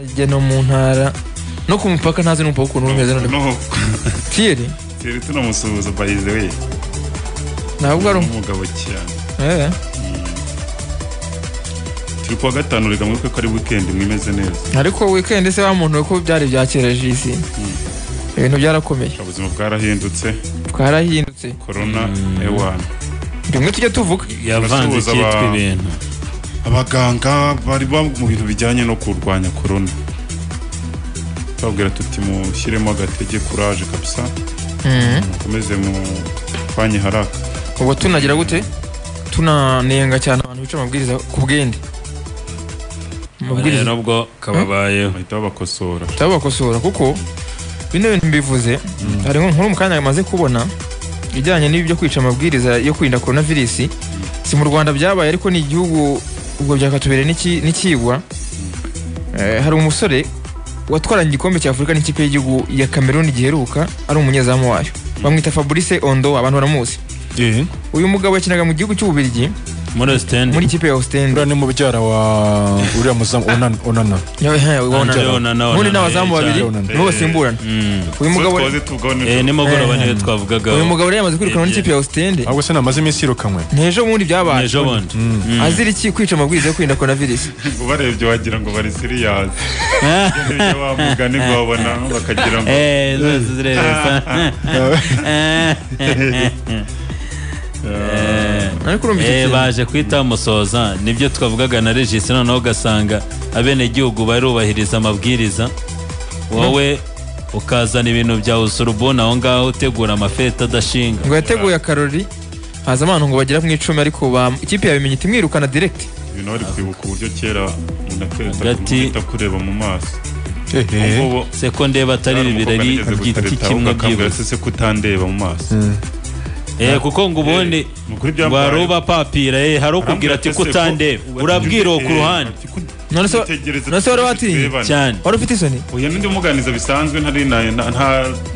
hirya no mu ntara no ku mupaka ntazi n'umupaka ukuntu umeze noneho no kiyeri tiri tunamusuhuza by the way ntabwo ari umu- umugabo cyane eh turi kuwa gatanu reka mwibuke ko ari weekend mwimeze neza ariko weekend se bamuntu ko byari bya kera jisi ibintu byarakomeye ubuzima bwarahindutse bwarahindutse corona ewana rimwe tujya tuvuga yavanze Basuhuza cyitwa abantu. ibintu abaganga bari ba- mu bintu bijyanye no kurwanya corona tubabwira tuti mushyiremo agatege kuraje kabisa mukomeze mupfanye haraka ubwo tunagira gute tunanenga cyane abantu bica amabwiriza ku bwende amabwiriza nubwo kababayeho bahita babakosora turabakosora kuko bino bintu mbivuze hari nko- nkuru mu kanya amaze kubona ijyanye n'ibi byo kwica amabwiriza yo kwirinda korona virusi si mu rwanda byabaye ariko ni igihugu ubwo byakatubereye n'iki- n'ikigwa Eh, hari umusore watwaranye igikombe cya afurika n'ikipe y'igihugu ya cameroon giheruka ari umunyezamu wayo bamwita fabrice ondo abantu baramuzi uyu mugabo yakinaga mu gihugu cy'ububirigi muri sitendi muri ikipe ya ostend uriya ni mubyara wa uriya muzamu onana onana Onana, ubundi ni Onana, abazamu eh, babiri Onana. nibo basimburana uyu mugabo twaze tugaho nijoro nimugoroba Eh. niyo twavugagaho uyu mugabo rero yamaze kwirukanwa Eh, n'ikipe ya ostende ahubwo se namaze iminsi yirukanwe ntejo bundi byabaye ejo bundi azira iki kwica amabwiriza yo kwirinda korona virusi ubarebye wagira ngo bari siriyazi ibyo bamugani babona bakagira ngo Eh, zose zireresa ariko urumva icyo Eh, kintu baje kwita musoza nibyo twavugaga na regisi noneho ugasanga abenegihugu barubahiriza amabwiriza wowe ukazana ibintu bya usurubuni aho ngaho utegura amafeta adashinga ngo yateguye akarori haza abantu ngo bagera mu icumi ariko ba- ikipe yabimenye iti mwirukana direct ibintu bari kwibuka uburyo kera umuntu Hagati- atahita kureba mu maso ehehe Ubu se ko ndeba atari ibi birori by'igiti kimwe byibuze byihuse kutandeba mu maso Eh, kuko ngo ubundi Ni ukuri byambaye. waruba papira eh, hari ukubwira ati Arambwira ati, kutandeba "Seko, urabwira uwo ku eh, ruhande ati, "Ku- none se kwitegereza none se wari watinye turebana." cyane wari ufite isoni oya n'undi muganiza bisanzwe ntari na- na- nta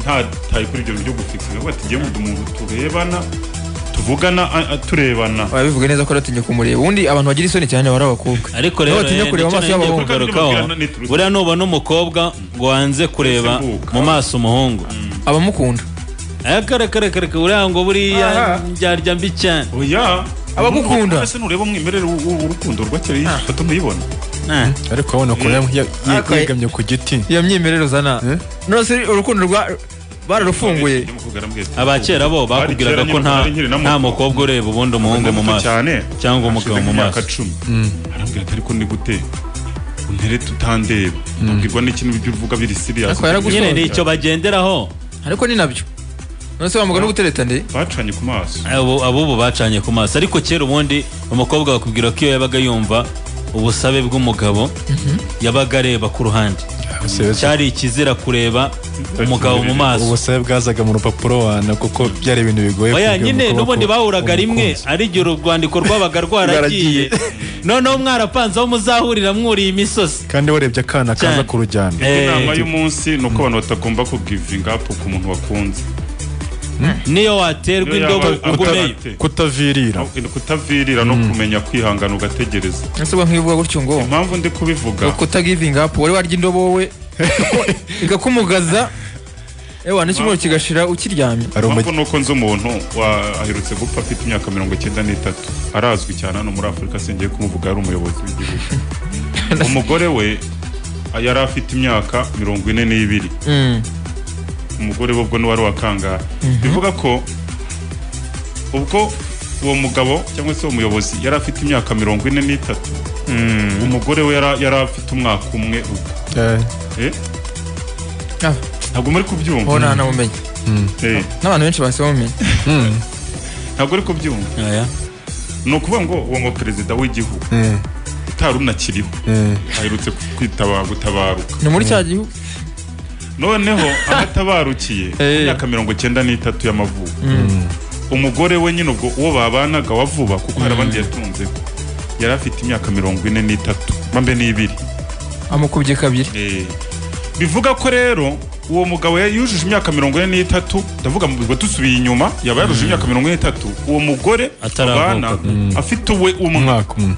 ntataye kuri ibyo byo gufikisa ahubwo ati "Jyewe ndi umuntu turebana tuvugana a- a- turebana ababivuga neza ko aratinye kumureba ubundi abantu bagira isoni cyane bari abakobwa ariko Aho rero batinya eh, kureba nicyo amaso y'abahungu. nongeye kugarukaho Kandi ni turutse. buriya nubona umukobwa ngo wanze kureba Mbuka. mu maso umuhungu abamukunda akarekarekareka buriya ngo buriya Aha. ndyarya mbi cyane oya Abagukunda. Nubwo- ese nureba umwimerere w'u- w'u- w'urukundo rwa kera iyi foto ntuyibona Ah, ariko abona ukuntu yam- ya- ye- Okay. yegamye ku giti iyo myemerere uzana Eh? none se urukundo rwa bararufunguye abakera bo Bari kera bakubwiraga ko nyine nta bari nkiri na nta muto. mukobwa ureba ubundi umuhungu mu maso cyane cyangwa umugabo mu maso cumi arambwira ati ariko ni gute untere tutandeba nabwirwa n'ikintu ibyo uvuga biri siriyasi Ariko yaragushoye. nyine ni icyo bagenderaho ariko ni nabyo none se bamuga no gutereta nde bacanye ku maso Abo- abubu bacanye ku maso ariko kera ubundi umukobwa bakubwira ko iyo yabaga yumva ubusabe bw'umugabo yabaga areba ku ruhande cyari ikizira kureba umugabo mu maso ubusabe bwazaga mu rupapuro wana kuko byari ibintu bigoye oya kubwira nyine umukobwa n'ubundi ko bahuraga rimwe umukunzi. ari igihe urwandiko rwabaga rwaragiye noneho mwarapanze aho muzahurira mwuriye imisosi kandi warebye akana kaza Cyane. kurujyana Eh, inama y'umunsi ni uko abantu batagomba kugivinga apu ku muntu wakunze niyo waterwa Niyo indobo yaba- ugumeyo ate. kutavirira kutavirira no kumenya kwihangana ugategereza nese ubwo nkivuga gutyo ngo impamvu ndi kubivuga kutagivinga apu wari warya indobo wowe igakumugaza ewa n'ikibuno kigashira ukiryamye hari impamvu umugi- ni uko nzi umuntu wa- aherutse gupfa afite imyaka mirongo icyenda n'itatu arazwi cyane hano muri afurika singiye kumuvuga yari umuyobozi w'igihugu umugore we yari afite imyaka mirongo ine n'ibiri Mm. umugore we ubwo niwari wakangahe bivuga ko ubwo uwo mugabo cyangwa se uwo muyobozi yari afite imyaka mirongo ine n'itatu umugore we yara- yari afite umwaka umwe ubwo eh, Eh? Ah, ntabwo muri kubyumva uwo nta namumenye Eh, n'abantu benshi bahise bamumenya ntabwo uri kubyumva Oya. ni ukuvuga ngo uwo mu perezida w'igihugu eh, utari unakiriho eh. aherutse kwitaba gutabaruka ni muri cya gihugu noneho abatabarukiye Eh. imyaka mirongo icyenda n'itatu y'amavuko umugore we nyine ubwo uwo babanaga wa vuba kuko hari abandi yatunzeho yari afite imyaka mirongo ine n'itatu mambe n'ibiri amukubye kabiri Eh, bivuga ko rero uwo mugabo yari yujuje imyaka mirongo ine n'itatu ndavuga mu bigo dusubiye inyuma yaba yarujuje imyaka mirongo ine n'itatu uwo mugore Ataravuka. babana afite uwe umwe umwaka umwe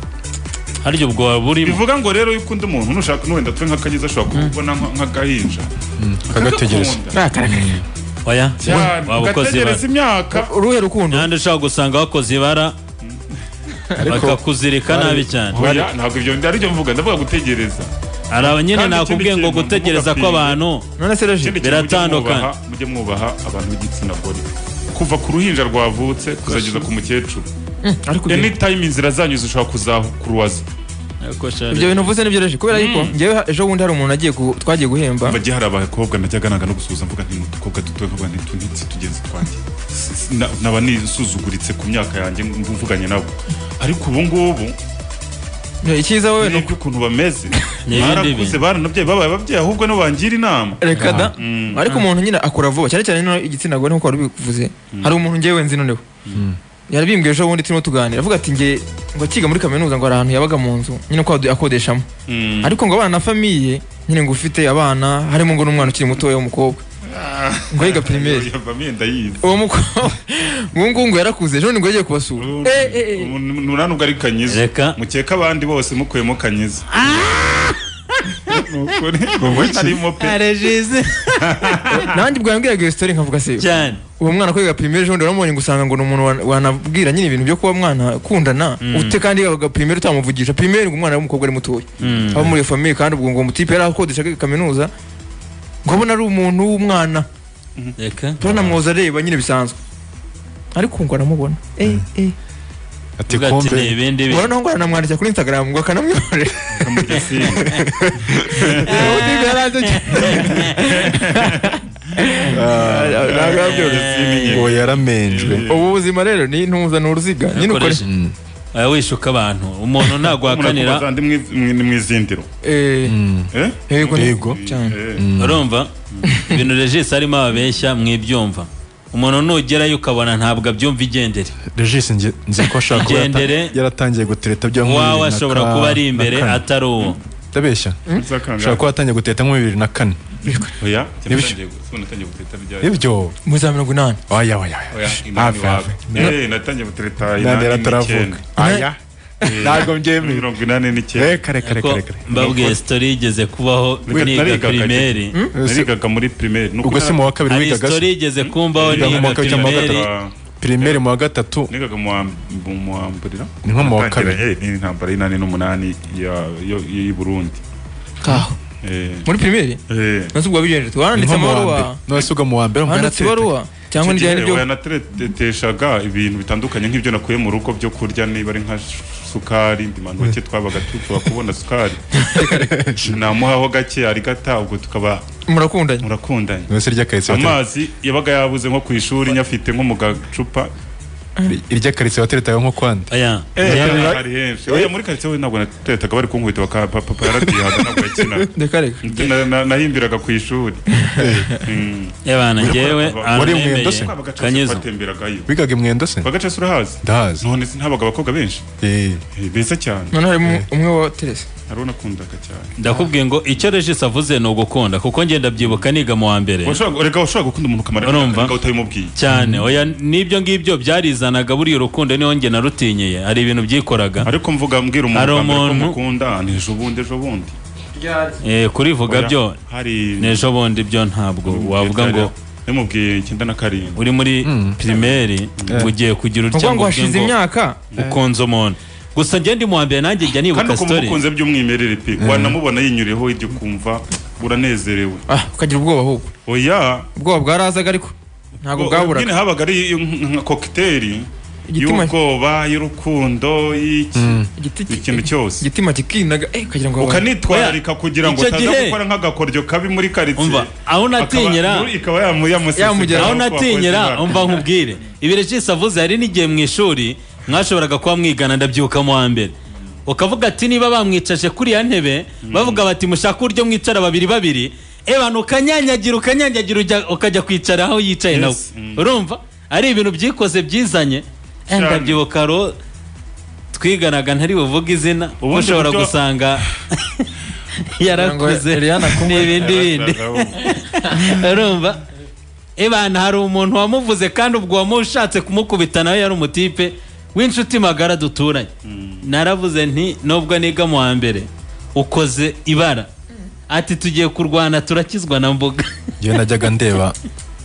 harya ubwo waba urimo bivuga ngo rero yuko undi muntu nushaka n'uwenda twe nk'akagize ashobora kubona nka- nk'agahinja kagategereza Akagakunda. Nakarakara. oya cyane waba ukoze ibara ugategereza imyaka uruhe rukundo n'ahandi ushobora gusanga wakoze ibara bakakuzirika nabi cyane Oya, ntabwo ibyo ari byo mvuga ndavuga gutegereza hari abanyine Kandi nakubwiye ikindi ngo kintu, gutegereza ntimugapime. kw'abantu none se roji Ikindi kintu mujye Biratandukanye. mwubaha- mujye mwubaha abantu b'igitsina gore kuva ku ruhinja rwavutse kuzageza ku mukecuru ariko ibyo- anytime inzira zanyu zishobora kuzakuruwaza ibyo bintu uvuze nibyo roji kubera yuko njyewe ejo bundi hari umuntu agiye ku- twagiye guhemba bagiye hari abakobwa najyaga nanga no gusuhuza mvuga nti n'udukobwa dutoya nkavuga nti tunitse tugenzi twanjye S- s- na- naba nisuzuguritse ku myaka yanjye mb- mvuganye nabo ariko ubu ngubu icyiza wowe ni uko- nibyo ukuntu bameze Ni ibindi barakuze bintu. baranabyaye babaye ababyeyi ahubwo no bangira inama reka da ariko umuntu nyine akura vuba cyane cyane no igitsina gore nkuko wari ubivuze hari umuntu njyewe nzi noneho yarabimbwiye ejo bundi turimo tuganira avuga ati nge ngo akiga muri kaminuza ngo hari ahantu yabaga mu nzu nyine ko adu- akodeshamo Mm. ariko ngo abana na famiye nyine ngo ufite abana harimo ngo n'umwana ukiri mutoya w'umukobwa ngo yiga pirimeri Bamwe ndayizi uwo mukobwa uwo nguwo ngo yarakuze ejo bundi ngo yagiye kubasura Eh, eh, eh. nura nubwo ari kanyiza Reka. mukeka abandi bose mukuyemo kanyiza Ni ukuri. Arimo pe. regize nanjye ubwo yambwiraga iyo sitori nkavuga se cyane uwo mwana ko yiga pirimeri ejo bundi waramubonye ngo usanga ngo ni umuntu wana- wanabwira nyine ibintu byo kuba mwana akundana ute kandi yiga pirimeri utamuvugisha pirimeri ngo umwana w'umukobwa ari mutoya Mm. abo muri iyo famiye kandi ubwo ngo umutipe yari akodesha kwiga kaminuza ngo abona ari umuntu w'umwana reka turanamwoza areba nyine bisanzwe ariko ngo aramubona eh eh ati Uvuga ati ni kombe ibindi ubona bintu naho ngo aranamwandikira kuri instagram ngo akanamwiborera Mugesera. umutipe yaranze ntabwo yabyoroshye ngo yaramenjwe ubu buzima rero ni intuza ni uruziga nyine ukore Ukoresha- Oya, wishuka abantu umuntu ntagwakanira Murakomeza, ndi mwi- mwi- ni mu izindiro eh Eh? yego Yego. cyane Eh. urumva ibintu regisi arimo ababeshya mwibyumva umuntu nugerayo ukabona ntabwo abyumva igendere regis nge- nzi ko ashobora kuba yata- Igendere. yaratangiye gutereta byo muri bibiri wawe na ashobora ka- kuba ari na imbere kane. atari uwo ndabeshya ashobora Uzakanga. kuba yatangiye gutereta nko bibiri na kane Oya, cyangwa Nibyo. natangiye gu- sibona natangiye gutereta ryari? ibyo muri za mirongo inani oya oya oya Oya, inani Hafi, wawe. hafi. Eh, natangiye gutereta nandi inani yarataravuka n'icyenda. aya Eh, ntabwo mbyemeye mirongo inani n'icyenda reka reka reka ko reka mbabwiye sitori yigeze kubaho Reka niga narigaga. pirimeri narigaga muri primaire Ni ubwo uko si mu wa kabiri hari wigaga sitori se? yigeze kumbaho Wiga mu niga mwaka w'icyambu wa pirimeri narigaga- pirimeri mu wa gatatu nigaga mu wa- mu- mu wa mburira Ni nko mu wa Natangiranye kabiri. n'intambara y'inani n'umunani ya- yo- y'i burundi kaho Eh, muri primeri eh. nose ubwo wabigenje ni wanditse nko mu wa mbere amabaruwa none se ubwo mu wa mbere mu wanditse ibaruwa cyangwa Icyo n'ibyo ari gihe byo wanateteshaga ibintu bitandukanye nk'ibyo nakuye mu rugo byo kurya niba ari nka sukari ndimantu bake twabaga tupfa kubona sukari namuhaho gake ari gata ubwo tukaba murakundanye murakundanye none se ry'akaritsi amazi yabaga yabuze nko ku ishuri nyafite nko mu gacupa iry'akaritsi wateretaga nko kwande oya ari henshi oya muri karitsiye we ntabwo nateretaga bari kunkubita bakapapa yarabyihaga ntabwo reka yakinaga reka Na- na- nahimbiraga ku ishuri Mm. ebana njyewe Wari umwendo aranyemereye se? Twaba gacaca kanyizo twatemberagayo wigaga imwendo se bagacasi urahazi ndahazi none se ntabaga abakobwa benshi Eh, Eh, beza cyane none harimo umwe wa teresa hari unakundaga cyane ndakubwiye ngo icyo regisi avuze ni ugukunda kuko ngenda byibuka niga mu wa mbere Washobora- reka washobora gukunda umuntu ukamara Urumva? imyaka ariko utabimubwiye cyane oya n'ibyo ngibyo byarizanaga buriya urukundo niho njye narutinyeye hari ibintu byikoraga ariko mvuga mbwira Hari umuntu bwa mbere ko umuntu- mukunda ni ejo bundi ejo bundi Eh, kurivuga Oya, byo hari n'ejo bundi byo ntabwo wavuga ngo namubwiye icyenda na karindwi uri muri pirimeri ugiye ni kugira ukuvuga uryango ngo hashize imyaka ukunze umuntu gusa ngende mu wa mbere nanjye njya kandi nibuka ukumva sitori ukunze by'umwimerere pe wanamubona yinyuriyeho ibyo ukumva uranezerewe ah ukagira ubwoba ahubwo oya ubwoba bwarazaga ariko ntabwo nyine bwaburaga habaga ari nka kokiteri Igitima- y'ubwoba y'urukundo y'iki igiti ki- ikintu cyose igitima kikinaga eh ukagira ngo ukanitwararika kugira ngo Icyo utaza gihe- gukora nk'agakoryo kabi muri karitsiye Umva, aho natinyira- Akaba- ikaba yamu- Yamugeraho. yamuseseka aho ko wakoze natinyira ibara. umva nkubwire ibiregisi avuze hari n'igihe mu ishuri mwashoboraga kuba mwigana ndabyuka mu wa mbere ukavuga ati niba bamwicaje kuri ya ntebe bavuga bati mushaka uburyo mwicara babiri babiri ebana ukanyanyagira ukanyanyagira ujya- ukajya kwicara aho yicaye nawe Yes, mm. urumva ari ibintu byikoze byizanye Eh, Cyane. ndabyibuka ro twiganaga ntari buvuge izina ubu Ubundi ushobora buryo- gusanga yarakuze Eliana kumwe. n'ibindi bindi Arasarabu. urumva ebana hari umuntu wamuvuze kandi ubwo wamushatse kumukubita nawe yari umutipe w'inshuti magara duturanye naravuze nti nubwo niga mu wa mbere ukoze ibara ati tugiye kurwana turakizwa na mbuga njyewe najyaga ndeba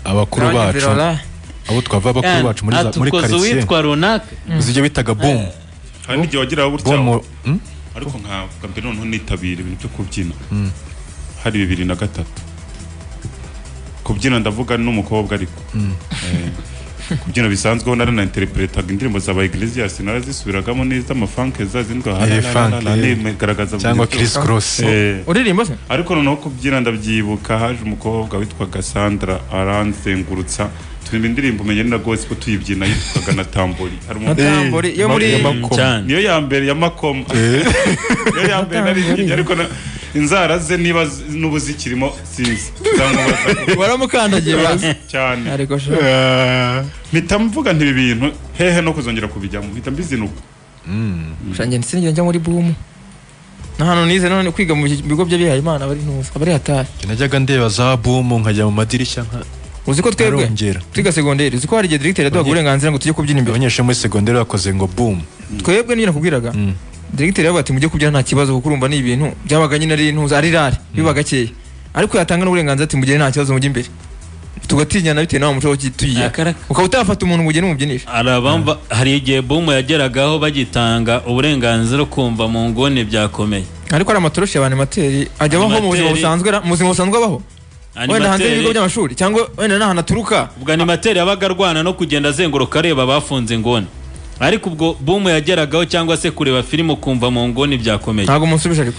abakuru Nanjye bacu Birora, abo twavuga abakuru bacu muri za- muri atukoze karitsiye uwitwa runaka uzi ibyo bitaga boom hari n'igihe wageraho bo gutya mu hmm? ariko nkavuga mbere noneho nitabira ibintu byo kubyina hari bibiri na gatatu kubyina ndavuga n'umukobwa ariko Eh, kubyina bisanzweho nari na interpretaga indirimbo za Iglesias narazisubiragamo neza amafanke za zindwa Eh, funk, eh. nigaragaza cyangwa buryo. Chris Cross Eh, uririmba se ariko noneho kubyina ndabyibuka haje umukobwa witwaga Sandra aranzengurutsa turimba indirimbo umenye ni na gospel tuyibyina yitwaga na tambori hari umuntu Natambori yo muri Makombe. Makombe. cyane niyo ya mbere ya makomo niyo ya mbere nari ariko na- inzara ze niba z- n'ubu zikirimo sinzi Zamubaza waramukandagiye bazi cyane ariko sha mpita mvuga nti ibi bintu hehe no kuzongera kubijyamo mpita mbizinuka shanjye sinigera njya muri bumu na hano nize none kwiga mu bigo by'abihaye imana bari ntuzi abari hatari Njye najyaga ndeba za boom nkajya mu madirishya nka- uzi ko twebwe ntarongera twiga segonderi uzi ko hari igihe directeur yaduhaga uburenganzira ngo tujye kubyina imbere abanyeshuri muri segonderi bakoze ngo boom twebwe niyo nakubwiraga directeur yavuga ati mujye kubyina nta kibazo kuko urumva ni ibintu byabaga nyine ari intuza ari rare biba gakeya ariko yatanga n'uburenganzira ati mugire nta kibazo mujye imbere tugatinyana bitewe n'aho muco tuyiya akaraka ukaba utafata umuntu ngo ugene umubyinire hari abamva hari igihe bumu yageragaho bagitanga uburenganzira ukumva mu nguni byakomeye ariko ari amatoroshi ya banimateri ajya abaho mu buzima Animateri. busanzwe ra- mu buzima busanzwe abaho wenda hanze y'ibigo animateri by'amashuri cyangwa wenda n'ahantu aturuka ubwo animateri yabaga arwana no kugenda azenguruka areba abafunze inguni ariko ubwo bumu yageragaho cyangwa se kureba filime ukumva mu nguni byakomeye ntabwo musubije ariko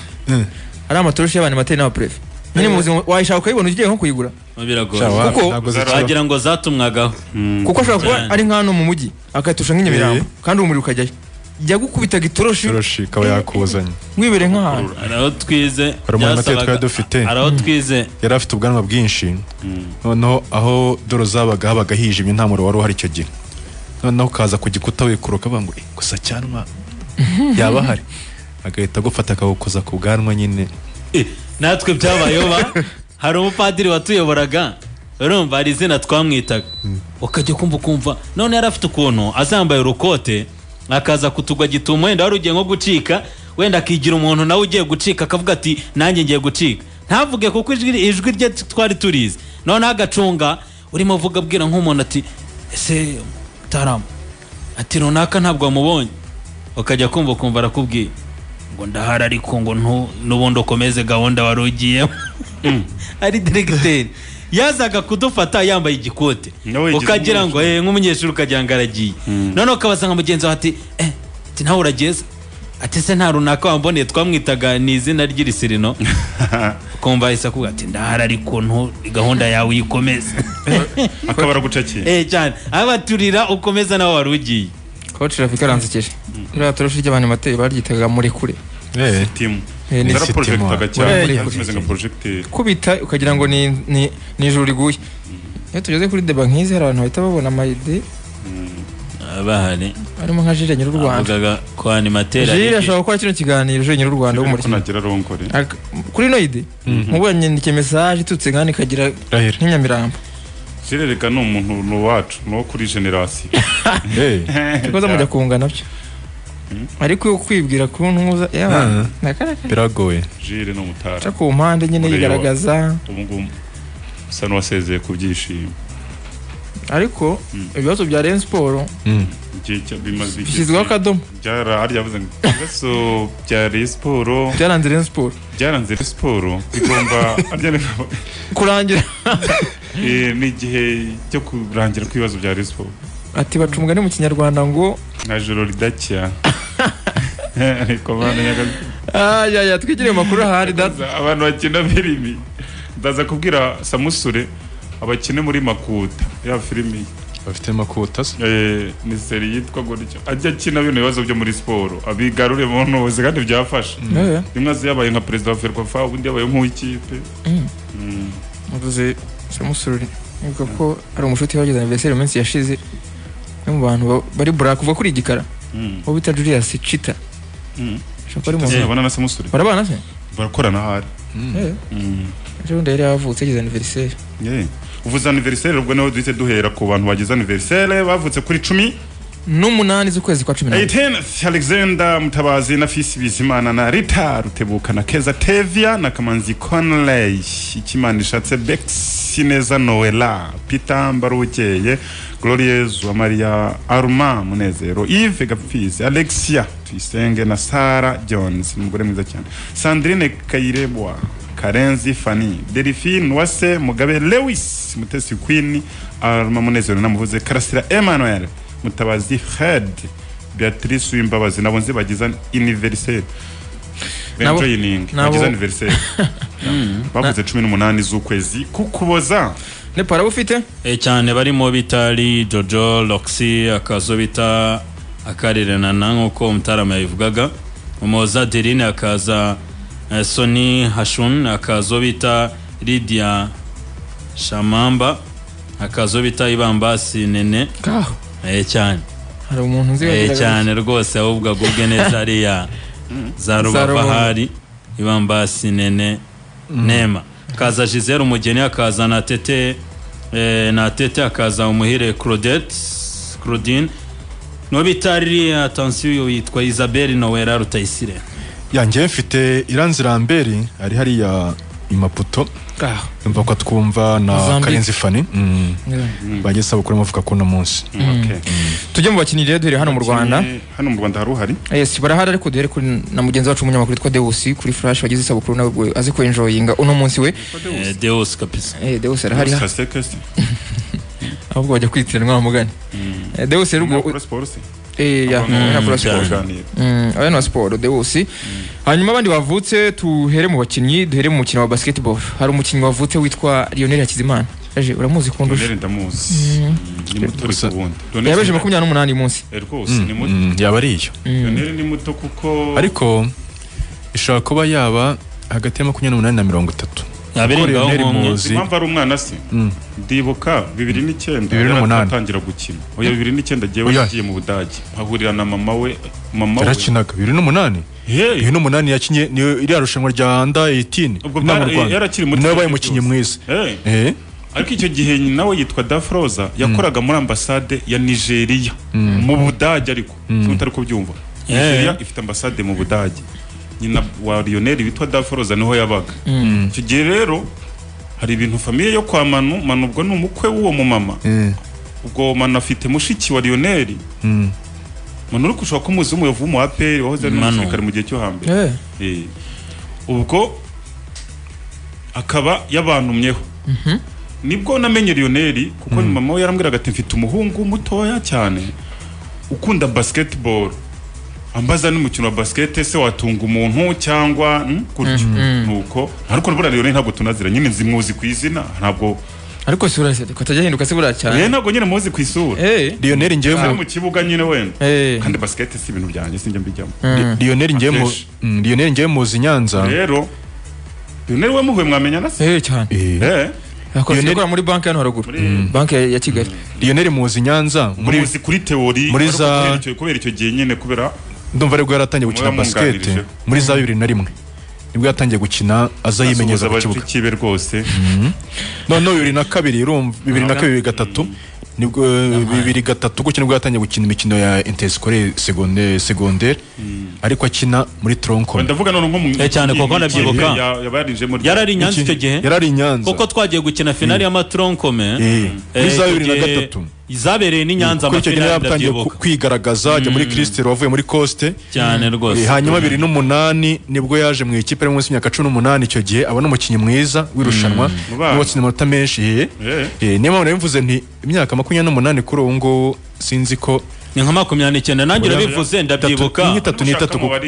ari amatoroshi y'abanimateri n'abapurefe nyine mu buzima wayishaka ukayibona ugiye nko kuyigura biragoye Shawa, Kuko- ntabwo zikibaho. wagira ngo zatumwagaho kuko ashobora kuba Cyane. ari nk'ahantu mu mujyi akayatusha nk'inyamirambo kandi umuriro ukajyayo yagukubitaga itoroshi itoroshi ikaba yakuzanye wibereye nk'ahantu araho twize Hari umuhamate byasabaga- twari dufite. araho twize yari afite ubwanwa bwinshi noneho aho doro zabaga habaga hijimye nta muriro wari uhari icyo gihe noneho ukaza ku gikuta wikuruka avuga ngo "Eh, gusa cyanwa yaba ahari agahita agufata akagukoza ku bwanwa nyine Eh, natwe byabayeho ba hari umupadiri watuyoboraga urumva hari izina twamwitaga ukajya kumva ukumva none yari afite ukuntu azambaye urukote akaza kutugwa gituma wenda wari ugiye nko gucika wenda akigira umuntu nawe ugiye gucika akavuga ati nanjye ngiye gucika ntavuge kuko ijwi ijwi rye twari turizi noneho agacunga urimo uvuga abwira nk'umuntu ati ese mutarama ati runaka ntabwo wamubonye ukajya kumva ukumva arakubwiye ngo ndahari ariko ngo ntu- n'ubundi ukomeze gahunda wari ugiyemo ari diregiteri yazaga kudufata yambaye igikote Nawe yigize ukagira ngo eh, nk'umunyeshuri ukagira ngo aragiye noneho ukabasanga mugenzi wawe ati eh ati nawe urageze ati se nta runaka wamboneye twamwitaga ni izina ry'irisirino ukumva ahise akubwira ati ndahari ariko ntu gahunda yawe uyikomeze akaba aragucakiye eh cyane abaturira ukomeza nawe wari ugiye koci rafika aransekeje iriya toroshi ry'abanimateri baryitaga murekure Eh, timu Eh, ni inzara sitimu. porojegitaga Eh, cyane ni- zimeze nka porojegiteri kubita ukagira ngo ni ni- ni ijuru riguye iyo tugeze kuri deba nk'izi hari abantu bahita babona amayide bahari arimo nka jire nyir'u rwanda avugaga ko animateri jire ari ashobora gukora kino kiganiro jire nyir'u rwanda ariko w'umurikina nagira rongore Ak- kuri ino ide nkubu yanyandikiye mesaje itutse kandi ikagira Rahera. nk'inyamirambo kirereka ni umuntu ni uwacu ni uwo kuri generasiyo eh, ikoze mujya kungana byo ariko iyo kwibwira ku ntuza Ah. y'abantu nakaraka biragoye jire ni umutara aca ku mpande nyine Urayobora. yigaragaza ubu ngubu usa n'uwasezeye ku byishimo ariko ibibazo bya Rayon Sport Mm. igihe cya- bimaze igihe bishyizweho kinini. akadomo byara arya yavuze ngo ibibazo bya Rayon siporo byaranze Rayon Sport byaranze Rayon siporo bigomba arya ni- kurangira Eh, ni igihe cyo kurangira kw'ibibazo bya Rayon siporo ati baca umugani mu kinyarwanda ngo nka joro ridacya ariko abantu nyaga- ayaya twigire mu makuru ahari data abantu bakina filimi ndaza kubwira samusure abakine muri makuta ya filimi bafite makuta se Eh, ni seri yitwa gutyo ajya akina bino bibazo byo muri siporo abigarure mu ntuzi kandi byafasha Eh, rimwe azi yabaye nka perezida wa ferwafa ubundi yabaye nk'uw'ikipe Mm. mvuze samusuri ivuga ko hari umushuti wagize anniversaire mu minsi yashize no mu bantu ba- bari bura kuva kuri igikara Mm. uwo bita Julius Chita Mm. ashobora ari mu Ese abana na samusure barabana se barakorana ahari Eh, Mm. ejo bundi yari yavutse yagize anniversaire Yeah. uvuze aniveriseri ubwo niho duhita duhera ku bantu bagize aniveriseri bavutse kuri cumi n'umunani z'ukwezi kwa cumi n'abiri Aiden Alexander Mutabazi na Fisi Bizimana na Rita Rutebuka na Keza Tevia na Kamanzi Conley Ikimana ishatse Bex Sineza Noela Peter Mbarukeye Glorious wa Maria Arma Munezero Yves Gapfizi Alexia Tuyisenge na Sara Jones umugore mwiza cyane Sandrine Kayirebwa Karenzi Fanny Delphine Wase Mugabe Lewis Mutesi Queen Arma Munezero namuvuze Karasira Emmanuel mutabazi head beatrice wimbabazi nabo nzi bagize iniveriseri Nabo- benjoyiningi nabo- bagize aniveriseri bavuze cumi n'umunani z'ukwezi kukuboza nepal abo ufite E cyane barimo bita ari jojo roxy akazo bita akarirana nk'uko umutarama yabivugaga umuhoza derine akaza eh, soni hashun akazo bita lidia shamamba akazo bita ibambasi nene kaho e cyane hari umuntu nzi e wagiraga cyane rwose ahubwo agubwe neza ariya za rubabahari ibambasi nene nema akaza gisere umugeni akaza na tete eh, na tete akaza umuhire claudette claudine no bitari atansiyo yitwa isabelle nowera rutayisire yanjye mfite iranzi ramberi ari hariya imaputo gutya. kaho yumva ko twumva na Mozambique. karenzi fani mm. bagiye sabukuru amavuka k'uno munsi Okay. tujye mu bakinnyi rero duhere hano mu rwanda Kimwe- hano mu rwanda hari uhari yes barahari ariko duhere kuri na mugenzi wacu umunyamakuru witwa dewusi kuri flash wagize isabukuru nawe azi ko enjoyinga uno munsi we Eh, deus kapisa Eh, dewusi arahari Kasite, kasite. ahubwo bajya kwitiranywa bamugane Eh, dewusi rero ubwo Nakora siporo se? eh, ya, Abantu nakora siporo. baraganira. Mm, aya ni wa siporo dewusi hanyuma abandi bavutse tuhere mu bakinnyi duhere mu mukino wa basketball hari umukinnyi wavutse witwa lionel hakizimana yaje uramuzi kundusha Doneri ndamuzi ni muto ariko Gusa- ubundi yabeje makumyabiri n'umunani uyu munsi Eh, rwose ni muto Mm, yaba ari iyo Doneri ni muto kuko ariko ishobora kuba yaba hagati ya makumyabiri n'umunani na mirongo itatu abiri ngaho Lionel nk'umwe Muzi. Nzi impamvu ari umwana se ndibuka bibiri n'icyenda Bibiri n'umunani. yaratangira gukina oya bibiri n'icyenda agiye Oya. yagiye mu budage mpahurira na mama we mama we yarakinaga bibiri n'umunani Hey, bibiri n'umunani yakinye niyo iriya rushanwa rya nda 18 Ubwo inaha mu bwa- Rwanda. yarakiri muto niwe wabaye cyane umukinnyi rwose. mwiza hey, Eh, ariko icyo gihe nyina we yitwa dafroza yakoraga muri ambasade ya nigeria mu budage ariko sinzi utari kubyumva nigeria ifite ambasade mu budage nyina wa lionel witwa dafroza niho yabaga icyo gihe rero hari ibintu famiye yo kwa manu manu ubwo ni umukwe w'uwo mumama eh, ubwo manu afite mushiki wa lionel mm. manu uri gushaka ko umuzi w'umuyovu w'umu aperi wahoze ari Manu. umusirikare mu gihe cyo hambere Eh, Eh, ubwo akaba yabantumyeho nibwo namenye lionel kuko mama we yarambwiraga ati mfite umuhungu mutoya cyane ukunda basketball ambaza n'umukino wa basket se watunga umuntu cyangwa mm, gutyo nuko ariko buriya lionel ntabwo tunazira nyine nzimuzi ku izina ntabwo ariko si burasete ko atajya ahinduka se buriya rero cyane ntabwo nyine muzi ku isura Eh, Lionel ngewe ari mu mu kibuga nyine wenda eh, kandi basket si ibintu byanjye sinjya mbijyamo mm. Lionel ngewe mu Akenshi. mm, Lionel ngewe muzi Nyanza rero lionel we muhuye mwamenya na se Eh, cyane Eh, Eh, yakoze Lionel- gukora muri banki hano haruguru muri banki ya- ya kigali Lionel muzi Nyanza muri muzi kuri teori muri ariko za- kubera icyo- kubera icyo gihe nyine kubera ndumva aribwo yaratangiye gukina Muba basket mwunganirije. muri za bibiri na rimwe nibwo yatangiye gukina aza yimenyereza ku kibuga kibe rwose noneho bibiri na kabiri urumva bibiri na kabiri bibiri gatatu nibwo bibiri gatatu gutya nibwo yatangiye gukina imikino ya interesikorere segondere ariko akina muri toronkoni ndavuga none nko mu Eh, cyane kuko ndabyibuka. yabarinjemo yarari i nyanza icyo gihe yarari i nyanza kuko twagiye gukina finali y'amatoronkome Eh, muri za bibiri na gatatu izabereye n'i nyanza kuri icyo gihe amafinali yatangiye ku- ndabyibuka kwigaragaza ajya muri kirisiteri wavuye muri kosite cyane Eh, rwose hanyuma bibiri n'umunani nibwo yaje mu ikipe ari munsi y'imyaka cumi n'umunani icyo gihe abona umukinnyi mwiza w'irushanwa Mu bana. watsinze amanota menshi eh. Eh. Eh, niyo mpamvu nabivuze nti imyaka makumyabiri n'umunani kuri ubu ngubu sinzi ko ni nka makumyabiri n'icyenda nanjye Oya, urabivuze ndabyibuka Tatu- nk'itatu n'itatu kuko-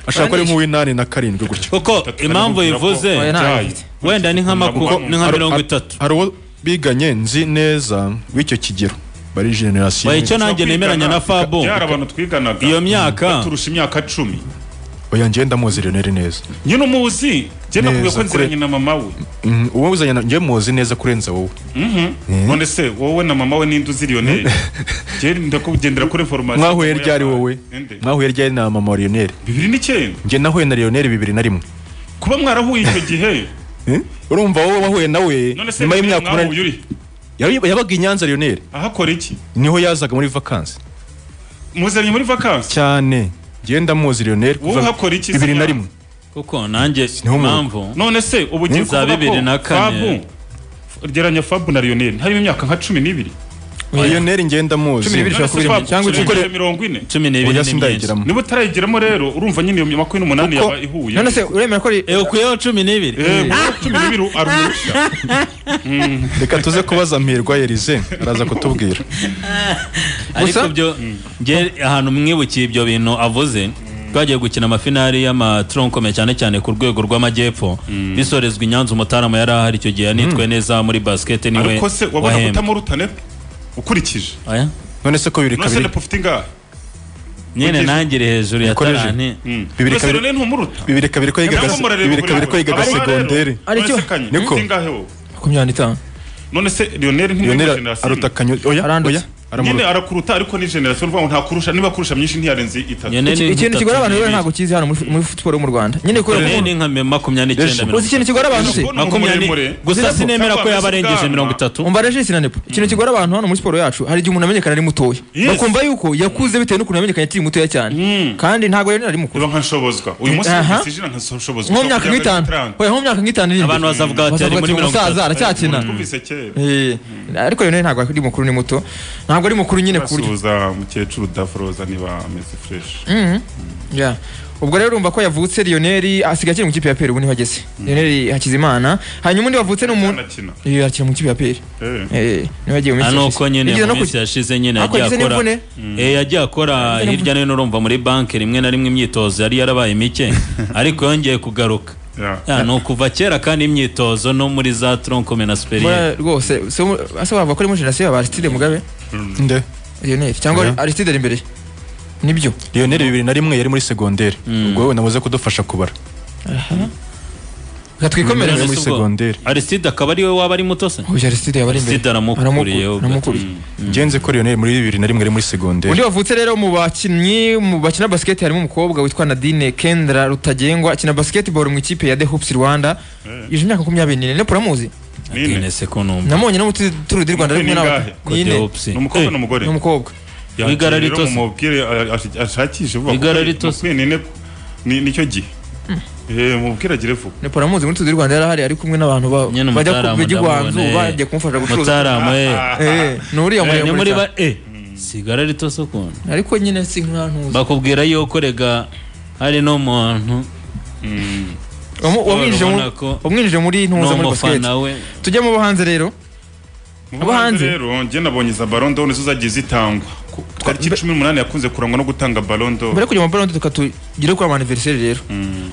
ashaka ko ari nk'uw'inani na karindwi gutyo kuko impamvu yivuze Oya, nta- wenda ni nka maku- ni nka Hari- mirongo hari- itatu hari uwo biganye nzi neza w'icyo kigero bari generasiyo Oya, icyo nanjye nemeranya na fabo yari abantu twiganaga iyo myaka turusha imyaka cumi oya njyewe ndamuzi Lionel neza nyine umuzi njye nakubwiye Neza, ko nziranye kure. na mama we Mhm, uwo uzanye na- njyewe muzi neza kurenza wowe none se wowe na mama we ninde uzi lionel njye ndakugendera kuri information mwahuye ryari wowe Ninde? mwahuye ryari na mama wa Lionel bibiri n'icyenda njye nahuye na Lionel bibiri na rimwe kuba mwarahuye icyo gihe Eh? urumva wowe wahuye nawe none se nyuma Lionel y'imyaka mwahuye umunani uri Yari- yabaga i nyanza Lionel ahakora iki niho yazaga muri vakansi muzanye muri vakansi cyane ngenda muzi Lionel wowe uhakora iki se bibiri na nyara? rimwe kuko nanjye niho mu- impamvu none se ubu ugiye Ni za kuvuga bibiri na ko fabu kane. geranya fabu na lionel harimo imyaka nka cumi n'ibiri Lionel ngenda Cumi muzi n'ibiri. None se kubiri Fabu cyangwa urengeje ukikorera- mirongo ine cumi n'ibiri oya ni myinshi sindayigiramo niba utarayigeramo rero urumva nyine iyo makumyabiri n'umunani Kuko- yaba ihuye none se uremera ko ari Eh, ukuyeho cumi n'ibiri Eh, cumi n'ibiri ari uruhushya reka tuze kubaza mpirwa Elize araza kutubwira ariko Gusa- byo nge ahantu mwibukiye ibyo bintu avuze twagiye gukina amafinari y'amaturonkome cyane cyane ku rwego rw'amajyepfo bisorezwa i nyanza umutarama yari ahari icyo gihe yanitwe neza muri basiketi niwe ariko se wabona wahembwe kutamurutane ukurikije Aya? none se ko bibiri none se kabiri lepo ufite ingahe nyine Ugize- nangire hejuru ya Yakoreje. taranti Bibiri none se kabiri- Lionel ntumuruta bibiri kabiri ko yigaga Nabwo murareba bibiri kabiri ko buri yigaga wese. Aba rero, segonderi none se Aricyo. kanye, Niko. ufite ingahe wowe? makumyabiri n'itanu none se lionel Lionel ntiyumva generasiyo aruta kanyo oya Arandutse. oya nyine aramuruta arakuruta ariko ni generasiyo ni ukuvuga ngo ntakurusha niba akurusha myinshi ntiyarenze itatu nyine Iki- ikintu kigora abantu rero ntabwo kizi hano muri- muri siporo yo mu rwanda nyine kubera nyine ko ni nka me- makumyabiri n'icyenda uzi ikintu kigora abantu se Ubona umuntu makumyabiri muremure. gusa Zirapo. sinemera ko yaba Cyangwa arengeje Zigama. mirongo itatu umva regisi na nepo ikintu kigora abantu hano muri siporo yacu hari igihe umuntu amenyekana ari mutoya Yes. bakumva yuko yakuze bitewe n'ukuntu yamenyekanye akiri mutoya cyane kandi ntabwo rero ari mukuru niba nka nshobozwa uyu munsi Aha. numvise ijana nka nshobozwa nko mu myaka nk'itanu oya nko mu myaka nk'itanu iri imbere. Abantu bazavuga bati, ari muri mirongo umusaza itatu. aracyakina twumvise kera Eh, ariko rero ntabwo ari mukuru ni muto ntabwo ari mukuru nyine ku buryo asuhuza mukecuru udaforoza niba ameze fureshi Yeah. ubwo rero urumva ko yavutse Lionel asigaye akiri mu kipe ya PL ubu niho ageze Lionel Hakizimana hanyuma undi wavutse ni umuntu anakina Eh, akina mu kipe ya PL Eh. eh niho yagiye mu minsi nuko yashize. nyine Yagize mu no ku- minsi yashize nyine Ariko yagiye yagize akora n'imvune. Eh, yagiye akora hirya no hino urumva muri banki rimwe na rimwe imyitozo yari yarabaye mike ariko yongeye kugaruka Yeah. Ya, ni ukuva kera kandi imyitozo no muri za tronkome na superiye Bora rwose so mu- ase wavuga ko ari muri generasiyo yaba Aristide Mugabe nde Lionel cyangwa Yeah. Aristide ari imbere nibyo Lionel bibiri na rimwe yari muri segonderi ubwo wowe nabuze kudufasha kubara reka twikomere gusa. Lionel muri segonderi arisitide akaba ariwe waba ari muto se Uyu Aristide yaba ari imbere Aristide aramukuriye, Aramuku- ubwo. aramukuriye. ngenze ko Lionel muri bibiri na rimwe yari muri segonderi undi wavutse rero mu bakinnyi mu bakina basiketi harimo umukobwa witwa Nadine Kendra Rutagengwa akina basketball mu ikipe ya The Hoops Rwanda yuje imyaka makumyabiri n'ine nepo uramuzi Nine. Ine se ko numva namonye no muri turu di rwanda rimwe Ni nawe ingahe? nyine ni umukobwa n'umugore n'umukobwa Igara Yakira rito rero se. mumubwire a- a- ashakishe vuba Igara kuko rito se. mukwiye ni ne- ni nicyo gihe Eh, mubwire agire vuba nepo uramuzi muri turu di rwanda yari ahari ari kumwe n'abantu ba- Nyine bajya ku umutaramu bijya iwanzu ndamubona, eh. bajya kumufasha gucuruza mutaramu eh. Eh, ni uriya Eh, ni muri muremure ba cyane. eh sigara rito se ukuntu ariko nyine si nkantuzi bakubwira yuko rega hari n'umuntu wamwinjije mu- urabona ko- wamwinjije muri ntuza muri basiketi n'umufana we tujyemo abo hanze rero Mu Abo hanze? rero njye nabonye za baron d'or nizo zagiye zitangwa Ku- tariki mbe- cumi n'umunani yakunze kurangwa no gutanga baron d'or mbere yo kujya mu mabarondo tukatugire kuri amaniveriseri rero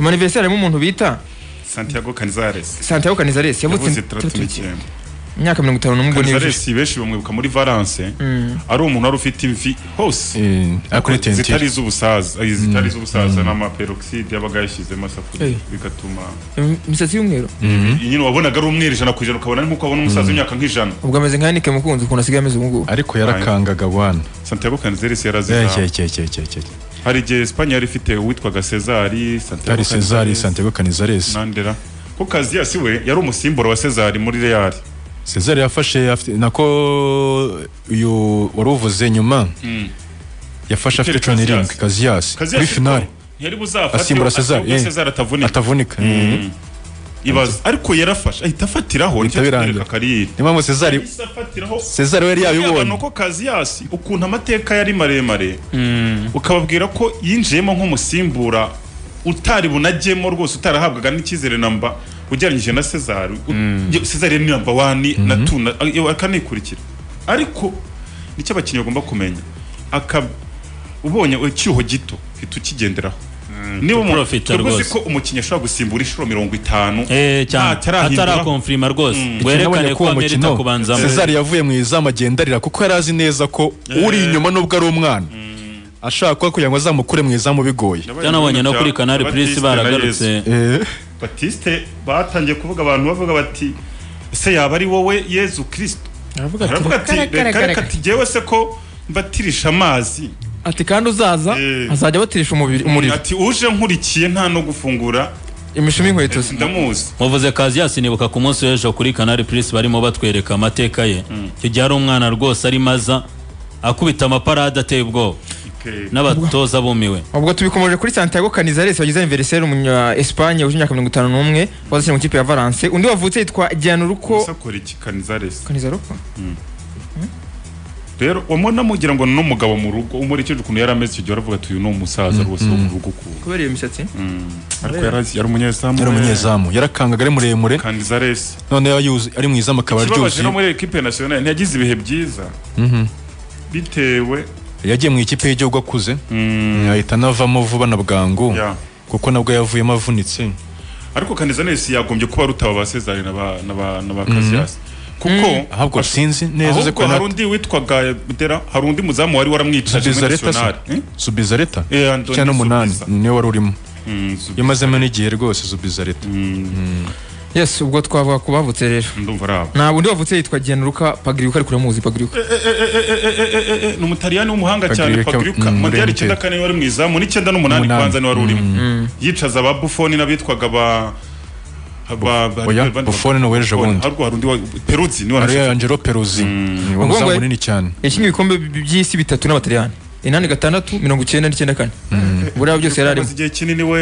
amaniveriseri harimo umuntu bita santiago canizares santiago canizares yavuze yavutse itandatu tatu- n'icyenda imyaka mirongo itanu n'umwe n'ibice canizares benshi bamwibuka muri valence ari umuntu wari ufite imvi hose Eh, akuri zitari tentire iz'ubusaza eh, zitari iz'ubusaza n'amaperoxide yabaga yashyizemo Eh. asafuriya bigatuma Im- imisatsi y'umweru nyine wabonaga ari umweru ijana ku ijana ukabona ari nk'uko wabona umusaza w'imyaka nk'ijana ubwo ameze nka nike mukunzi ukuntu asigaye ameze ubu ngubu ariko yarakangaga wana santiago canizares Eh, yarazihawe cye, cye, cye, cye, cye. hari igihe esipanye yari ifite uwitwaga sezari santiago ari Cesar Canizares, Santiago Canizares nandera ko kaziyasi we yari umusimbura wa sezari muri real Cesar yafashe afite nako uyu wari uvuze nyuma yafashe afite Peter cumi n'irindwi Casillas. Casillas kuri kaziyasi finale ntiyari buzafate asimbura Cesar, asimbura eh. sezari atavunika atavunika ibaza ariko yarafashe ahita afatiraho nicyo birangira. kitwereka kariyeri niyo mpamvu Cesar Yahise afatiraho Cesar we yari yaba ni yabibonye uko kaziyasi ukuntu amateka yari maremare ukababwira ko yinjiyemo nk'umusimbura utari bunajyemo rwose utarahabwaga n'icyizere namba ugereranyije na sezari sezari ni namba wani na tu na a- akanikurikira ariko nicyo abakinnyi bagomba kumenya aka ubonye icyuho gito hita ukigenderaho niba umuntu Profita twebwe uzi rwose. ko umukinnyi ashobora gusimbura inshuro mirongo itanu eh cyane ntatarahindura. atarakonfirima rwose Nabonye werekane ko ko uwo amerita kubanzamo Cesar yavuye mu izamu agenda arira kuko yari azi neza ko uri inyuma nubwo ari umwana ashaka kuba kugira ngo azamukure mu izamu bigoye byanabonye no kuri kanari purisi Batiste na Yezu. baragarutse Eh, batiste batangiye kuvuga abantu bavuga bati ese yaba ari wowe yezu kirisito aravuga ati aravuga ati "Kare, kare, reka kare, reka kare." tugewe se ko mbatirisha amazi ati kandi uzaza Eh. azajya abatirisha umubiri- umuriro ati uje nkurikiye nta no gufungura imishumi y'inkweto ze ndamuzi muvuze kaziyasi nibuka ku munsi w'ejo kuri kanari purisi barimo batwereka amateka ye icyo gihe ari umwana rwose arimo aza akubita amaparade ateye ubwoba n'abatoza bumiwe ubwo tubikomoje kuri santiago canizales wagize aniveriseri umunya esipanye wuje imyaka mirongo itanu n'umwe wazashyira mu kipe ya valence undi wavutse yitwa gianuruko usakora iki kanizaresi kanizaruko rero wamubona mugira ngo ni umugabo mu rugo umurikije ukuntu yari ameze icyo gihe aravuga ati uyu ni umusaza rwose wo mu rugo ukuntu kubera iyo misatsi Mm. ariko yari azi- yari umunyezamu yari umunyezamu yarakangaga ari muremure kanizaresi none yaba yuzi- ari mu izamu akaba ikibabaje no aryuzuye muri ekipe nasiyonari ntiyagize ibihe byiza bitewe yagiye mu ikipe y'igihugu akuze ahita anavamo vuba na bwangu Yeah. kuko nabwo yavuyemo avunitse ariko kanizanesi yagombye kuba rutaba ba sezari na ba- na ba na ba kasiyasi kuko ahubwo sinzi neza uze ahubwo ko hari undi witwaga Butera hari undi muzamu wari waramwicaje muri Subizareta se? nasiyonari Eh? subizareta Eh, Anthony icyenda n'umunani Subiza. niwe wari urimo Mm, Subi- yamazemo n'igihe rwose subizareta yes ubwo twavuga ku bavutse rero ndumva ari abo ntabwo undi wavutse yitwa gianuruka pagiriuka ariko uramuzi pagiriuka ni umutaliani w'umuhanga cyane Pagiriuka, pagiriuka mm, mondial Murente. icyenda kane wari mu izamu n'icyenda n'umunani Umunani. kwanza niwari urimo yicaza aba bufoni n'abitwaga ba ba- ba- Oya, ba- Buffon ni uw'ejo bundi. haruguru hari undi wa peruzi niwe ari wanashaka- angelo peruzi ni Ubwo umuzamu ngo- munini cyane yakinnye ibikombe bi- by'isi bitatu n'abataliyani inani gatandatu mirongo icyenda n'icyenda kane buriya byose yari arimo amaze igihe kinini we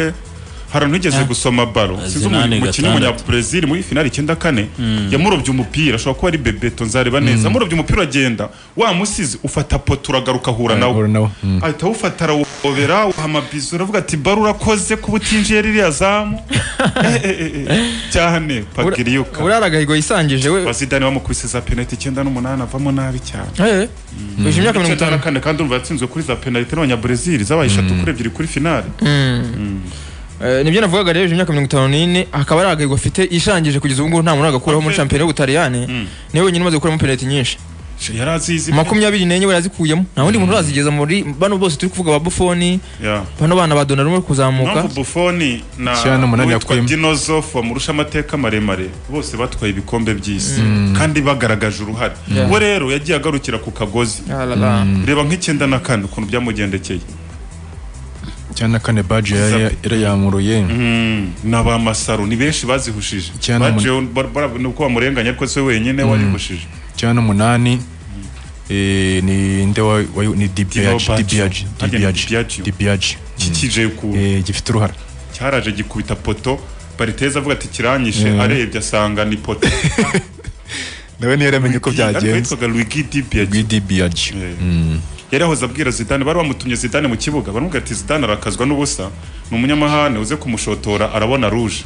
hari nugeze gusoma baro Azi sinzi nane umukinnyi gatandatu. w'umunyabrezil muri finali icyenda kane yamurobye umupira ashobora kuba ari bebeto nzareba neza amurobye umupira agenda wamusize ufata poto uragaruka ahura nawe Ahura nawe, mm. ahita awufata arawobera uhamabiza uravuga ati baro urakoze kuba utinjiye ririya zamu Eh, eh, eh, eh. cyane pagiriyuka buriya agahigo yisangije we bazidani bamukubise za penaliti icyenda n'umunani avamo nabi cyane Eh, uje imyaka mirongo icyenda itanu na kane kandi urumva yatsinzwe kuri za penaliti n'abanyabrezil zabaye eshatu kuri ebyiri kuri finali Eh, nibyo navugaga rero uje imyaka mirongo itanu n'ine akaba ari agahigo afite yishangije kugeza ubu ngubu nta muntu uragakuraho muri Okay. shampiyona y'ubutaliyani niwe wenyine umaze gukuramo penaliti nyinshi yari azizi makumyabiri n'enye we yazikuyemo nta wundi muntu urazigeza muri bano bose turi kuvuga ba bufoni Yeah. bano bana ba donaruma bari kuzamuka mpamvu bufoni Icyenda na n'umunani witwa yakuyemo. dinozof wamurusha amateka maremare bose batwaye ibikombe by'isi kandi bagaragaje uruhare Yeah. we rero yagiye agarukira ku kagozi Ah la la. reba nk'icyenda na kane ukuntu byamugendekeye cyane na kane baji yari yarayamuruye Mm, ni abamasaro ni benshi bazihushije Icyenda Ba n'umunani. Jeon- bar- bar- ni uko bamurenganya ariko se wenyine warihushije cyane n'umunani eh, ni nde wa- wa- ni dibiaji Dibabaji. dibiaji Harya ni Dibiaji. dibiaji dibiaji Iki kije ku Eh, gifite uruhara cyaraje gikubita poto bariteza avuga ati kiranyishe arebye asanga ni poto nawe ntiyaramenye uko ariko yitwaga Luigi Di Biaggi. dibiaji yari ahoze abwira zidane bari bamutumye zidane mu kibuga baramubwira ati zidane arakazwa n'ubusa ni umunyamahane uze kumushotora arabona ruje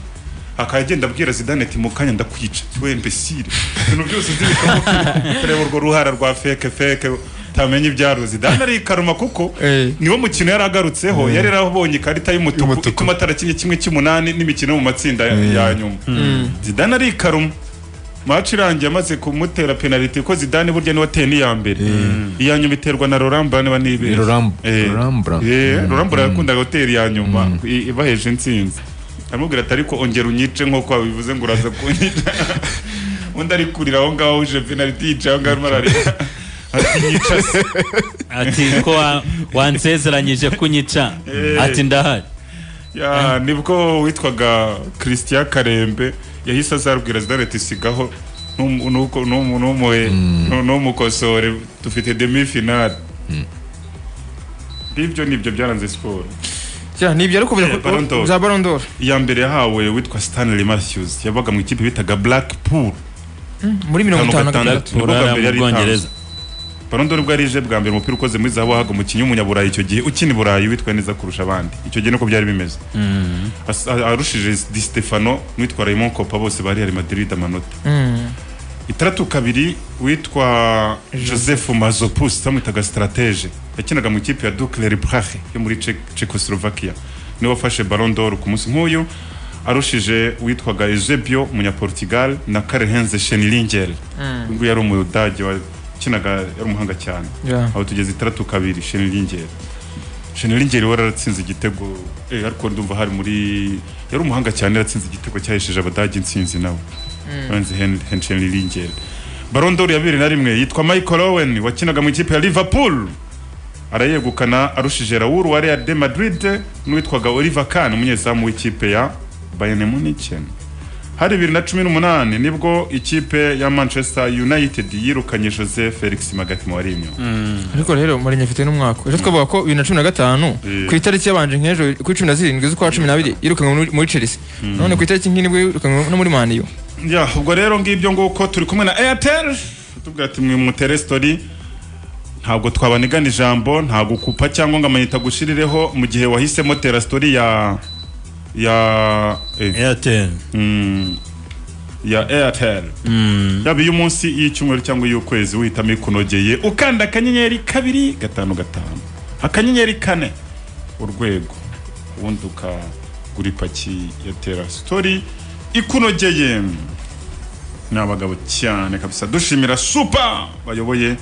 akaba agenda abwira zidane ati mu kanya ndakwica we mbesire ibintu byose uzi bikaba kureba urwo ruhara rwa feke feke utamenye ibyaro zidane arikaruma kuko Eh. niwo mukino yari agarutseho yari yarabonye ikarita y'umutuku ituma atarakinye kimwe cy'umunani n'imikino yo mu matsinda ya- ya nyuma zidane arikaruma maci irangiye amaze kumutera penaliti kuko zidane burya niwe ateye n'iya mbere iya nyuma iterwa na rorambura niba nibeshye Roram- Eh. Rorambura. Eh, rorambura yakundaga gutera iya nyuma i- ibaheje intsinzi aramubwira ati ariko ongera unyice nk'uko wabivuze ngo uraza kunyica undi ari kurira aho ngaho uje penaliti yicaye aho ngaho arimo ararira ati nyica se ati ko wa- wansezeranyije kunyica ati ndahari Ya, nibwo witwaga christian karembe yahise azabwira zidane ati sigaho ntum- nuko- numu- numuhe- nu- numukosore dufite demi finale ngibyo nibyo byaranze siporo Cya, nibyo ariko Eh, Ballon d'Or. za baron d'or iya mbere yahawe witwa stanley matthews yabaga mu ikipe bitaga blackpool muri mirongo itanu na Mirongo itandatu. gatandatu Ni bwo bwa urara mbere mu yari bwongereza barondo nibwo yarije bwa mbere umupira ukoze muri zahabu wahaga umukinnyi w'umunyaburayi icyo gihe ukina i burayi witwaye neza kurusha abandi icyo gihe niko byari bimeze As- a- arushije di stefano n'uwitwa raymond kopa bose bari hari madrid amanota itandatu kabiri witwa joseph mazopus bamwitaga stratege yakinaga mu ikipe ya dukleri prahe yo muri Czech- czechoslovakia niwe wafashe baron d'or ku munsi nk'uyu arushije witwaga eusebio umunyaportugal na karehenze shenilinger uyu nguyu yari umudage wakinaga yari umuhanga cyane Yeah. aho tugeze itandatu kabiri shenilinger shenilinger wari aratsinze igitego eh, ariko ndumva hari muri yari umuhanga cyane yaratsinze igitego cyahesheje abadage intsinzi nawe Lorenzo Hen- Hen- Shenilinger baron d'or ya bibiri na rimwe yitwa michael owen wakinaga mu ikipe ya liverpool arayegukana arushije Raul wa Real de Madrid n'uwitwaga Oliver Kahn umunyezamu w'ikipe ya Bayern Munich hari bibiri na cumi n'umunani nibwo ikipe ya manchester united yirukanye jose felix magatima wari imyuga ariko rero marinye afite n'umwaka ejo twavuga ko bibiri na cumi na gatanu ku itariki yabanje nk'ejo kuri cumi na zirindwi z'ukwa cumi n'abiri yirukanwe muri- muri chelsea none ku itariki nk'indwi yirukanwe no muri maniyo ya ubwo rero ngibyo nguko turi kumwe na airtel tubwira ati mwe mutere story ntabwo twabanigana ijambo nta gukupa cyangwa ngo amayita gushirireho mu gihe wahisemo tera story ya ya eh, airtel mm, ya airtel yaba iy'umunsi iy'icyumweru cyangwa iy'ukwezi wihitamo ikunogeye ukanda akanyenyeri kabiri gatanu gatanu akanyenyeri kane urwego ubundi ukagura ipaki ya tera sitori ikunogeye ni abagabo cyane kabisa dushimira supa bayoboye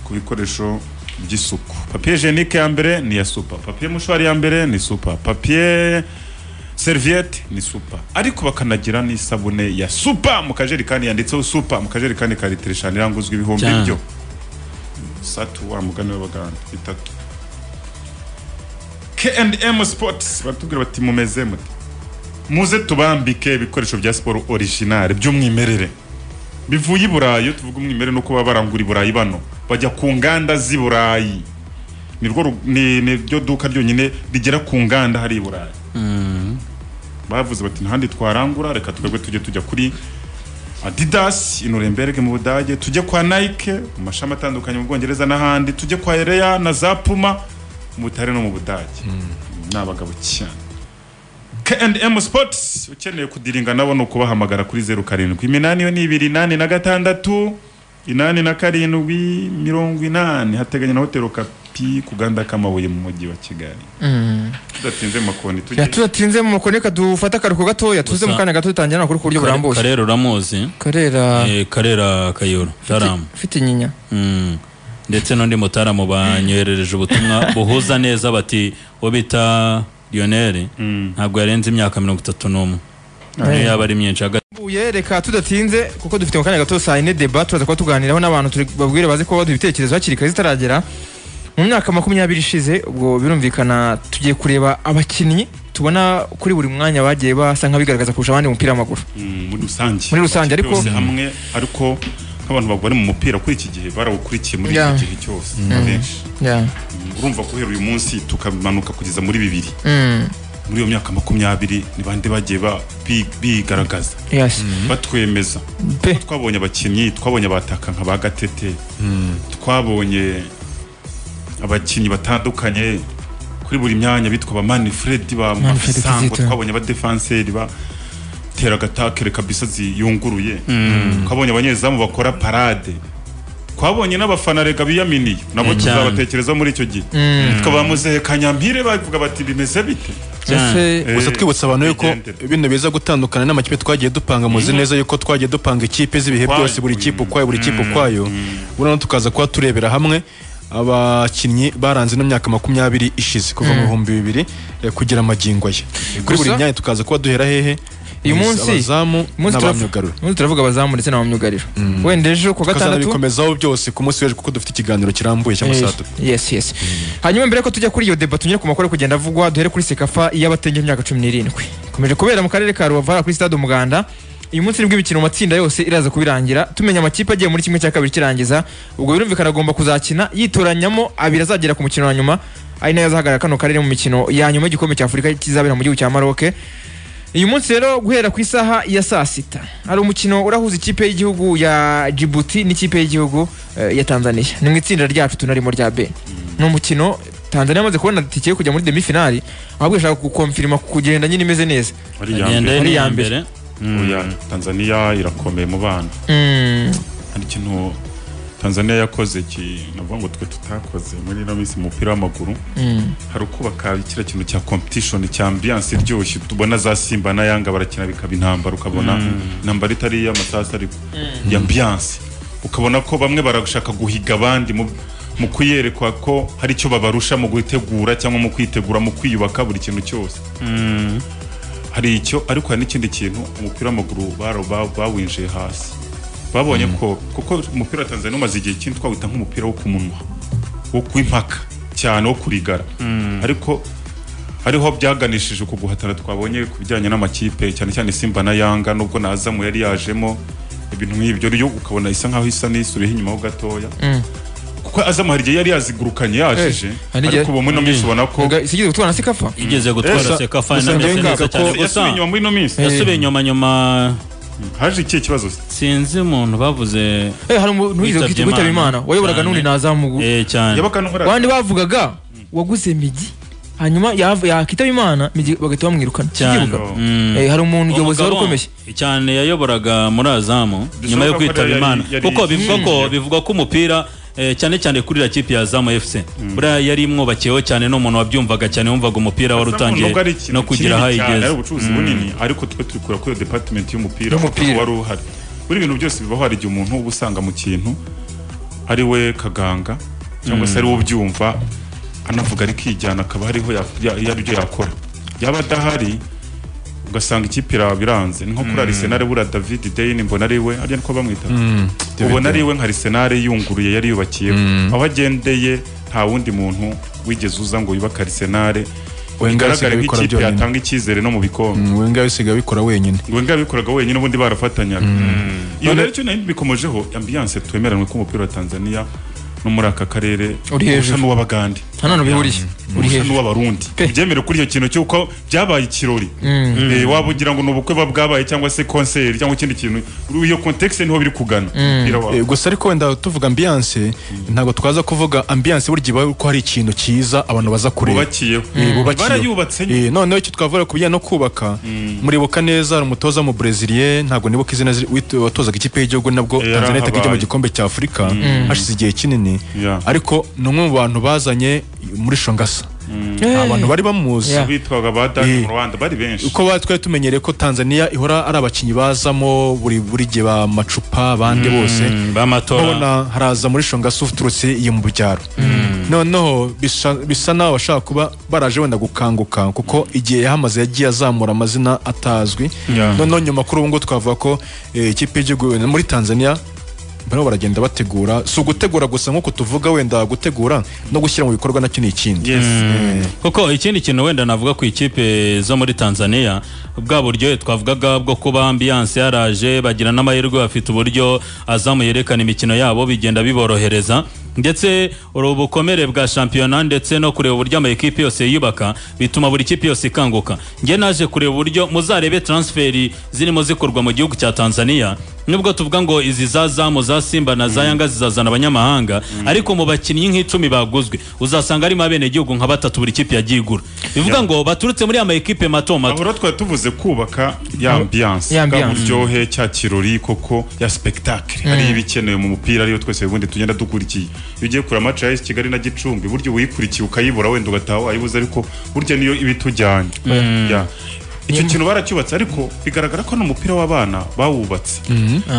ku bikoresho by'isuku papiye jenike ya mbere ni iya supa papiye mushwari ya mbere ni supa papiye seriviyete ni supa ariko bakanagira n'isabune ya supa mu kajerekani yanditseho supa mu kajerekani ka litiro eshanu iranguzwa ibihumbi Cyane. byo satu wa mugani w'abaganga bitatu K&M Sports baratubwira bati mumeze mute muze tubambike ibikoresho bya siporo original by'umwimerere bivuye i burayi iyo tuvuga umwimerere nuko baba barangura i burayi bano bajya ku nganda z'i burayi nirwo ru- ni- niryo duka ryonyine rigera ku nganda hari i burayi bavuze bati ntahandi twarangura reka twebwe tujye tujya kuri adidas i nuremberg mu budage tujye kwa nike mu mashami atandukanye mu bwongereza n'ahandi tujye kwa ereya na za puma mu butare no mu budage ni abagabo cyane K&M Sports ukeneye kudiringa nabo ni ukubahamagara kuri zeru karindwi iminani yo ni ibiri inani na gatandatu inani na karindwi mirongo inani hateganya na hoteli kapi ku ganda k'amabuye mu mujyi wa kigali tudatinze mu makoni tujye tudatinze mu makoni reka dufate akaruhuko gatoya tuze Gusa- mu kanya gato dutangira amakuru ku buryo burambuye karera uramuzi karera Eh, karera kayoro taramu ufite inyinya Mm. ndetse n'undi mutaramu banyoherereje ubutumwa buhuza neza bati uwo bita lionel ntabwo yarenze imyaka mirongo itatu n'umwe niyo yaba ari myinshi hagati Mbuye reka tudatinze kuko dufite mu kanya gato saa yine deba turaza kuba tuganiraho n'abantu turi babwire baze kuba baduha ibitekerezo hakiri kare zitaragera mu myaka makumyabiri ishize ubwo birumvikana tugiye kureba abakinnyi tubona kuri buri mwanya bagiye basa nk'abigaragaza kurusha abandi mu mupira w'amaguru Mm, muri rusange Muri rusange, ariko- Bose hamwe ariko nk'abantu bari mu mupira kuri iki gihe barawukurikiye muri Yeah. iki gihe cyose abenshi Mm, urumva guhera uyu munsi tukamanuka kugeza muri bibiri Mm, muri iyo myaka makumyabiri ni bande bagiye ba- bi- bigaragaza yes. batwemeza pe twabonye abakinnyi twabonye abataka nka ba gatete twabonye abakinnyi batandukanye kuri buri myanya bitwa ba manifred ba Manfred mafisango Kizito. twabonye abadefanseri ba teragatakere kabisa ziyunguruye twabonye abanyezamu bakora parade twabonye n'abafana rega biyaminiye nabo Mm. tuzabatekereza muri icyo gihe twabamuzehe kanyampire bavuga bati bimeze bite ese gusa Eh, twibutsa abantu yuko bigendere. bino biza gutandukana n'amakipe twagiye dupanga muzi neza yuko twagiye dupanga ikipe z'ibihe Ukwayo. byose buri kipe ukwayo buri kipe ukwayo burano tukaza kuba turebera hamwe abakinnyi baranze ino myaka makumyabiri ishize kuva mu bihumbi bibiri eh, kugera magingo ye kuri buri Gusa- myanya tukaza kuba duhera hehe uyu munsi abazamu uyu munsi turaf- n'abamyugarura uyu munsi turavuga abazamu ndetse n'abamyugariro wenda ejo ku wa gatandatu tukazanabikomezaho byose ku munsi w'ejo kuko dufite ikiganiro kirambuye cyangwa saa tatu Eh, yes yes hanyuma mbere ko tujya kuri iyo deba tunyere ku makuru ari kugenda avugwa duhere kuri sekafa y'abatenge imyaka cumi n'irindwi ikomeje kubera mu karere ka rubavu hariya kuri stade umuganda uyu munsi nibwo imikino mu matsinda yose iraza kubirangira tumenya amakipe agiye muri kimwe cya kabiri kirangiza ubwo birumvikana agomba kuzakina yitoranyamo abiri azagera ku mukino wa nyuma ari nayo azahagarara kano karere mu mikino ya nyuma y'igikombe cya afurika kizabera mu gihugu cya maroke uyu munsi rero guhera ku isaha ya saa sita hari umukino urahuza ikipe y'igihugu ya Djibouti n'ikipe y'igihugu eh, ya Tanzania ni mu itsinda ryacu tunarimo rya B ni umukino Tanzania amaze kubona tike yo kujya muri demi finali ahubwo ishaka gukomfirima kugenda nyine imeze neza Ariya Agenda mbere. yari iya iya mbere. mbere Oya, tanzania irakomeye mu bana Mm, hari ikintu tanzania yakoze ki navuga ngo twe tutakoze muri ino minsi mu mupira w'amaguru hari ukubaka kiriya kintu cya competition cya ambiyanse iryoshye tubona za simba na yanga barakina bikaba intambara ukabona intambara itari iy'amasasu ariko ya ambiyanse ukabona ko bamwe barashaka guhiga abandi mu mu kuyerekwa ko hari icyo babarusha mu gutegura cyangwa mu kwitegura mu kwiyubaka buri kintu cyose hari icyo ariko hari n'ikindi kintu umupira w'amaguru baro- ba- bawinjiye hasi babonye ko kuko umupira wa tanzania umaze igihe kinini twawita nk'umupira wo ku munwa wo kuwimpaka cyane wo kurigara ariko hariho byaganishije uku guhatana twabonye ku bijyanye n'amakipe cyane cyane simba na yanga nubwo nazamu yari yajemo ibintu nk'ibyo ryo ukabona isa nkaho isa n'isuriho inyuma ho gatoya kuko azamu hari igihe yari yazigurukanye yajije Eh, hari igihe- ariko ubu muri ino minsi ubona ko isigeze gutwara sikafa igeze gutwara Esa- sekafa gusa inameze ndabona neza ko cyane yasubiye gusa inyuma muri ino minsi yasubiye nyuma nyuma haje ikihe kibazo se? sinzi umuntu bavuze Eh, hari umuntu Witabye wigeze kwitaba Imana. imana wayoboraga Cyane. n'undi nazamugu eh cyane yabaga n'uhora abandi bavugaga waguze migi hanyuma yav- yakitaba imana migi bagahita bamwirukana cyane Ikivuga. Mm. Eh, hari umuntu umuyobozi wari Umugabo ukomeye cyane yayoboraga muri azamu nyuma yo ko kwitaba yari- imana yari- kuko bivuga ko Mm. bivuga ko umupira eh, cyane cyane kuri la kipe ya azamu fc buriya yari imwubakiyeho cyane n'umuntu wabyumvaga cyane wumvaga umupira wari utangiye Nubwo ari ikintu no kugira kinini aho cyane, igeze ari ubucuruzi bunini ariko twe turi kureba kuri iyo department y'umupira Y'umupira. kuko wari uhari buri bintu byose bibaho hari igihe umuntu uba usanga mu kintu ari we kaganga cyangwa se ari we ubyumva anavuga ari kijyana akaba hariho ya- ya- yari ibyo yakora yaba adahari ugasanga ikipe irawe biranze ni nko kuri arisenal bura david deyini mbona ari we arya niko bamwita ubona ari we nka arisenal yunguruye yari yubakiyeho aho agendeye nta wundi muntu wigeze uza ngo yubake arisenal Wenger bigaragare asigaye abikora nk'ikipe byonyine. yatanga icyizere no mu bikombe Mm, Wenger bisigaye abikora wenyine ngo wenga yabikoraga wenyine ubundi barafatanyaga iyo rero icyo nari bikomojeho ambiyanse twemeranwe ko umupira wa tanzania no muri aka karere Uri hejuru. usa n'uw'abagande nta nantu bihuriye uri usa hejuru n'uw'abarundi Pe. byemere kuri icyo kintu cy'uko byabaye ikirori Eh, waba ugira ngo ni ubukwe buba bwabaye cyangwa se konseri cyangwa ikindi kintu iyo context niho biri kugana umupira wa Eh, gusa ariko wenda tuvuga ambiyanse ntabwo twaza kuvuga ambiyanse burya iba ko hari ikintu cyiza abantu baza kureba bubakiyeho Eh, bubakiyeho. barayubatse nyine. Eh, noneho icyo twavuga ku bijyanye no kubaka muribuka neza hari umutoza mu Brezilien ntabwo nibuka izina ziri- wit- watozaga ikipe y'igihugu nabwo Eh, Tanzania itakijya mu yarahabaye. gikombe cya Afurika hashize igihe kinini Yeah. ariko ni umwe mu bantu bazanye muri Shongasa Eh. abantu bari bamuzi Yeah. bitwaga ba dani Eh. mu rwanda bari benshi uko ba- twari tumenyereye ko tanzania ihora ari abakinnyi bazamo buri buri gihe bamacupa abandi bose Mm, b'amatora ubona haraza muri shongasi uturutse iyo mu byaro noneho bisa- bisa naho bashaka kuba baraje wenda gukanguka kuko igihe yahamaze yagiye azamura amazina atazwi noneho nyuma kuri ubu ngubu twavuga ko eh, ikipe y'igihugu muri tanzania barimo baragenda bategura si ugutegura gusa nk'uko tuvuga wenda gutegura no gushyira mu bikorwa nacyo ni ikindi yes kuko ikindi kintu wenda navuga ku ikipe zo muri tanzania bwa buryo twavugaga bwo kuba ambiyanse yaraje bagira n'amahirwe bafite uburyo azamu yerekana imikino yabo bigenda biborohereza ndetse uri ubukomere bwa shampiyona ndetse no kureba uburyo amakipe yose yiyubaka bituma buri kipe yose ikanguka njye naje kureba uburyo muzarebe transferi zirimo zikorwa mu gihugu cya tanzania nubwo tuvuga ngo izi za zamu za simba na za yanga zizazana abanyamahanga ariko mu bakinnyi nk'icumi baguzwe uzasanga harimo abenegihugu nka batatu buri kipe yagiye igura bivuga ngo baturutse muri ama ekipe mato mato aho rero twari tuvuze kubaka ya ambiyanse ya bwa ambiance. buryohe cya kirori koko ya sipegitakire hariyo ibikenewe mu mupira ariyo twese ubundi tugenda dukurikiye iyo ugiye kureba amaci y'isi kigali na gicumbi burya uba uyikurikiye ukayibura wenda ugataha wayibuze ariko burya niyo iba itujyanye Ya. icyo kintu baracyubatse ariko bigaragara ko n'umupira w'abana bawubatse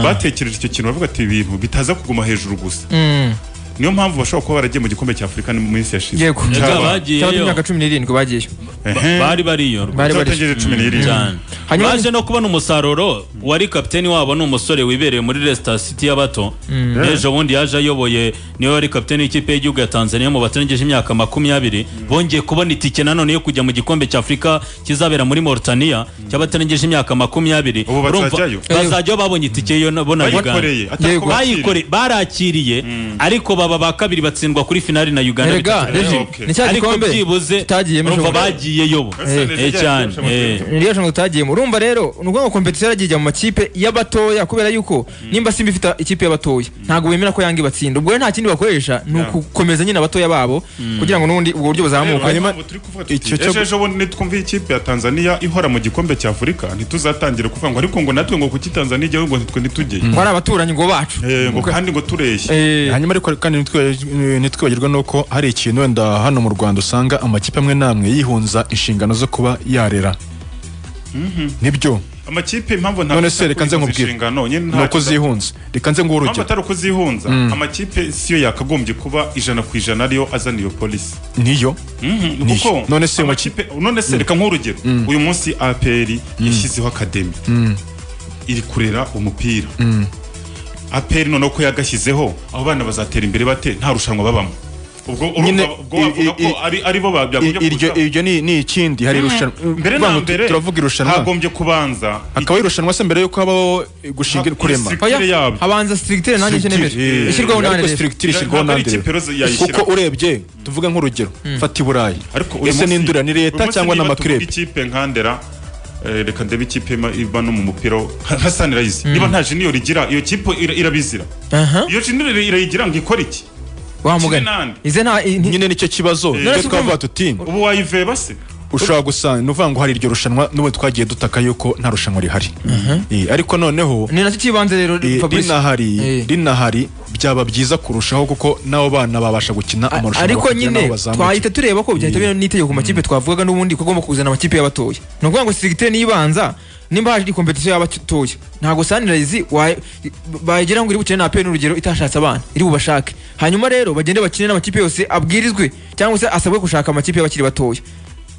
batekereje icyo kintu bavuga ati ibintu bitaza kuguma hejuru gusa Mm. niyo mpamvu bashobora kuba baragiye mu gikombe cya afurika mu minsi yashize yego Ega Cyaba- cyaba bagiyeyo imyaka cumi n'irindwi bagiyeyo Ehe. bari bariyo Bari bari- Zatangiye cumi n'irindwi cyane Hanyuma- baje no kubona umusaruro wari kapiteni wabo ni umusore wibereye muri Leicester City y'abato n'ejo bundi yaje ayoboye niwe wari kapiteni w'ikipe y'igihugu ya Tanzania mu batarengeje imyaka makumyabiri bongeye kubona itike nanone yo kujya mu gikombe cya Afurika kizabera muri Mauritania cy'abatarengeje imyaka makumyabiri Ubu Urumva- bazajyayo? bazajyaho babonye itike yo na- bo na bayikoreye Uganda atari Yego. ko bakiriye. bayikore barakiriye ariko baba ba kabiri batsindwa kuri finali na Uganda erega bitatu- regi okay. ni cya ariko gikombe byibuze tutagiyemo urumva ejo bundi. bagiyeyo bo Ese ni Eh, rya cyane ryose amategeko. eh. ni ryo jambo tutagiyemo urumva rero ni ukuvuga ngo kompetisiyo yaragiye ijya mu makipe y'abatoya kubera yuko nimba simba ifite ikipe y'abatoya ntabwo bemera ko yanga ibatsinda ubwo rero nta kindi bakoresha ni ukukomeza nyine abatoya babo kugira ngo n'ubundi ubwo buryo buzamuka hanyuma icyo cyo- ejo ejo bundi nitwumviye ikipe ya tanzania ihora mu gikombe cya afurika ntituzatangire kuvuga ngo ariko ngo natwe ngo kuki tanzania ijyaho ngo ntitwe ntitujyeyo ngo ari abaturanyi ngo bacu Eh, ngo kandi ngo tureshye Eh, hanyuma ariko kandi ntitwibagiwe- ntitwibagirwe nuko hari ikintu wenda hano mu rwanda usanga amakipe amwe n'amwe yihunza inshingano zo kuba yarera nibyo amakipe impamvu nta none se reka nze nkubwire inshingano nyine ni uko zihunza reka nze nguhe impamvu urugero atari uko zihunza amakipe siyo yakagombye kuba ijana ku ijana ariyo azana iyo polisi niyo Mhm, Ni kuko iki? None se amakipe none se reka nk'urugero uyu munsi APR yashyizeho akademi iri kurera umupira APR noneho ko yagashyizeho abo bana bazatera imbere bate nta rushanwa babamo ubwo Nyine, urumva- ubwo wavuga i- i- ko i- ari ari bo I- babyagombye iryo iryo ni ni ikindi hari irushanwa mbere Vuga na ngo tu- mbere turavuga irushanwa hagombye kubanza hakabaho irushanwa se mbere yuko habaho eh, gushinga Ha- kurema isi- Oya, yabo. habanza strictire nanjye Structure, cyenemeje eh, ishyirwaho na ariko RRF. structure ishyirwaho Ntabwo ari na RRF. ikipe roza yayishyiraho. kuko urebye tuvuge nk'urugero fata iburayi ariko uyu ese munsi- ni indura ni uyu leta munsi cyangwa ni niba tuvuga amakirebe ikipe nkandera eh, reka ndebe ikipe ima- iba no mu mupira wo- nka nka sunrise niba nta junior igira iyo kipe ira- irabizira aha iyo junior irayigira ngo ikore iki wa Kimwe mugani n'andi. ize nta i- ni- nyine nicyo kibazo None rero si twavuga ukumva- tuti ubu wayiveba se ushobora gusanga ni uvuga ngo hari iryo rushanwa n'ubu twagiye dutaka yuko nta rushanwa rihari Eh, ariko noneho ni nacyo cyibanze rero eh, Fabrice. Eh. rinahari rinahari byaba byiza kurushaho kuko n'abo bana babasha gukina A- amarushanwa ariko bakagira n'aho nyine bazamuka. twahita tureba ko byahita bina n'itegeko ku makipe twavugaga n'ubundi ko agomba kuzana amakipe y'abatoya ni ukuvuga ngo sirigite nibanza nimba haje kompetisiyo y'abatoya ntabwo sanirayizi bayigira ngo iri bukine na peni urugero itashatse abana iri bubashake hanyuma rero bagende bakine n'amakipe yose abwirizwe cyangwa se asabwe gushaka amakipe y'abakiri batoya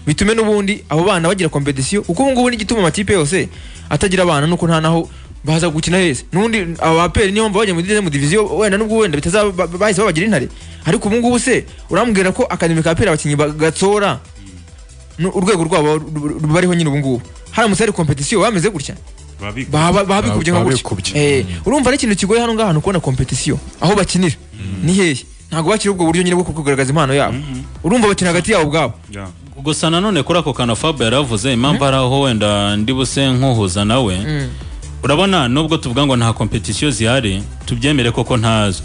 bitume n'ubundi abo bana bagira kompetisiyo kuko ubu ngubu n'igituma amakipe yose atagira abana nuko nta naho baza gukina heza n'ubundi abaperi niyo mpamvu bajya muri deuxième division wenda n'ubwo wenda bitazaba ba- ba- bahise babagira intare ariko ubu ngubu se urambwira ko akademi ka peri abakinnyi ba- gatsora nu- urwego rwabo ru- ru- bariho nyine ubu ngubu haramutse hari kompetisiyo bameze gutya Babi- baba babikubye nka Baba gutya bikubye. Eh, urumva ari ikintu kigoye hano ngaha ni ukubona kompetisiyo aho bakinira ni hehe ntabwo bakiri ubwo buryo nyine bwo kugaragaza impano yabo urumva bakina hagati yabo ubwabo Yeah. gusa nanone kuri ako kantu fab yaravuze impamvu ari aho wenda ndi buse nkuhuza nawe urabona nubwo tuvuga ngo nta kompetisiyo zihari tubyemere koko ntazo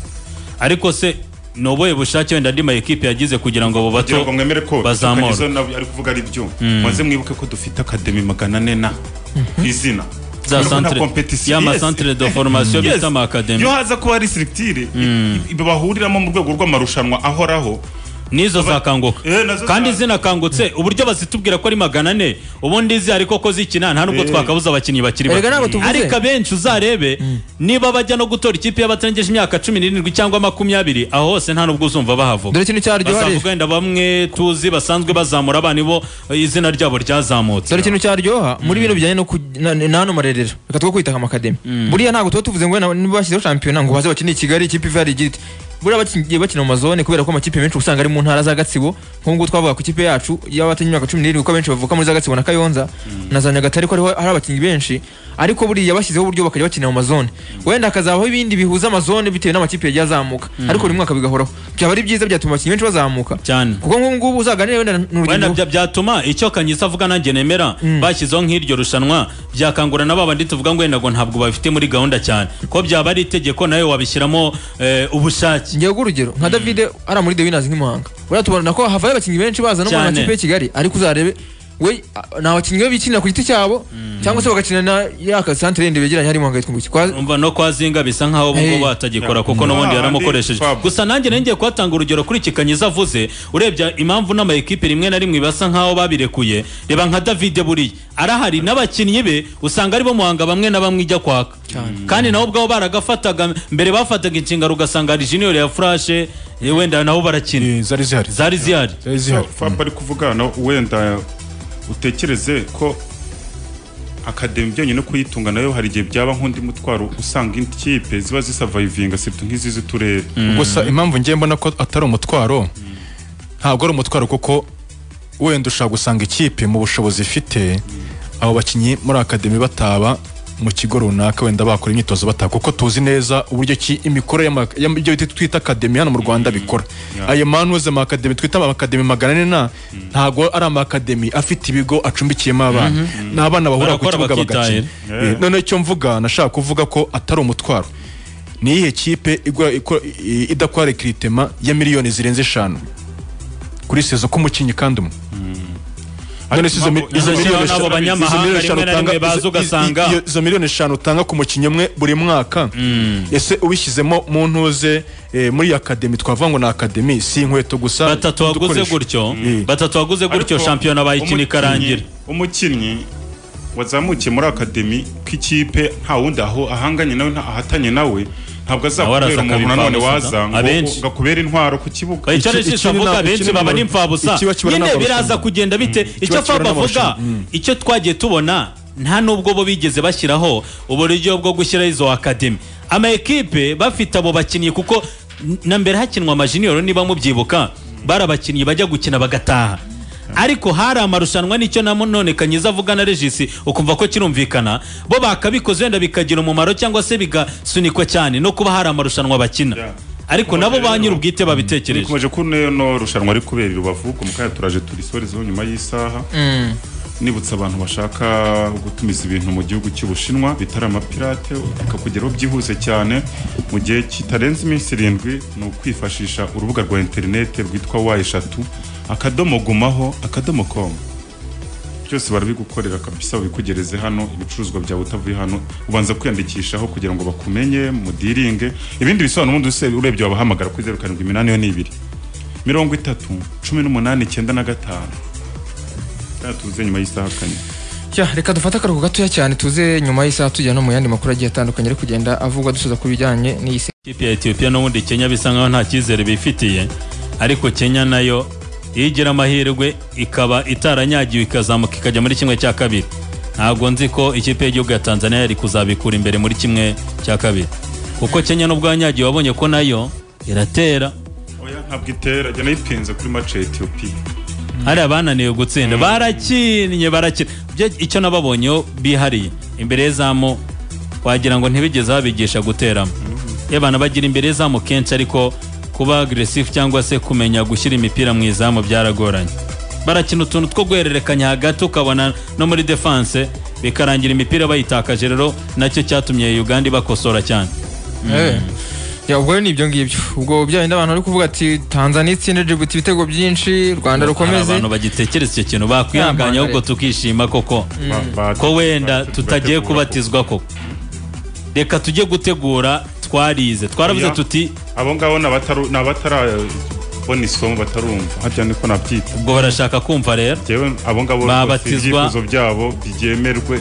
ariko se ni ubuhe bushake wenda andi mayikipe yagize kugira ngo abo kugira bato ngo mwemere ko bazamura. Tukanizo nawe ari kuvuga ari byo maze mwibuke ko dufite akademi magana ane na ku izina za Urabona centre competition, ya ma yes. centre de formation Yes. bita ama academy iyo haza kuba hari sirikitire bahuriramo mu rwego rw'amarushanwa ahoraho nizo zakanguka Eh, nazo kandi za- zinakangutse ubundi bazitubwira ko ari magana ane ubundi zihari koko zikina nta nubwo twakabuza abakinnyi bakiri Erega bato. ntabwo tuvuze. ariko abenshi uzarebe niba bajya no gutora ikipe y'abatarengeje imyaka cumi n'irindwi cyangwa makumyabiri aho hose nta nubwo uzumva bahavuga dore ikintu cyaryoha rero bazavuga wenda bamwe tuzi basanzwe bazamura abana bo izina ryabo ryazamutse dore ikintu cyaryoha muri bino bijyanye no ku- na- na hano marerero reka two kwita amakademi buriya ntabwo tuba tuvuze ngo wenda niba bashyizeho shampiyona ngo baze bakine i kigali ikipe iva igiti buriya bakigiye bakina mu mazone kubera ko amakipe menshi uba usanga ari mu ntara za gatsibo nk'ubwo twavuga ku ikipe yacu y'abatanye imyaka cumi n'irindwi ko abenshi bavuka muri za gatsibo na kayonza na za nyagatare ko ariho hari abakinnyi benshi ariko buriya bashyizeho uburyo bakajya bakina mu mazone wenda hakazabaho ibindi bihuza amazone bitewe n'amakipe yagiye azamuka ariko buri mwaka bigahoraho byaba ari byiza byatuma abakinnyi benshi bazamuka cyane kuko nk'ubungubu uzaganira wenda wenda n'urugendo bya- byatuma icyo kanyisa avuga nanjye nemera bashyizeho nk'iryo rushanwa byakangura na babandi tuvuga ngo wenda ngo ntabwo bafite muri gahunda cyane ko byaba ari itegeko nawe wabishyiramo eh, ubushake ngewe urugero nka David ari muri The Winners nk'imuhanga uriya tubona ko havayo abakinnyi benshi baza no mu Cyane. makipe y'i Kigali ariko uzarebe we a- ni abakinnyi be bikinira ku giti cyabo cyangwa se bagakina na ya ka centre yindi begeranye harimo hagahitwa ngo iki kwa umva no kwa zinga bisa nkaho Hey. bwo batagikora kuko Mm. n'ubundi Ah, yaramukoresheje ndi Fab. gusa nanjye nengeye kuhatanga urugero kuri iki kanyiza avuze urebye impamvu n'amayikipe rimwe na rimwe basa nkaho babirekuye reba nka davide buriya arahari n'abakinnyi be usanga ari bo muhanga bamwe na bamwe ijya kwaka kandi nabo ubwabo baragafataga mbere bafataga inshingano ugasanga hari junior ya furashe eh, wenda nabo barakina Eh, zari zihari zari zihari So, zari zihari Fab ari kuvugana wenda utekereze ko akademi byonyine kuyitunga nayo hari igihe byaba nk'undi mutwaro usanga ikipe ziba zisavayivinga sirtu nk'izi z'uturere gusa impamvu ngiye mbona ko atari umutwaro ntabwo ari umutwaro kuko wenda ushobora gusanga ikipe mu bushobozi ifite abo bakinnyi muri akademi bataba mu kigo runaka wenda bakora imyitozo bataha kuko tuzi neza uburyo ki imikorere y'ama- y'am- ibyo bita- twita akademi hano mu rwanda bikora ayo manuze mu akademi twita amakademi magana ane na ntabwo ari amakademi afite ibigo acumbikiyemo abana ni abana bahura ku Barakora kibuga bakitahira. bagakina Eh, noneho icyo mvuga nashaka kuvuga ko atari umutwaro ni iyihe kipe igwa- iko- i- idakora rekiritema ya miliyoni zirenze eshanu kuri sezo k'umukinnyi kandi umwe none se izo mi- impamvu- izo Izo nabo miliyoni eshanu- abanyamahanga izo miliyoni eshanu rimwe na rimwe utanga- baza izo- ugasanga- iyo- izo miliyoni eshanu utanga ku mukinnyi umwe buri mwaka ese ubishyizemo mu ntuze eh, muri akademi twavuga ngo ni akademi si inkweto gusa batatu waguze n'udukoresho. gutyo Eh. batatu waguze gutyo Ariko shampiyona bayikina umukinnyi- ikarangira umukinnyi wazamukiye muri akademi k'ikipe nta wundi aho ahanganye nawe nta- ahatanye nawe ntabwo Nawe araza azakubera umuntu akabipfa nanone gusa. waza ngo Abenshi. ngo akubere intwaro ku kibuga icyo Iki- aricyo iki ni avuga ntabwo- benshi iki ni baba ntabwo- ni imfabusa ikiba kibura nyine ntabwo biraza barushanwa. kugenda bite icyo Ikiba kibura faba ntabwo avuga barushanwa. icyo twagiye tubona nta nubwo bo bigeze bashyiraho uburyo bwo gushyiraho izo akademi ama ekipe bafite abo bakinnyi kuko na mbere hakinwa amajiniyoro niba mubyibuka bari abakinnyi bajya gukina bagataha ariko hari amarushanwa nicyo na none kanyiza avuga na regisi ukumva ko kirumvikana bo bakabikoze wenda bikagira umumaro cyangwa se bigasunikwa cyane no kuba hari amarushanwa bakina Yeah. ariko nabo ba nyir'ubwite babitekereje dukomeje ko no rushanwa ari kubera i rubavu ku mukaya turaje turisorezeho nyuma y'isaha nibutsa abantu bashaka gutumiza ibintu mu gihugu cy'ubushinwa bitari amapirate bikakugeraho byihuse cyane mu gihe kitarenze iminsi irindwi ni ukwifashisha urubuga rwa interinete rwitwa wa eshatu akadomo gumaho akadomo komu byose barabigukorera kabisa babikugereze hano ibicuruzwa byawe utavuye hano ubanza kwiyandikishaho kugira ngo bakumenye mudiringe ibindi bisobanuro ubundi use- urebye wabahamagara kuri zeru karindwi iminani yo ni ibiri mirongo itatu cumi n'umunani icyenda na gatanu kandi tuze nyuma y'isaha kane Ya, reka dufate akaruhuko gatoya cyane tuze nyuma y'isaha tujya no mu yandi makuru agiye atandukanye ari kugenda avugwa dusoza ku bijyanye n'iyisi ikipe ya etiyopiya n'ubundi kenya bisa nkaho nta cyizere bifitiye ariko kenya nayo iyo igira amahirwe ikaba itaranyagiwe ikazamuka ikajya muri kimwe cya kabiri ntabwo nzi ko ikipe y'igihugu ya tanzania yari kuzabikura imbere muri kimwe cya kabiri kuko kenya n'ubwo yanyagiwe wabonye ko nayo iratera oya ntabwo itera jya nayipinze kuri mace ya etiyopiya hariya bananiwe gutsinda barakinnye barakina Byo- icyo nababonyeho bihariye imbere y'izamu wagira ngo ntibigeze babigisha guteramo iyo abantu bagira imbere y'izamu kenshi ariko kuba agresifu cyangwa se kumenya gushyira imipira mu izamu byaragoranye barakina utuntu two guhererekanya hagati ukabona no muri defanse bikarangira imipira bayitakaje rero nacyo cyatumye uganda ibakosora cyane Eh. Ya, ubwo rero ni ibyo ngibyo ubwo bya bindi abantu bari kuvuga ati tanzania itsinda jibuti ibitego byinshi rwanda hari rukomeze abantu bagitekereza icyo kintu bakwihanganya ahubwo tukishima koko ko wenda tutagiye kubatizwa koko reka tujye gutegura twarize twaravuze Oya. tuti abo ngabo ni abataru- ni abatarabona isomo batarumva hajya niko nabyita ubwo barashaka kumva rero Njyewe abo ngabo Babatizwa. rwose ibyifuzo byabo byemerwe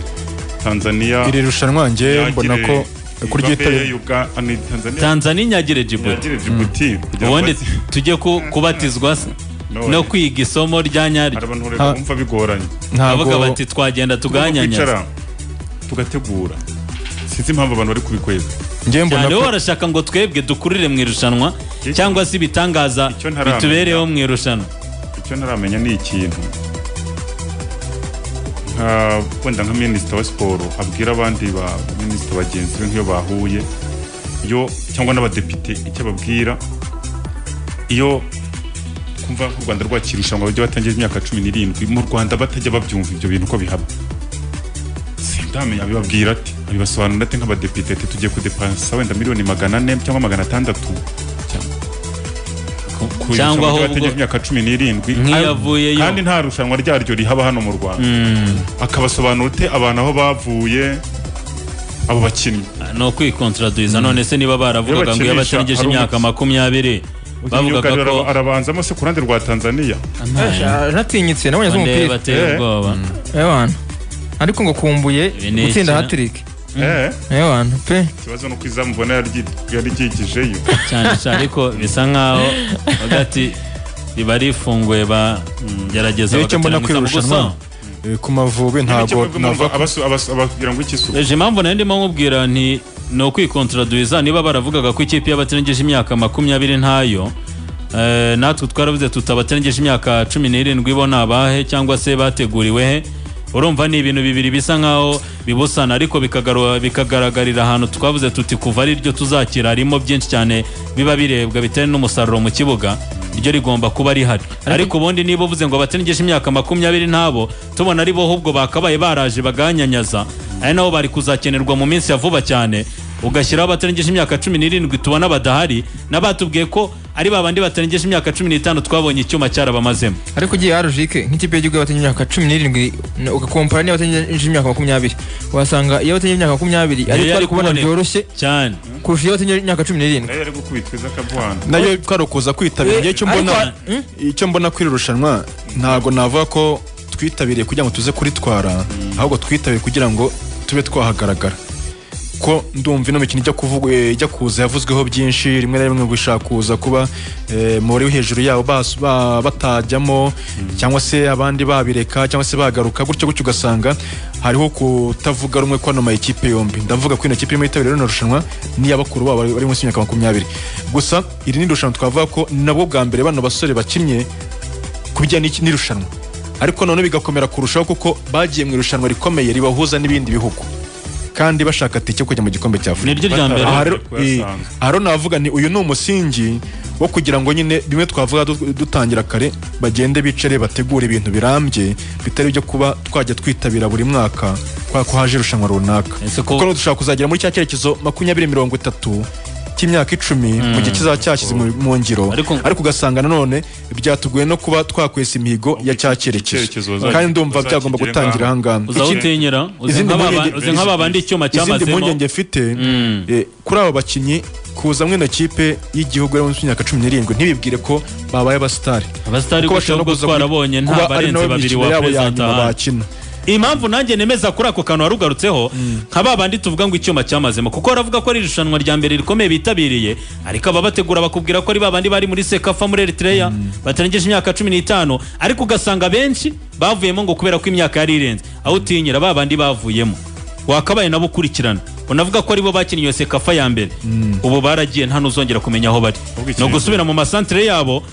tanzaniya iri rushanwa njye mbona ko kuryitaye kuryitabira tanzania inyagire jibuti jibuti kugira ngo ubundi bazi- tujye ku- kubatizwa se No. no kwiga isomo rya hari nyaryo abantu rero bumva bigoranye bavuga ntabwo bati twagenda tuganyanya tugakwicara tugategura sinzi impamvu abantu bari kubikwega njye mbona cyane ko bo barashaka ngo twebwe dukurire mu irushanwa cyangwa se ibitangaza Icyo ntaramenya. bitubereho mu irushanwa icyo ntaramenya ni ikintu nka wenda nka minisita wa siporo abwira abandi ba minisita bagenzi be nk'iyo bahuye yo cyangwa n'abadepite icyo ababwira iyo kumva nk'u rwanda rwakira irushanwa bajya batangira imyaka cumi n'irindwi mu rwanda batajya babyumva ibyo bintu uko bihaba sindamenya abibabwira ati abibasobanurira ati nk'abadepite ati tugiye kudepansa wenda miliyoni magana ane cyangwa magana atandatu ku- ku Cyangwa irushanwa ahubwo- ry'abategereje imyaka cumi n'irindwi Nk'iyavuyeyo. kandi nta rushanwa ryaryo rihaba hano mu rwanda akabasobanura ute abantu aho bavuye abo bakinnyi ni ukwikontraduiza none se niba baravugaga ngo iyo bakinisha batarengeje ari imyaka umukino. makumyabiri bavugaga Myugariro ko araba- arabanzamo se ku ruhande rwa tanzania natinyitse nabonye nde z'umupira bateye Eh. ubwoba ewana ariko ngo kumbuye Ibi ni gutsinda iki? hatirike Eh, ewana pe ikibazo ni uko izamu ubona yaryi- yari ryigijeyo cyane cyane ariko bisa nkaho hagati riba rifunguye bagerageza Rero icyo mbona ko iri gusa rushanwa eh, ku mavubi ntabwo nava ababwira ngo iki isuku ejo impamvu nayo ndimo nkubwira nti ni ukwikontraduiza niba baravugaga ko ikipe y'abatarengeje imyaka makumyabiri ntayo eh, natwe twaravuze tutabaterengeje imyaka cumi n'irindwi bo ni abahe cyangwa se bateguriwe he urumva ni ibintu bibiri bisa nkaho bibusana ariko bikagaru- bikagaragarira ahantu twavuze tuti kuva ari ryo tuzakira harimo byinshi cyane biba birebwa bitewe n'umusaruro mu kibuga ryo rigomba kuba rihari ariko ubundi niba uvuze ngo batarengeje imyaka makumyabiri n'abo tubona ari bo ahubwo bakabaye baraje baganyanyaza ari nabo bari kuzakenerwa mu minsi ya vuba cyane ugashyiraho abatarengeje imyaka cumi n'irindwi tubona badahari n'abatubwiye ko ari babandi batarengeje imyaka cumi n'itanu twabonye icyuma cyarabamazemo ariko ugiye arujike nk'ikipe y'igihugu y'abatangiye imyaka cumi n'irindwi n- ugakompara n'iyabatangiye imyaka makumyabiri wasanga iyabatangiye imyaka makumyabiri ariyo Yari twari kubona kuboneka. byoroshye cyane kurusha iyabatangiye imyaka cumi n'irindwi nayo yari gukubitwa iza akabuhana nayo twari ukuza kwitabira njye icyo mbona icyo mbona kuri iri rushanwa ntabwo navuga ko twitabiriye kugira ngo tuze kuritwara ahubwo twitabire kugira ngo tube twahagaragara kuko ndumva ino mikino ijya kuvugwa eh, ijya kuza yavuzweho byinshi rimwe na rimwe ngo ishaka kuza kuba eh, umubare uri hejuru yabo bas- ba- batajyamo cyangwa se abandi babireka cyangwa se bagaruka gutyo gutyo ugasanga hariho kutavuga rumwe kwano mayikipe yombi ndavuga ko ino kipe imwe yitabiriye rino rushanwa n'iya bakuru babo bari bari munsi y'imyaka makumyabiri gusa iri ni irushanwa twavuga ko nabwo bwa mbere bano basore bakinnye ku bijyanye n'iki- n'irushanwa ariko noneho bigakomera kurushaho kuko bagiye mu irushanwa rikomeye ribahuza n'ibindi bihugu kandi bashaka tike yo kujya mu gikombe cya afurika niryo rya mbere Aha aha rero Kuyasanzwe. eh, aha rero navuga ni uyu ni umusingi wo kugira ngo nyine bimwe twavuga du- dutangira kare bagende bicare bategure ibintu birambye bitari byo kuba twajya twitabira buri mwaka kubera ko haje irushanwa runaka Ese ko- kuko dushobora kuzagera muri cya cyerekezo makumyabiri mirongo itatu cy'imyaka icumi mu gihe kizaba cyashyize mu- mu ngiro Ariko- ariko ugasanga nanone byatugoye no kuba twakwesa imihigo ya cya cyerekezo Icyerekezo bazajya- kandi ndumva byagomba bazakigeraho. gutangira aha ngaha uza utinyira uzi izindi nk'ababa- mpungenge- uzi nk'ababandi icyuma izindi cyamazemo mpungenge mfite eh, kuri aba bakinnyi kuza mwino kipe y'igihugu yari munsi y'imyaka cumi n'irindwi ntibibwire ko babaye abasitari Abasitari Kuko gutyo bashobora no nubwo kuza twarabonye kuba nta ari barenze nabo babiri imikino wa yabo ya Perezida nyuma Hano. bakina. impamvu nanjye nemeza kuri ako kantu warugarutseho nka ba bandi tuvuga ngo icyuma cyamazemo kuko baravuga ko ari irushanwa rya mbere rikomeye bitabiriye ariko ababategura bakubwira ko ari ba bandi bari muri sekafa muri eritereya batarengeje imyaka cumi n'itanu ariko ugasanga benshi bavuyemo ngo kubera ko imyaka yari irenze aho utinyira ba bandi bavuyemo wakabaye nabo ukurikirana unavuga ko aribo bakinnye iyo sekafa ya mbere ubu baragiye nta n'uzongera kumenya aho bari Ahubwo ni ikintu- ugusubira mu masantire yabo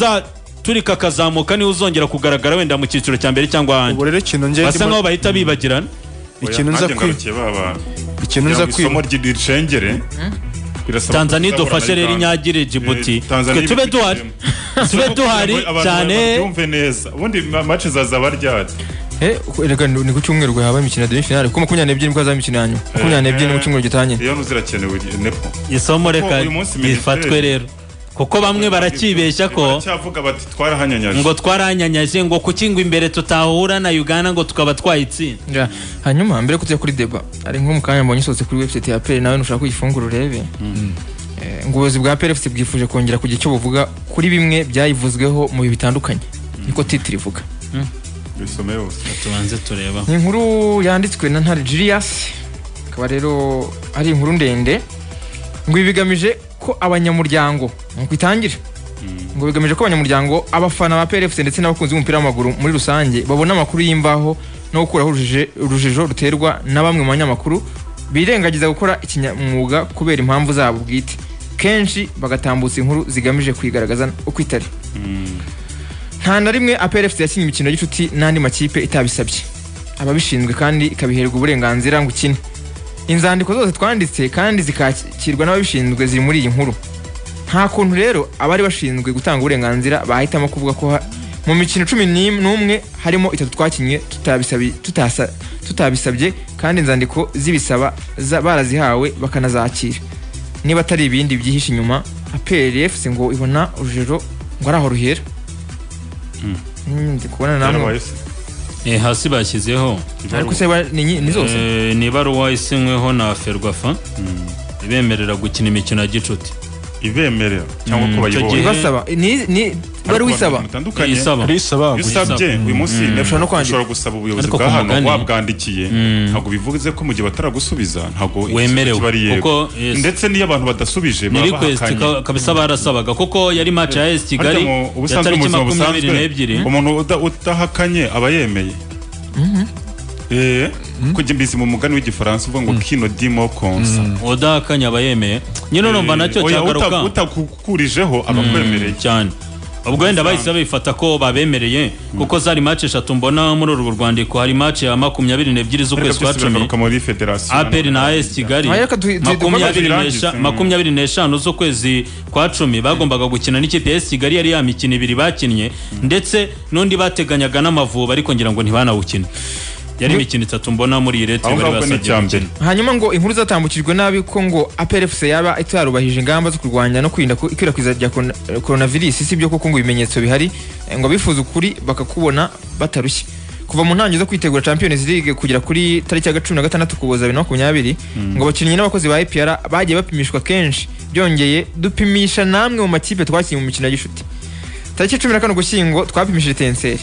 uzaturika akazamuka niwe uzongera kugaragara wenda mu cyiciro cya mbere cyangwa ahandi ubu rero ikintu njye basa ndimo- nkaho bahita bibagirana ikintu nza kwi- ikintu nza nza kwi- kwiba ry'iricengere birasaba tanzania ko tuzahura idufashe na rero Uganda. inyagire jibuti Eh, twe Tanzania tube ibifite duhari ireme. tube duhari Abantu cyane babyumve neza ubundi mace zazaba ryari Eh, reka ni ni ku cyumweru habaye imikino ya demi finale kuko makumyabiri n'ebyiri nibwo hazaba imikino ya nyuma makumyabiri n'ebyiri ni mu cyumweru gitangira iyo ntuzirakenewe nepo isomo reka uyu munsi Minisiteri- rifatwe rero kuko bamwe baracibeshya ko baracyavuga bati twarahanyanyaje ngo twaranyanyaje ngo kuki ngo imbere tutahura na uganda ngo tukaba twayitsinda Ya, hanyuma mbere yo kujya kuri deba hari nko mu kanya mbonye isohotse kuri website ya peri nawe nushaka kuyifungura urebe Eh, ngo ubuyobozi bwa peri bwifuje kongera kugira icyo buvuga kuri bimwe byayivuzweho mu bihe bitandukanye niko titiri ivuga bisome yose tubanze tureba ni inkuru yanditswe na ntare julius akaba rero ari inkuru ndende ngo ibi bigamije ko abanyamuryango nuko itangire ngo bigamije ko abanyamuryango abafana ba PRFC ndetse n'abakunzi b'umupira w'amaguru muri rusange babona amakuru y'imvaho no gukuraho urujijo- urujijo ruterwa na bamwe mu banyamakuru birengagiza gukora ikinyamwuga kubera impamvu zabo bwite kenshi bagatambutsa inkuru zigamije kwigaragaza uko itari nta na rimwe APRFC yakinnye imikino y'inshuti n'andi makipe itabisabye ababishinzwe kandi ikabiherwa uburenganzira ngo ukine inzandiko zose twanditse kandi zikakirwa n'ababishinzwe ziri muri iyi nkuru nta kuntu rero abari bashinzwe gutanga uburenganzira bahitamo kuvuga ko ha- mu mikino cumi n'im- n'umwe harimo itatu twakinnye tutabisabi- tutasa- tutabisabye kandi inzandiko zibisaba za- barazihawe bakanazakira niba atari ibindi byihishe inyuma APRFC ngo ibona urujijo ngo ari aho ruhera Mm, ndi kubona namwe yarabaye se Eh, hasi bashyizeho ariko se ba- ni nyi- ni zose Eh, ni ibaruwa isinyweho na ferwafa ibemerera gukina imikino ya gicuti ibemerera cyangwa ko Mm, icyo bayibonye gihe- ibasaba ni ni bari wisaba bitandukanye isaba risaba iyo usabye uyu munsi Ushobora no kwandika. ushobora gusaba ubuyobozi Ariko bwa ku hano mugani- wabwandikiye ntabwo bivuze ko mu gihe bataragusubiza ntabwo Wemerewe, ikibazo kiba ari yego. kuko, yes. ndetse n'iyo abantu badasubije ni baba request bahakanye. ka- kabisa barasabaga kuko yari match ya AS Kigali Harya mu- ya ubusanzwe mu tariki buzima makumyabiri busanzwe n'ebyiri umuntu uda- udahakanye aba yemeye Eh, kujya mbizi mu mugani w'igifaransa uvuga ngo kino dimo konsa udahakanye aba yemeye nyine urumva nacyo Oya, uta- cyagaruka utakukurijeho aba akwemereye cyane ubwo wenda bahise babifata ko babemereye kuko zari match eshatu mbona muri urwo rwandiko hari match ya makumyabiri n'ebyiri z'ukwezi kwa cumi bigaruka muri federasiyo aperi na AS Kigali Ah, reka tu- tu- makumyabiri dukomeze n'esha- birangize. makumyabiri n'eshanu z'ukwezi kwa cumi bagombaga gukina n'ikipe ya AS Kigali yari ya mikino ibiri bakinnye ndetse n'undi bateganyaga n'amavuba ariko ngira ngo ntibanawukine yari imikino itatu mbona muri iyi leta aho bari ngaho ni basabye icya mbere gukina. hanyuma ngo inkuru zatambukijwe nabi ko ngo APRFC yaba itarubahije ingamba zo kurwanya no kwirinda ku- ikwirakwiza rya korona- coronavirus si byo koko ngo ibimenyetso bihari eh, ngo abifuza ukuri bakakubona batarushye kuva mu ntangiriro zo kwitegura Champions League kugera kuri tariki ya cumi na gatandatu Ukuboza bibiri na makumyabiri ngo abakinnyi n'abakozi ba EPR bagiye bapimishwa kenshi byongeye dupimisha namwe mu makipe twakinnye mu mikino ya gishuti tariki cumi na kane ugushyingo twapimishije tenseri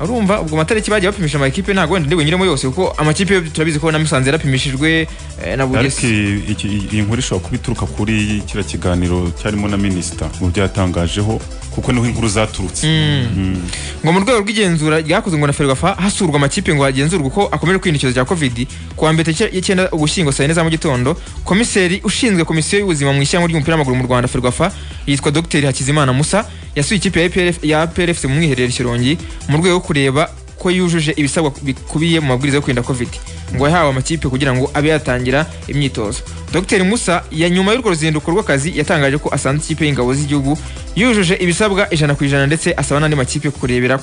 urumva ubwo amatariki bagiye bapimisha amakipe ntabwo wenda ndi bunyuremo yose kuko amakipe yo turabizi ko na Musanze yarapimishijwe eh, na ariko Bugesi iyi- iki- iyi- iyi nkuru ishobora kuba ituruka kuri kiriya kiganiro cyarimo na minisita mu byo yatangajeho kuko niho inkuru zaturutse Mm. ngo mu rwego rw'igenzura ryakozwe ngo na Ferwafa hasurwa amakipe ngo hagenzurwe uko akomeje kwirinda icyorezo cya covid ku wa mbere tariki y'icyenda ugushyingo saa yine za mu gitondo komiseri ushinzwe komisiyo y'ubuzima mu ishyamba ry'umupira w'amaguru mu Rwanda Ferwafa yitwa Dr Hakizimana Musa yasuye ikipe ya APRF ya PRFC mu mwiherero i Shyorongi mu rwego rwo kureba ko yujuje ibisabwa bikubiye mu mabwiriza yo kwirinda covid ngo yahawe amakipe kugira ngo abe yatangira imyitozo dr musa ya nyuma y'urwo ruzinduko rw'akazi yatangaje ko asanze ikipe y'ingabo z'igihugu yujuje ibisabwa ijana ku ijana ndetse asaba n'andi makipe kurebera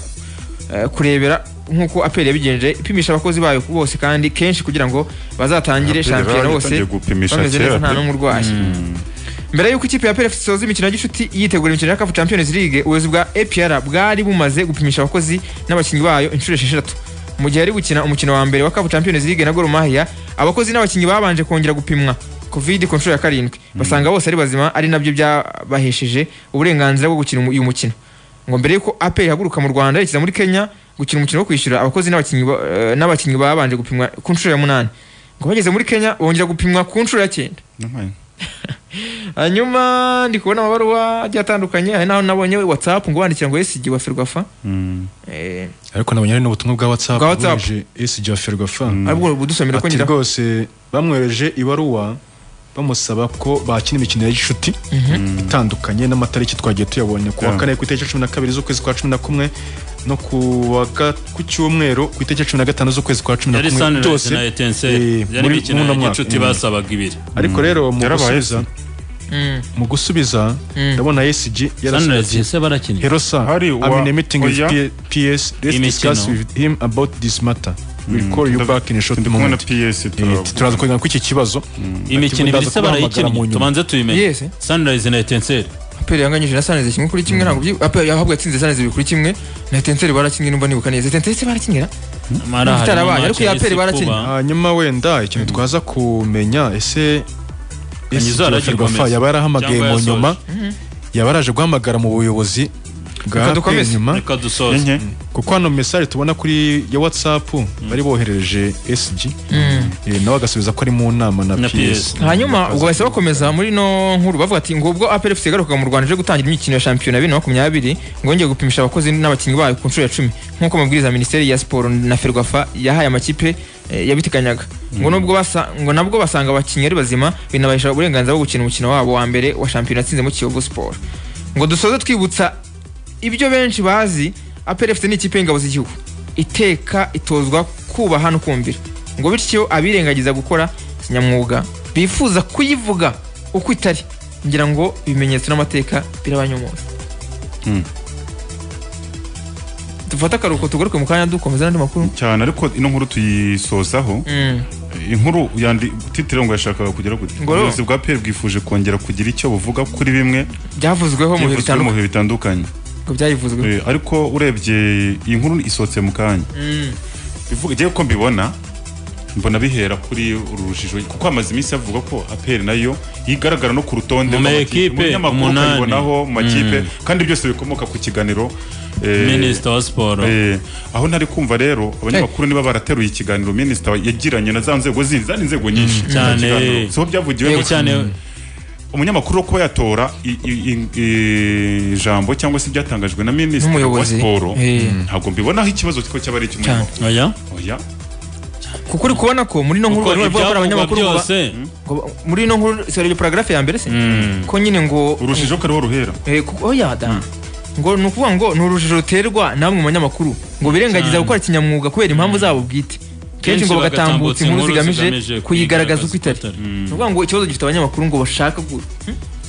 eh, kurebera nk'uko aperi yabigenje ipimisha abakozi bayo bose kandi kenshi kugira ngo bazatangire APR shampiyona bose yaratangiye gupimisha bameze neza kera nta pe. n'umwe urwaye mbere y'uko ikipe ya PRF isoza imikino ya gicuti yitegura imikino ya CAF Champions League ubuyobozi bwa APR bwari bumaze gupimisha abakozi n'abakinnyi bayo inshuro esheshatu mu gihe ari gukina umukino wa mbere wa CAF Champions League na Gor Mahia abakozi n'abakinnyi babanje kongera gupimwa covid ku nshuro ya karindwi basanga bose ari bazima ari nabyo byabahesheje uburenganzira bwo gukina uyu mukino ngo mbere y'uko APR ihaguruka mu Rwanda yerekeza muri Kenya gukina umukino wo kwishyura abakozi n'abakinnyi ba- eh, n'abakinnyi babanje gupimwa ku nshuro ya munani ngo bageze muri Kenya bongera gupimwa ku nshuro ya cyenda Nabaye. hanyuma ndi kubona amabaruwa agiye atandukanye hari n'aho nabonye whatsapp ngo wandikira ngo esigi wa ferwafa Mm. Eh, ariko nabonye ari n'ubutumwa bwa whatsapp Bwa WhatsApp. bwohereje SG wa Ferwafa aribwo budusomera ko ati ngira rwose bamwohereje ibaruwa bamusaba ko bakina imikino ya gicuti itandukanye n'amatariki twagiye tuyabonye ku wa Yeah. kane ku itariki ya cumi na kabiri z'ukwezi kwa cumi na kumwe no ku wa ga- ku cyumweru ku itariki ya cumi na gatanu z'ukwezi kwa cumi na yari kumwe sunrise byose na etense eh, yari muri- imikino muri uno mwaka. y'igicuti basabaga ibiri ariko rero mu Yarabaye gusubiza Mm, mu gusubiza Mm. ndabona ESG sunrise yarasabye ese barakina Hello sir, Hari I'm wa- in a meeting with oya. P- PS. Let's Imikino. discuss with him about this matter. We'll call you Ndav- back in a short ndi kumwe na moment. PS Eh, Turaza kugira ko iki kibazo imikino ibiri ndaza ese barayikina kubahamagara mu nyuma. tubanze tuyimenye Yes. sunrise na etenseri aperi yanganyije na saneze kimwe kuri kimwe ntabwo byi- aperi yahabwa yatsinze saneze bibiri kuri kimwe na etenseri barakinnye numva nibuka neza etenseri se barakinnye na? Bitarabaye, ariko iya APR barakina. hanyuma wenda ikintu twaza kumenya ese Kanyizo ese aragiye Ferwafa gukomeza. yaba yarahamagaye Cyangwa mu yasoje. nyuma yaba yaraje guhamagara mu buyobozi bwa Reka dukomeze. APR nyuma reka dusoze enye kuko hano message tubona kuri ya WhatsApp bari boherereje SG eh, nawe agasubiza ko ari mu nama na Na PS hanyuma ubwo bahise bakomeza muri no nkuru bavuga ati ngo ubwo aperi fc yagarukaga mu rwanda ije gutangira imikino ya shampiyona bibiri na makumyabiri ngo yongeye gupimisha abakozi n'abakinnyi bayo ku nshuro ya cumi nk'uko amabwiriza ya minisiteri ya siporo na ferwafa yahaye amakipe eh, yabiteganyaga ngo nubwo basa ngo nabwo basanga abakinnyi ari bazima binabahesha uburenganzira bwo gukina umukino wabo wa mbere wa shampiyona yatsinzemo kiyovu siporo ngo dusoze twibutsa ibyo benshi bazi aperi fc ni ikipe y'ingabo z'igihugu iteka itozwa kubaha no kumvira ngo bityo abirengagiza gukora kinyamwuga bifuza kuyivuga uko itari ngira ngo ibimenyetso n'amateka birabanyomoza Mm. dufate akaruhuko tugaruke mu kanya dukomeza n'andi makuru cyane ariko ino nkuru tuyisozaho Mm. inkuru yandi titire ngo yashakaga kugera gute Ngo rero- ubuyobozi bwa pr bwifuje kongera kugira icyo buvuga kuri bimwe byavuzweho mu bihe byivuzwe mu bitandukanye bihe bitandukanye ngo byayivuzweho Eh, ariko urebye iyi nkuru isotse mu kanya Mm. bivuga igiye ko mbibona mbona bihera kuri uru rujijo kuko hamaze iminsi havuga ko aperi nayo igaragara no ku rutonde Mu ma rw'amakipe. ekipe, mu binyamakuru umunani. ukayibonaho mu makipe kandi byose bikomoka ku kiganiro eh, minisita wa siporo Eh, aho ntari kumva rero abanyamakuru niba barateruye ikiganiro minisita yagiranye na za nzego zindi zari inzego nyinshi Icyo Cyane. kiganiro, siho Yego byavugiwemo cyane umunyamakuru wo kuba yatora i- i- i- ijambo cyangwa se ibyatangajwe na minisita wa N'umuyobozi. siporo Eh. ntabwo mbibonaho ikibazo ko cyaba ari icy'umunyamakuru oya oya kuko uri kubona ko muri ino nkuru kuko barimo bavuga ko ari ibyavugwa abanyamakuru ngo ba- byose ngo ba- muri ino nkuru sorry, paragraphe ya mbere se ko nyine ngo urushijeho ko ariho ruhera Eh, kuko oya da ngo ni ukuvuga ngo ni urujijo ruterwa namwe mu banyamakuru ngo birengagiza Cyane. gukora kinyamwuga kubera impamvu zabo bwite kenshi ngo bagatambutsa inkuru zigamije kuyigaragaza uko itari ni ukuvuga ngo ikibazo gifite abanyamakuru ngo bashaka gu-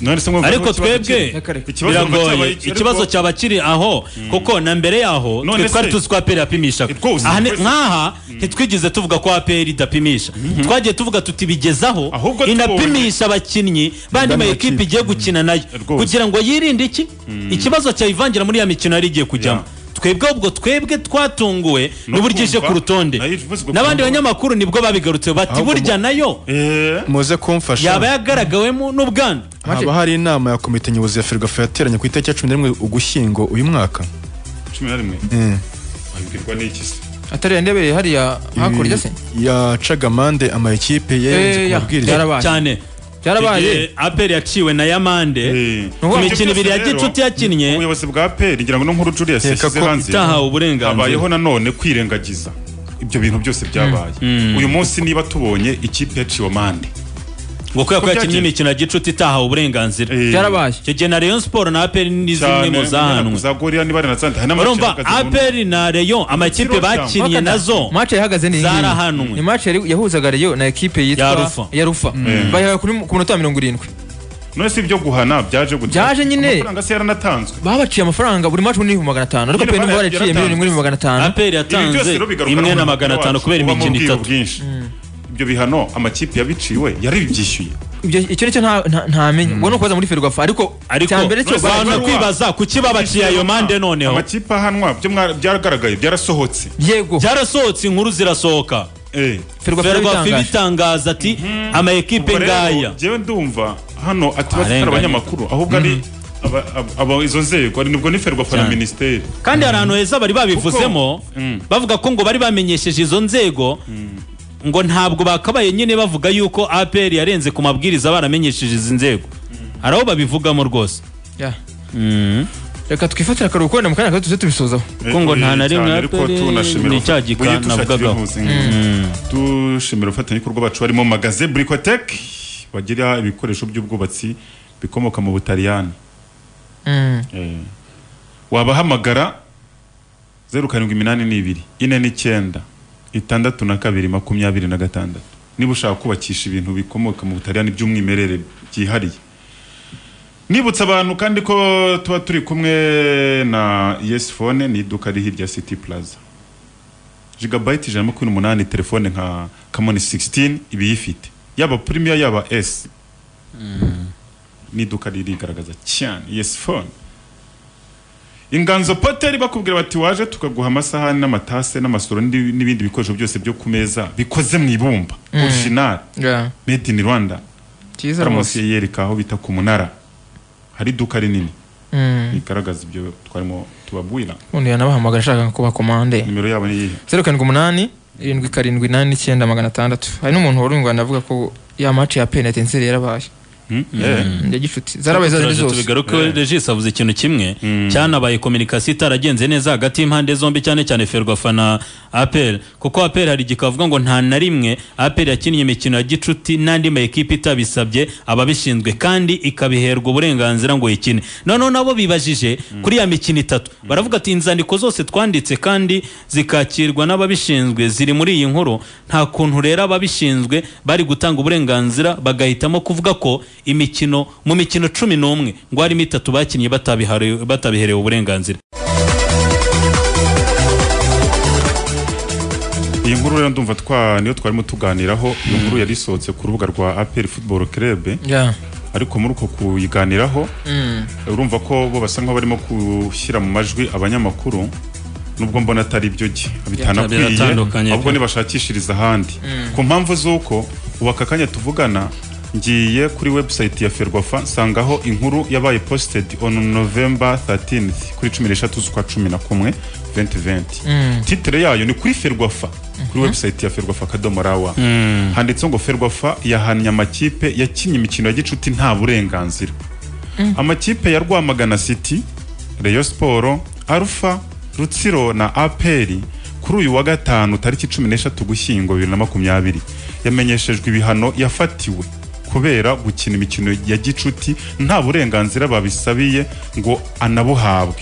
None se mwumva ariko ko kibazo twebwe cyaba- Nyakare. ikibazo ngo cyaba biragoye iki, ariko- ikibazo cyaba kiri aho kuko na mbere yaho None twe twari se- tuzi ko aperi yapimishaga Rwose, Aha ni- rwose. nk'aha ntitwigeze tuvuga ko aperi idapimisha twagiye tuvuga tuti bigezaho Ahubwo inapimisha abakinnyi bandi ma ekipe igiye gukina nayo Rwose. kugira ngo yirinde iki ikibazo cyayivangira muri ya mikino yari igiye kujyamo Yeah. twebwe ubwo twebwe twatunguwe No n'uburyo ije kumva, ku rutonde nayo ivuze ko n'abandi kumva. banyamakuru nibwo babigarutseho bati Ahubwo mu- burya nayo Eh, muze kumfasha yaba yagaragawemo n'ubwandu haba hari inama ya komite nyobozi ya Ferwafa yateranye ku itariki ya cumi n'imwe ugushyingo uyu mwaka cumi na rimwe abibwirwa n'iki se atari yandebereye hariya hakurya se yacaga amande amakipe yarenze Eh, ku ya, mabwiriza byarabaye cyane byarabaye Igihe aperi yaciwe na yamande Eh, ku Ubu- mikino ibiri ya gicuti yakinnye ubuyobozi bwa peri ngira ngo no nkuru Julius Nkeka yashyize ko hanze itahawe uburenganzira. habayeho nanone kwirengagiza ibyo bintu byose byabaye uyu munsi niba tubonye ikipe yaciwe amande ngo kubera ko yakinnye byagenze. imikino ya gicuti itahawe uburenganzira Eh, byarabaye icyo gihe na rayon siporo na aperi ni zimwe cyane mu zahanwe za gorira niba ari na sante hari n'amakipe urumva ahagaze mu- aperi na rayon amakipe Ikiro cyangwa- bakinnye nazo mace yahagaze ni iyi ngiyi. zarahanwe. ni mace yari- yahuzaga Rayon na ekipe Ya yitwa Rufa. ya rufa bayihawe kuri- ku minota mirongo irindwi none si ibyo guhana byaje gutya Byaje nyine. amafaranga se yaranatanzwe babaciye amafaranga buri mace n'ibihumbi magana atanu ariko Nyine pe nibo barayagira baraciye miliyoni imwe n'ibihumbi magana atanu aperi Ibi byose yatanze rero bigaruka imwe na n'uburenganzira magana atanu wacu. kubera Ubamo imikino ubwiru itatu bwinshi ibyo bihano amakipe yabiciwe yarabyishyuye Ibyo- icyo nicyo nta- nta- ntamenye ubwo ni ukubaza muri ferwafa ariko ariko cyambere cyo Urumva- bantu kwibaza kuki babaciye ayo mande noneho amakipe ahanwa byo mwa- byaragaragaye byarasohotse yego byarasohotse inkuru zirasohoka Eh. ferwafa ferwafa yabitangaje ibitangaza ati ama ekipe Ubwo rero, ngaya Jewe ndumva hano ataba atari Arenganya. abanyamakuru ahubwo ari aba- aba- aba izo nzego ari nibwo ni ferwafa na Cyane. minisiteri kandi hari ahantu heza bari babivuzemo Kuko- Mm. bavuga ko ngo bari bamenyesheje izo nzego ngo ntabwo bakabaye nyine bavuga yuko apr yarenze ku mabwiriza baramenyesheje izi nzego hari aho babivugamo rwose Ya. reka twifatire akaruhuko wenda mu kanya gato tuze tubisozaho Kuko ngo nta na rimwe aperi ni cya gika navugagaho. dushimira abafatanyabikorwa bacu barimo magaze burikoteke bagira ibikoresho by'ubwubatsi bikomoka mu butaliyani Mm. Eh. wabahamagara zeru karindwi iminani n'ibiri ine n'icyenda itandatu na kabiri makumyabiri na gatandatu niba ushaka kubakisha ibintu bikomoka mu butaliyani by'umwimerere byihariye nibutsa abantu kandi ko tuba turi kumwe na yes phone ni iduka riri hirya ya city plaza jigabayiti ijana na makumyabiri n'umunani telefone nka kamoni 16 ibiyifite yaba premier yaba s ni iduka ririgaragaza cyane yes phone inganzo poteri bakubwira bati waje tukaguha amasahani n'amatase n'amasoro n'indi- n'ibindi bikoresho byose byo ku meza bikoze mu ibumba original Ya. made in rwanda cyiza rwose karamosi yereka aho bita ku munara hari iduka rinini Mm. rigaragaza ibyo twarimo tubabwira ubundi yanabahamagara ashaka kubakomande nimero yabo ni iyihe zeru karindwi umunani irindwi karindwi inani n'icyenda magana atandatu hari n'umuntu wari ungana avuga ko ya mace ya penitenseri yarabaye Hmm? Eh. ya gicuti zarabaye zazindi Turaje zose tubigaruke regis avuze ikintu kimwe cyanabaye kominikasiyo itaragenze neza hagati y'impande zombi cyane cyane ferwafa na aperi kuko aperi hari igihe kavuga ngo nta na rimwe aperi yakinnye imikino ya gicuti n'andi ma ekipe itabisabye ababishinzwe kandi ikabiherwa uburenganzira ngo ikine noneho nabo bibajije kuri ya mikino itatu baravuga ati inzandiko zose twanditse kandi zikakirwa n'ababishinzwe ziri muri iyi nkuru nta kuntu rero ababishinzwe bari gutanga uburenganzira bagahitamo kuvuga ko imikino mu mikino cumi n'umwe ngo harimo itatu bakinnye batabihare- batabiherewe uburenganzira iyi nkuru rero ndumva twa niyo twarimo tuganiraho iyo nkuru yari isohotse ku rubuga rwa aperi football club Ya. ariko muri uko kuyiganiraho urumva ko bo basa nkaho barimo gushyira mu majwi abanyamakuru nubwo mbona atari byo jye bitanakwiye biratandukanye pe. ahubwo nibashakishiriza ahandi ku mpamvu z'uko ubu aka kanya tuvugana ngiye kuri website ya ferwafa nsangaho inkuru yabaye posted on november 13th kuri 13 z'ukwa 11 2020 titre yayo ni kuri ferwafa kuri website ya ferwafa akadomo rawa handitseho ngo ferwafa yahannye amakipe yakinnye imikino ya gicuti nta burenganzira amakipe ya rwamagana city reyo siporo arufa rutsiro na aperi kuri uyu wa gatanu tariki cumi n'eshatu gushyingo bibiri na makumyabiri yamenyeshejwe ibihano yafatiwe kubera gukina imikino ya gicuti nta burenganzira babisabiye ngo anabuhabwe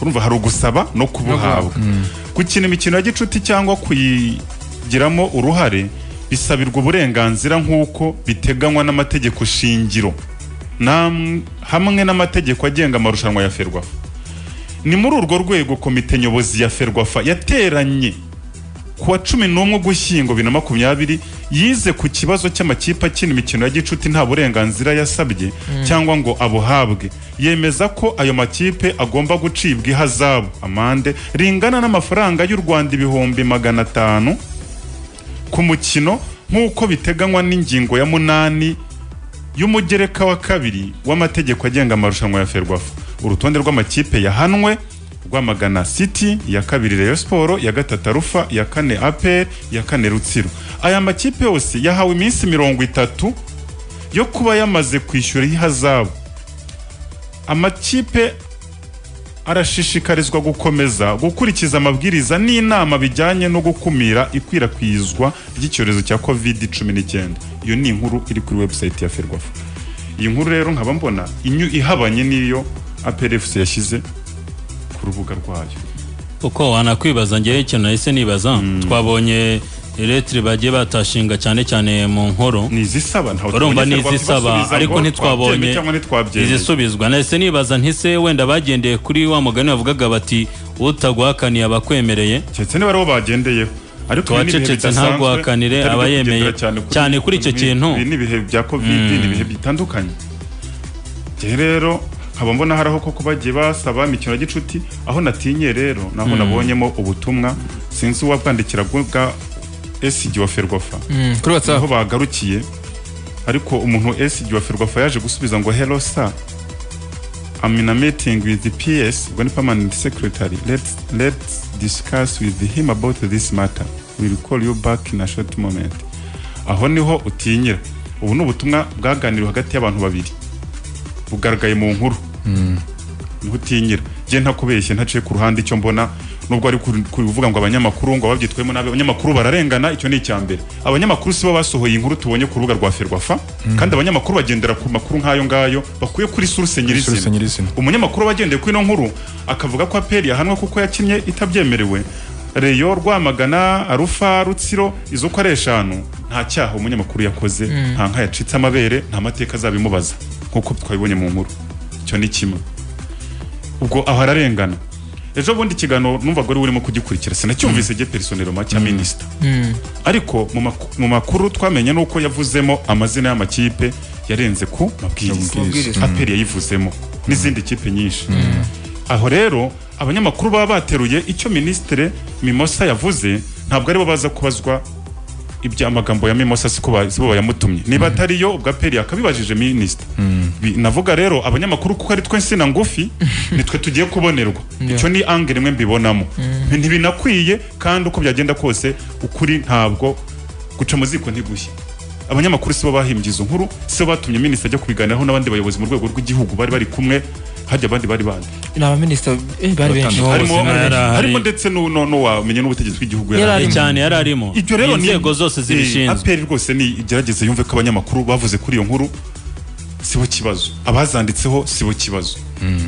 urumva hari ugusaba no kubuhabwa gukina imikino ya gicuti cyangwa kuyigiramo uruhare bisabirwa uburenganzira nk'uko biteganywa n'amategeko shingiro nam- hamwe n'amategeko agenga amarushanwa ya ferwafa ni muri urwo rwego komite nyobozi ya ferwafa yateranye ku wa cumi n'umwe ugushyingo bibiri na makumyabiri yize ku kibazo cy'amakipe akina imikino ya gicuti nta burenganzira yasabye cyangwa ngo abuhabwe yemeza ko ayo makipe agomba gucibwa ihazabu amande ringana n'amafaranga y'u rwanda ibihumbi magana atanu ku mukino nk'uko biteganywa n'ingingo ya munani y'umugereka wa kabiri w'amategeko agenga amarushanwa ya ferwafa urutonde rw'amakipe yahanwe rwamagana city iya kabiri rayon siporo iya gatatu arufa iya kane aperi iya kane rutsiro aya makipe yose yahawe iminsi mirongo itatu yo kuba yamaze kwishyura ihazabu amakipe arashishikarizwa gukomeza gukurikiza amabwiriza n'inama bijyanye no gukumira ikwirakwizwa ry'icyorezo cya covid 19 iyo ni inkuru iri kuri website ya ferwafa iyi nkuru rero nkaba mbona inyu ihabanye n'iyo APRFC yashyize ku rubuga rwayo uko wanakwibaza ngewe ikintu nahise nibaza twabonye eretire bagiye batashinga cyane cyane mu nkoro ni izisaba ntawe urumva tubonye ni Ferwafa izisaba isubiza ariko ngo ntitwabonye twabyemeye cyangwa ntitwabyemeye izisubizwa nahise nibaza ntise wenda bagendeye kuri wa mugani bavugaga bati utaguhakaniye abakwemereye keretse niba aribo bagendeyeho ariko ibi ni ibihe Uwacecetse bidasanzwe, ntaguhakanire, bitari byo aba yemeye kugendera cyane kuri icyo kintu. ibi ni ibihe bya covid ni ibihe bitandukanye njye rero nkaba mbona hari aho koko bagiye basaba imikino ya gicuti aho natinye rero naho nabonyemo ubutumwa sinzi uwabwandikira bwa esigi wa ferwafa Mm, kuri aho whatsapp bagarukiye ariko umuntu esigi wa ferwafa yaje gusubiza ngo hello sir I'm in a meeting with the PS, when permanent secretary. Let's, let's discuss with him about this matter. We'll call you back in a short moment. Aho niho utinyira. Ubu ni ubutumwa bwaganiriwe hagati y'abantu babiri. Bugaragaye mu nkuru. Niho utinyira. Jye ntakubeshye ntaciye ku ruhande icyo mbona nubwo ari ku- kuvuga ngo abanyamakuru ngo babyitwemo nabi abanyamakuru bararengana icyo ni icya mbere abanyamakuru sibo basohoye inkuru tubonye ku rubuga rwa ferwafa kandi abanyamakuru bagendera ku makuru nk'ayo ngayo bakuye kuri source Source nyirizina nyirizina. umunyamakuru wagendeye kuri ino nkuru akavuga ko aperi yahanwe kuko yakinnye itabyemerewe reyo rwamagana arufa rutsiro izo uko ari eshanu nta cyaha umunyamakuru yakoze nta nka yacitse amabere nta mateka azabimubaza nk'uko twabibonye mu nkuru icyo ni kimwe ubwo aho ararengana ejo bundi ikiganiro numvaga wari urimo kugikurikira sinacyumvise gihe personero macya minisita ariko mu maku- mu makuru twamenye nuko yavuzemo amazina y'amakipe yarenze ku mabwiriza Mabwiriza. aperi yayivuzemo n'izindi kipe nyinshi aho rero abanyamakuru baba bateruye icyo minisitire mimosa yavuze ntabwo aribo baza kubazwa iby'amagambo ya mimosa siko ba- sibo bayamutumye niba atari yo ubwo aperi yakabibajije minisita Bi- navuga rero abanyamakuru kuko ari twe nsina ngufi nitwe tugiye kubonerwa icyo ni angere imwe mbibonamo ntibinakwiye kandi uko byagenda kose ukuri ntabwo guca mu ziko ntigushye abanyamakuru sibo bahimbye izo nkuru sibo batumye minisita ajya kubiganiraho n'abandi bayobozi mu rwego rw'igihugu bari bari kumwe hajya abandi bari bandi ni abaminisita eh, bari benshi Batandukanye. harimo ubuzima yari ahari. harimo ndetse n'u- no- n'uwamenye n'ubutegetsi bw'igihugu yari Yari ahari. arimo. cyane yari arimo ibyo rero ni- inzego zose Eh, zibishinzwe APR rwose ni igerageze yumve ko abanyamakuru bavuze kuri iyo nkuru sibo kibazo abazanditseho sibo kibazo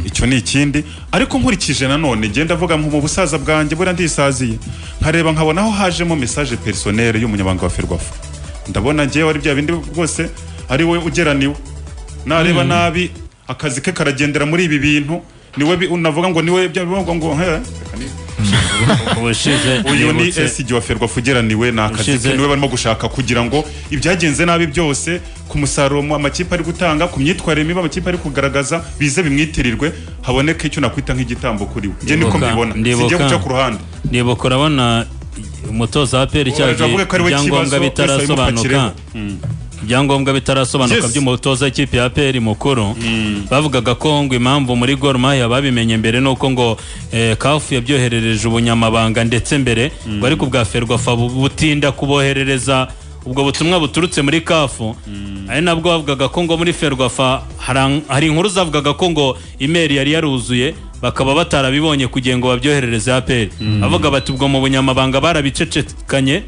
icyo ni ikindi ariko nkurikije nanone genda avuga mu busaza bwanjye buriya ndisaziye nkareba nkabona aho hajemo message personnel y'umunyabanga wa Ferwafa ndabona ngewe ari bya bindi rwose ari we ugeraniwe nareba nabi akazi ke karagendera muri ibi bintu niwe bi- navuga ngo niwe bya bivuga ngo he, reka ni- ubushize uyu ni nibutse- esigi wa ferwafa ugeraniwe ni akazi Ushize. ke niwe barimo gushaka kugira ngo ibyagenze nabi byose ku musaruro mu- amakipe ari gutanga ku myitwarire mibi amakipe ari kugaragaza bize bimwitirirwe haboneke icyo nakwita nk'igitambo kuri we njye niko Ndibuka- mbibona singiye ndibuka. guca ku ruhande ndibuka urabona umutoza wa peri Ubu cyagiye avuga ko ari we ibyangombwa kibazo, wese abimufakireho. bitarasobanuka ibyangombwa bitarasobanuka Yes. by'umutoza w'ikipe ya peri mukuru bavugaga ko ngo impamvu muri gor mahia babimenye mbere ni uko ngo eh, kafu yabyoherereje ubunyamabanga ndetse mbere ngo ariko ubwa ferwafa bu- butinda kuboherereza ubwo butumwa buturutse muri kafu ari nabwo bavugaga ko ngo muri ferwafa hari- hari inkuru zavugaga ko ngo imeri yari yaruzuye bakaba batarabibonye kugira ngo babyoherereze aperi avuga bati ubwo mu bunyamabanga barabicecekanye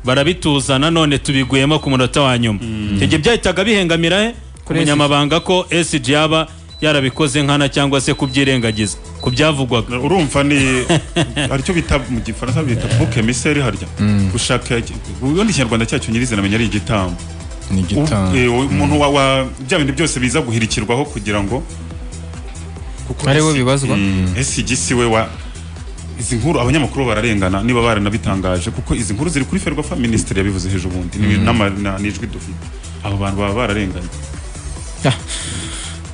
barabituza nanone tubiguyemo ku munota wa nyuma icyo gihe byahitaga bihengamira he ku Kuri SG. munyamabanga ko SG yaba yarabikoze nkana cyangwa se kubyirengagiza ku byavugwaga urumva ni aricyo bita mu gifaransa bita buke miseri harya gushaka ubundi ikinyarwanda cyacyo nyirizina amenya ari igitambo ni Ubu- eh, igitanga umuntu wa- wa bya bintu byose biza guhirikirwaho kugira ngo kuko ari bo isi- bibazwa ese igisi we wa izi nkuru abanyamakuru bararengana niba baranabitangaje kuko izi nkuru ziri kuri ferwafa minisitiri yabivuze hejuru ubundi ni- n'ama- na- n'ijwi dufite abo bantu baba bararenganye Ah,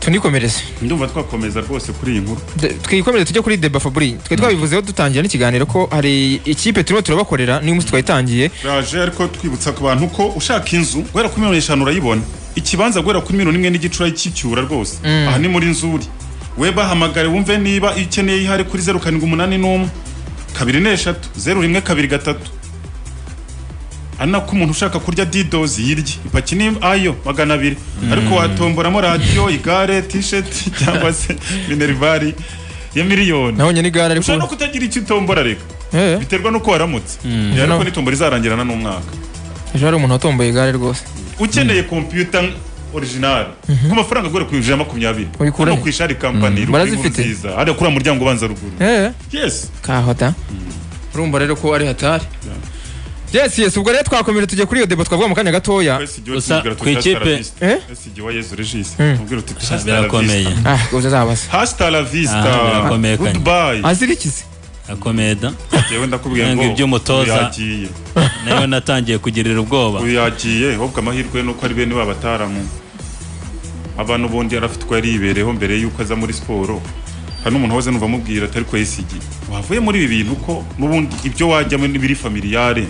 tunikomereze ndumva twakomeza rwose kuri iyi nkuru De- twikomereze tujye kuri deba faburi twe twabivuzeho dutangira n'ikiganiro ko hari ikipe turimo turabakorera niyo munsi twayitangiye raje ariko twibutsa ku bantu ko ushaka inzu guhera kuri miliyoni eshanu urayibona ikibanza guhera kuri miliyoni imwe n'igice urakicyura rwose aha ni muri nzuri we bahamagare wumve niba iyo ukeneye ihari kuri zeru karindwi umunani n'umwe kabiri n'eshatu zeru rimwe kabiri gatatu ari nako umuntu ushaka kurya didozi yirya ipaki ni ayo magana abiri ariko watomboramo radiyo igare tisheti cyangwa se minerivare ya miliyoni nabonye n'igare ariko ushobora no kutagira icyo utombora reka Eh, biterwa n'uko waramutse Yeah, ariko No. n'itombora izarangirana n'umwaka ejo hari umuntu watomboye igare rwose ukeneye kompiyuta orijinali nk'amafaranga agura ku ijana na makumyabiri Uyikura he? hano ku ishari kampani ruguru Barazifite? inkuru nziza hariya kuri muryango ubanza ruguru Eh, yes kahota urumva rero ko ari hatari yes yes ubwo rero twakomeje tujya kuri iyo debo twavuga mu kanya gatoya Gusa ku ikipe- Eh? esigiwa yezu regisi ubwira uti birakomeye ah ubwo uzabaza hasita la vista Ah, birakomeye kanya. goodbye azirikize akomeye da yewe ndakubwiye ngo Nanga iby'umutoza. uyagiye nayo natangiye kugirira ubwoba uyagiye ahubwo amahirwe nuko ari bene babataramu abantu ubundi yari afite uko yaribereyeho mbere y'uko aza muri siporo hari n'umuntu wahoze numva amubwira atari ko yesigi wavuye muri ibi bintu ko n'ubundi ibyo wajyamo n'ibiri familiyare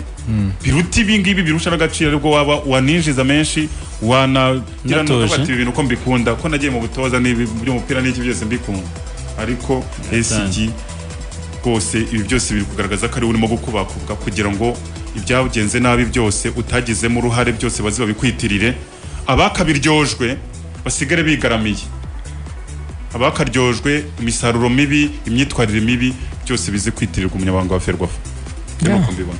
biruta ibi ngibi birusha n'agaciro aribwo waba waninjiza menshi wanagira Natuje. n'ubati ibi bintu ko mbikunda ko nagiye mu butoza n'ibi by'umupira n'iki byose mbikunda ariko esigi rwose ibi byose biri kugaragaza ko ari we urimo gukubakuka kugira ngo ibyagenze nabi byose utagizemo uruhare byose baze babikwitirire abakabiryojwe basigare bigaramiye abakaryojwe imisaruro mibi imyitwarire mibi byose bize kwitirirwa umunyamabanga wa ferwafa Yeah. nuko mbibona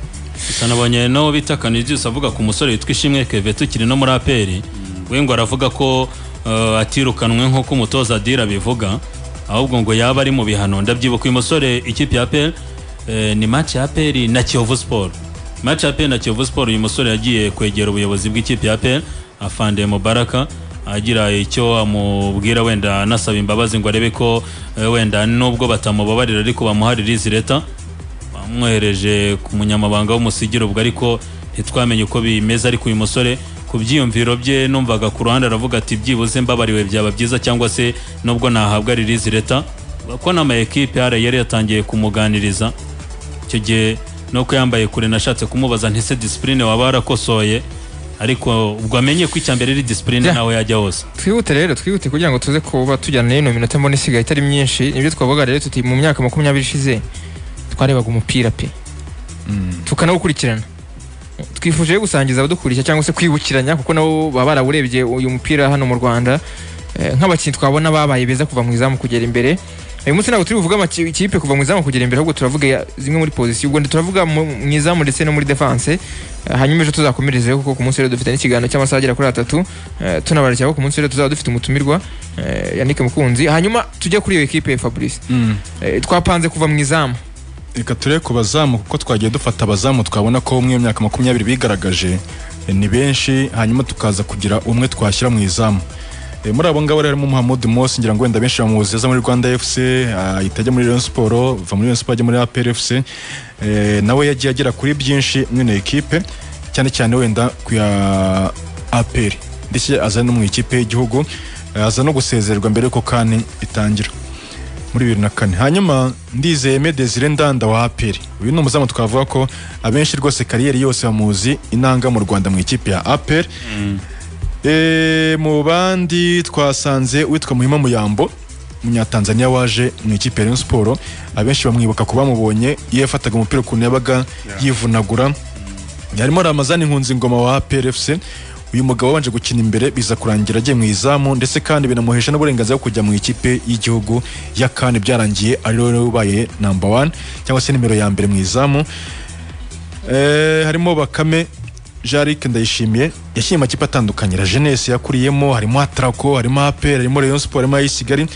gusa nabonye n'uwo bita kanidius avuga ku musore witwa ishimwe keve tukiri no muri aperi we ngo aravuga ko eh, atirukanwe nk'uko umutoza adira bivuga ahubwo ngo yaba ari mu bihano ndabyibuka uyu musore ikipe ya aperi eh, ni match ya aperi na kiyovu siporo match ya aperi na kiyovu siporo uyu musore yagiye kwegera ubuyobozi bw'ikipe ya aperi afande mubaraka agira icyo amubwira wenda anasaba imbabazi ngo arebe ko eh, wenda nubwo batamubabarira ariko bamuha release leta bamwohereje ku munyamabanga w'umusigiro ubwo ariko ntitwamenye uko bimeze ariko uyu musore ku byiyumviro bye numvaga ku ruhande aravuga ati byibuze mbabariwe byaba byiza cyangwa se nubwo nahabwa release leta ko n'ama ekipe ara yari yatangiye kumuganiriza icyo gihe nuko yambaye kure nashatse kumubaza ntese disipurine waba warakosoye ariko ubwo amenye ko icya mbere ari disipurine Yeah. nawe yajya hose twihute rero twihute kugira ngo tuze kuba tujyana n'ino minota mbona isigaye itari myinshi nibyo twavuga rero tuti mu myaka makumyabiri ishize twarebaga umupira pe tukanawukurikirana twifuje rero gusangiza abadukurikira cyangwa se kwibukiranya kuko nabo baba barawurebye uyu mupira hano mu rwanda Eh, nk'abakinnyi twabona babaye beza kuva mu izamu kugera imbere uyu munsi ntabwo turi buvuge amaki- ikipe kuva mu izamu kugera imbere ahubwo turavuga ya- zimwe muri pozisiyo ubwo turavuga mu mu izamu ndetse no muri defense Eh, hanyuma ejo tuzakomerezeho kuko ku munsi rero dufite n'ikiganiro cy'amasaha agera kuri atatu Eh, tunabarikira ko ku munsi rero tuzaba dufite umutumirwa eh, yannick mukunzi hanyuma tujye kuri iyo ekipe fabrice Eh, twapanze kuva mu izamu reka turebe ku bazamu kuko twagiye dufata abazamu twabona ko umwe mu myaka makumyabiri bigaragaje eh, ni benshi hanyuma tukaza kugira umwe twashyira mu izamu Eh, muri abo ngabo rero harimo muhamud mose ngira ngo wenda benshi bamuzi aza muri rwanda fc ahita ajya muri rayon siporo va muri rayon siporo ajya muri apr fc Eh, nawe yagiye agera kuri byinshi muri ino ekipe cyane cyane wenda ku ya apr ndetse aza no mu ikipe y'igihugu eh, aza no gusezererwa mbere yuko kani itangira muri bibiri na kane hanyuma ndizeye me desire ndanda wa aperi uyu ni umuzamu twavuga ko abenshi rwose kariyeri yose bamuzi inanga mu rwanda mu ikipe ya aperi Eh, mu bandi twasanze uwitwa muhima muyambo umunyatanzaniya waje mu ikipe ya Rayon siporo abenshi bamwibuka ku bamubonye iyo yafataga umupira ukuntu yabaga yivunagura yarimo ramazani nkunzi ngoma wa APRFC uyu mugabo wabanje gukina imbere biza kurangira agiye mu izamu ndetse kandi binamuhesha n'uburenganzira bwo kujya mu ikipe y'igihugu ya kandi byarangiye ari rero ubaye namba wani cyangwa se nimero ya mbere mu izamu Eh, harimo bakame jarike ndayishimiye yashyiriye amakipe atandukanye la jeunesse yakuriyemo harimo atrako harimo apr harimo rayon sport harimo ay'isigari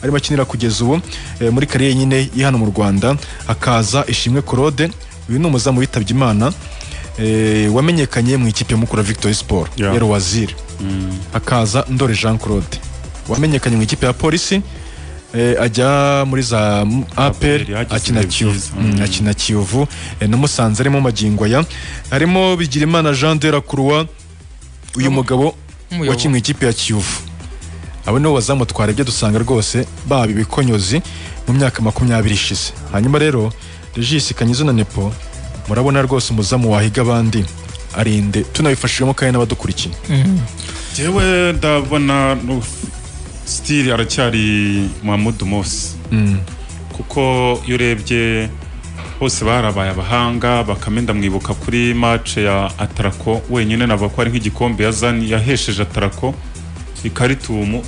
arimo akinira kugeza ubu eh, muri kariyeri nyine y'ihano mu rwanda hakaza ishimwe claude uyu ni umuzamu witabye imana eh, wamenyekanye mu ikipe ya mukura victory sport Yeah. yari waziri hakaza ndore jean claude wamenyekanye mu ikipe ya polisi eh, ajya muri za apr APR, yagize akina ibihe kiyovu byiza. Mm, akina kiyovu eh, na musanze arimo magingo aya harimo bigirimana jean de la croix uyu mugabo Umuyobo. wakinnye ikipe ya kiyovu abo nibo bazamutwara ibyo dusanga rwose baba ibikonyozi mu myaka makumyabiri ishize hanyuma rero regis kanyizo na nepo murabona rwose umuzamu wahiga abandi arinde tunabifashijwemo kandi n'abadukurikiye jewe ndabona no- sitiri aracyari muhamudu mose kuko iyo urebye bose barabaye abahanga bakame ndamwibuka kuri mace ya atarako wenyine navuga ko ari nk'igikombe yazanye yahesheje atarako ikaritumu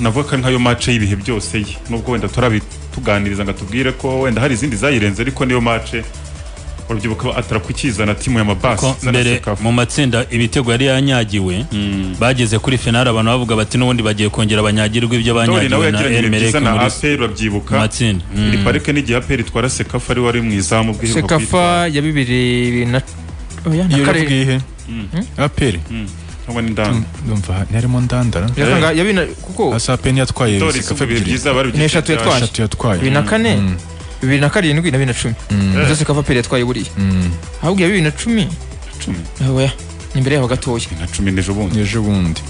navuga ko ari nkayo mace y'ibihe byose ye nubwo wenda turabituganiriza ngo atubwire ko wenda hari izindi zayirenze ariko niyo mace urabyibuka atarako ikizana timu ya mabasi ko mbere mu matsinda ibitego yari yanyagiwe bageze kuri finale abantu bavuga bati n'ubundi bagiye kongera banyagirwa ibyo tori nawe banyagiwe na yagiranye ibihe Elmerek byiza na muri aperi urabyibuka mu matsinda iri parike n'igihe aperi itwara sekafa ari wari mu izamu bw'iheruka kwitwara. sekafa ya bibiri na oya na iyo karindwi uravuga ihe aperi Mm, cyangwa n'indani ndumva ntarimo ndandara Birasanga ya bibiri na- kuko hasi aperi yatwaye tori sekafa isuka ibihe ebyiri byiza bari Ni eshatu bugeze yatwaye. eshatu yatwaye bibiri na kane Mm. bibiri na karindwi na bibiri na cumi nizo sekafa peri yatwaye buriya Mm. ahubwo iya bibiri na cumi cumi oya ni imbere yaho gatoya na cumi n'ejo bundi ejo bundi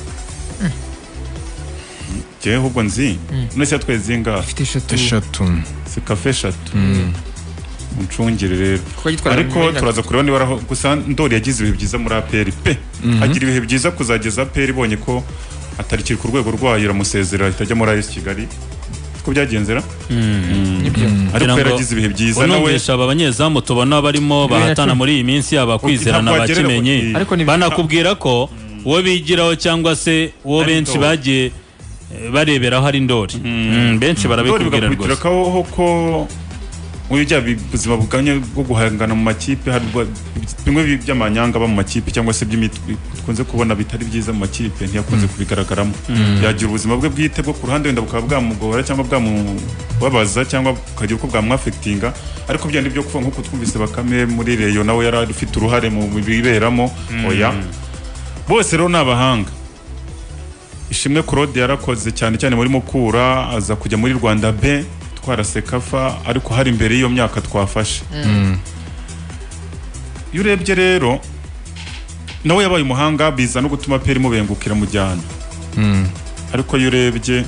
njyewe ahubwo nzi none se yatwaye zingahe afite eshatu eshatu sekafa eshatu muncungire rero kuko yitwara ariko turaza kureba niba araho gusa ndori yagize ibihe byiza muri aperi pe agira ibihe byiza kuzageza aperi ibonye ko atarikiri ku rwego rwayo iramusezera itajya muri ayesi kigali ko byagenzera nibyo ariko Kugira ngo yaragize ibihe byiza nawe unumvisha aba banyezamu tubona barimo Bibiri na bahatana cumi. muri iyi minsi yaba kwizera na ntabwo wagerera bakimenyi ku- Ariko ni- banakubwira ko uwo bigiraho cyangwa se uwo Ari benshi ndori. bagiye eh, bareberaho ari ndori Mm, benshi ndori barabikubwira bigakubitira rwose kaho ko muri bya bi- buzima buganye bwo guhangana mu makipe hari ubwo- bimwe bi- by'amanyanga aba mu makipe cyangwa se by'imitwe dukunze kubona bitari byiza mu makipe ntiyakunze kubigaragaramo yagira ubuzima bwe bwite bwo ku ruhande wenda bukaba bwamugora cyangwa bwamubabaza cyangwa bukagira uko bwamwafekitinga ariko byari byo kuvuga nk'uko twumvise bakame muri reyo nawe yari ufite uruhare mu biberamo oya bose rero ni abahanga ishimwe claude yarakoze cyane cyane muri mukura aza kujya muri rwanda b twara sekafa ariko hari imbere y'iyo myaka twafashe iyo urebye rero nawe yabaye umuhanga biza no gutuma peri imubengukira mu jyana ariko iyo urebye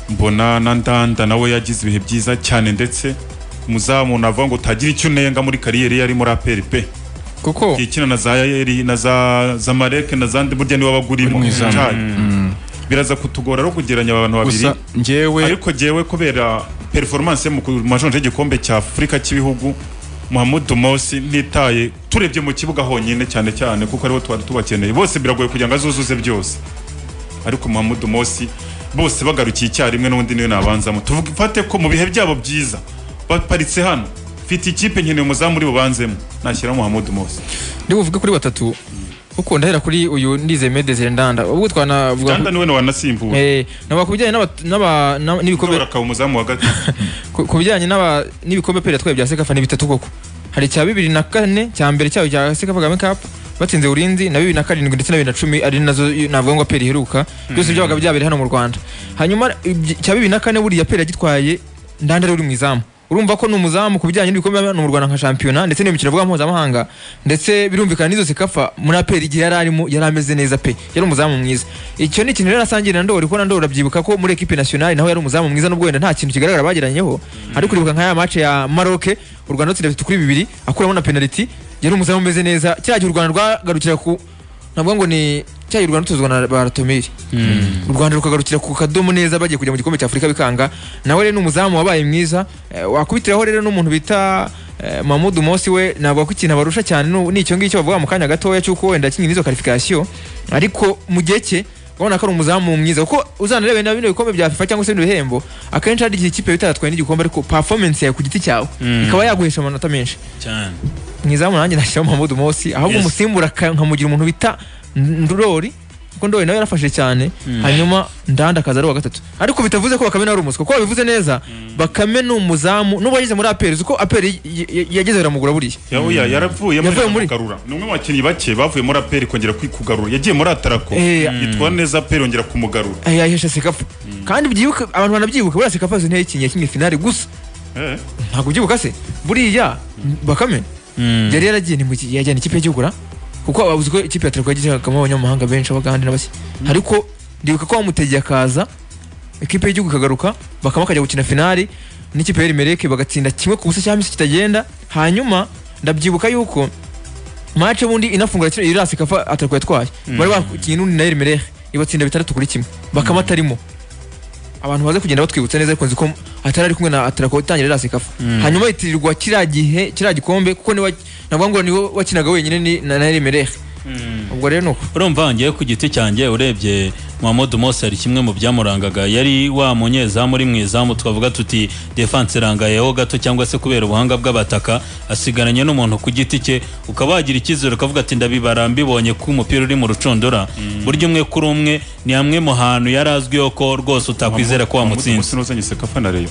mbona na ndanda nawe yagize ibihe byiza cyane ndetse umuzamu navuga ngo utagira icyo unenga muri kariyeri yari muri aperi pe kuko ikina na za yayeri na za zamareke na zandi burya niwe wabagurimo Uri mu izamu. Cyane. biraza kutugora no kugereranya aba bantu babiri gusa njyewe ariko jewe kubera performance ye mu ku- majonje y'igikombe cya afurika cy'ibihugu muhamudu mosi ntitaye turebye mu kibuga honyine cyane cyane kuko aribo twari tubakeneye bose biragoye kugira ngo azuzuze byose ariko muhamudu mosi bose bagarukiye icyarimwe n'undi niwe nabanzamo tuvuge fate ko mu bihe byabo byiza baparitse hano mfite ikipe nkeneye umuzamu uri bubanzemo nashyiramo muhamudu mosi ndi buvuge kuri batatu kuko ndahera kuri uyu ndizeye medezire ndanda ubwo twanavuga Uganda niwe wanasimbuwe Eh, navuga ku bijyanye n'aba- n'aba- na- n'ibikombe akaba umuzamu wa gatatu ku ku bijyanye n'aba- n'ibikombe pere yatwaye bya sekafa ni bitatu koko hari icya bibiri na kane cya mbere cyayo cya sekafa kagame cup batsinze urinzi na bibiri na karindwi ndetse na bibiri na cumi ari nazo navuga ngo pere iheruka byose byabaga byabereye hano mu rwanda hanyuma ibyi- cya bibiri na kane buriya pere yagitwaye ndanda ari uri mu izamu urumva ko ni umuzamu ku bijyanye n'ibikombe hano mu rwanda nka shampiyona ndetse n'imikino vuga mpuzamahanga ndetse birumvikana n'izo sekafa muri aperi igihe yari arimo yari ameze neza pe yari umuzamu mwiza icyo ni ikintu rero asangira na ndori kuko na ndori urabyibuka ko muri ekipe nationale naho yari umuzamu mwiza nubwo wenda nta kintu kigaragara bageranyeho ariko uribuka nka ya match ya Maroc u Rwanda rutsinda bitatu kuri bibiri akuramo na penalty yari umuzamu umeze neza cyagihe u Rwanda rwagarukira ku navuga ngo ni cyagihe u Rwanda rutozwa na Baratomiri u Rwanda rukagarukira ku kadomo neza bagiye kujya mu gikombe cya Afurika bikanga nawe rero ni umuzamu wabaye mwiza Eh, wakubitiraho rero n'umuntu bita eh, Mahmoud Mosi we navuga ko ikintu abarusha cyane ni- ni icyo ngicyo bavuga mu kanya gatoya cy'uko wenda yakinnye n'izo qualification ariko mu gihe cye urabona ko ari umuzamu mwiza kuko uzanarebe na bino bikombe bya FIFA cyangwa se bino bihembo akenshi hari igihe ikipe bitaratwaye n'igikombe ariko performance yawe ku giti cyawe ikaba yaguhesha amanota menshi cyane mwizamu nanjye nashyiraho Mahmoud Mosi ahubwo Yes. umusimbura ka- nkamugira umuntu bita Ndori kuko Ndori nawe yarafashe cyane hanyuma Ndanda akaza ari uwa gatatu ariko bitavuze ko Bakame nawe ari umuswa kuko babivuze neza Bakame ni umuzamu nubwo yageze muri APR uko APR y- y- yageze biramugura buriya yahuya yaravuye Yavuye muri- kugarura ni umwe mu bakinnyi bake bavuye muri aperi kongera kwikugarura yagiye muri atarako Eh, yitwara neza aperi yongera kumugarura Eh, yahesha sekafa kandi byibuka abantu banabyibuka buriya sekafa azi ntiyakinnye yakinnye finale gusa Eh, ntabwo ubyibuka se buriya bakame yari yaragiye ni mu ki- yajyana ikipe y'igihugu ra kuko ababuze ko ikipe ya Atletico yagiragamo abanyamahanga benshi abagande n'abasi ariko ndibuka ko bamutegeye akaza ikipe y'igihugu ikagaruka bakaba bakajya gukina finali n'ikipe ya Elimeleke bagatsinda kimwe ku busa cyangwa se kitagenda hanyuma ndabyibuka yuko match ubundi inafungura kino irasi kafa atariko yatwaye bari bakiye n'undi na Elimere ibatsinda bitandatu kuri kimwe bakaba atarimo abantu baze kugenda batwibutsa neza ariko nzi ko atari ari kumwe na atarako itangira irasi kafa hanyuma yitirirwa kiriya gihe kiriya gikombe kuko niwe navuga ngo niwe wakinaga wenyine ni- na na Elimere ubwo rero nuko urumva ngiye ku giti cyanjye urebye Mohamed Mose hari kimwe mu byamurangaga yari wa munyezamu uri mu izamu twavuga tuti defense irangayeho gato cyangwa se kubera ubuhanga bw'abataka asigaranye n'umuntu ku giti cye ukaba wagira icyizere ukavuga ati ndabibara mbibonye ko umupira uri mu rucundura burya umwe kuri umwe ni hamwe mu hantu yari azwiho ko rwose utakwizera ko wamutsinze umusore sekafa na reyo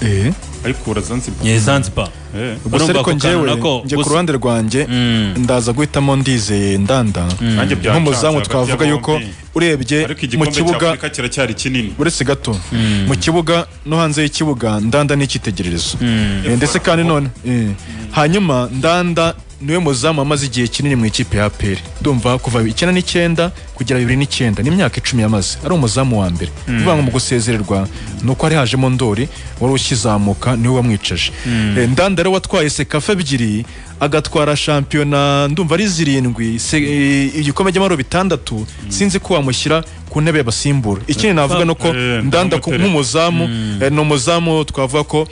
eh ariko urazanzibwa ye Zanzibar Eh. gusa urumva ariko ako kantu njyewe nako njye ku gusa- ruhande rwanjye ndaza guhitamo ndizeye ndanda Nanjye byancanze nk'umuzamu hagati twavuga ya yuko bombi. urebye ariko mu igikombe cya kibuga afurika kiracyari kinini uretse gato mu kibuga no hanze y'ikibuga ndanda ni icyitegererezo Eh, ndetse kandi none eh, hanyuma ndanda niwe muzamu amaze igihe kinini mu ikipe ya APR ndumva kuva icyenda n'icyenda kugera bibiri n'icyenda ni imyaka icumi yamaze ari umuzamu wa mbere bivuga ngo mu gusezererwa ni uko hari hajemo ndori wari ukizamuka niwe wamwicaje Eh, ndanda rero watwaye sekafa ebyiri agatwara shampiyona ndumva ari zirindwi se- eh, igikombe cy'amahoro bitandatu sinzi ko wamushyira ku ntebe y'abasimbura ikindi navuga ni uko Eh, ndanda ku- ndamutera. nk'umuzamu eh, ni umuzamu twavuga ko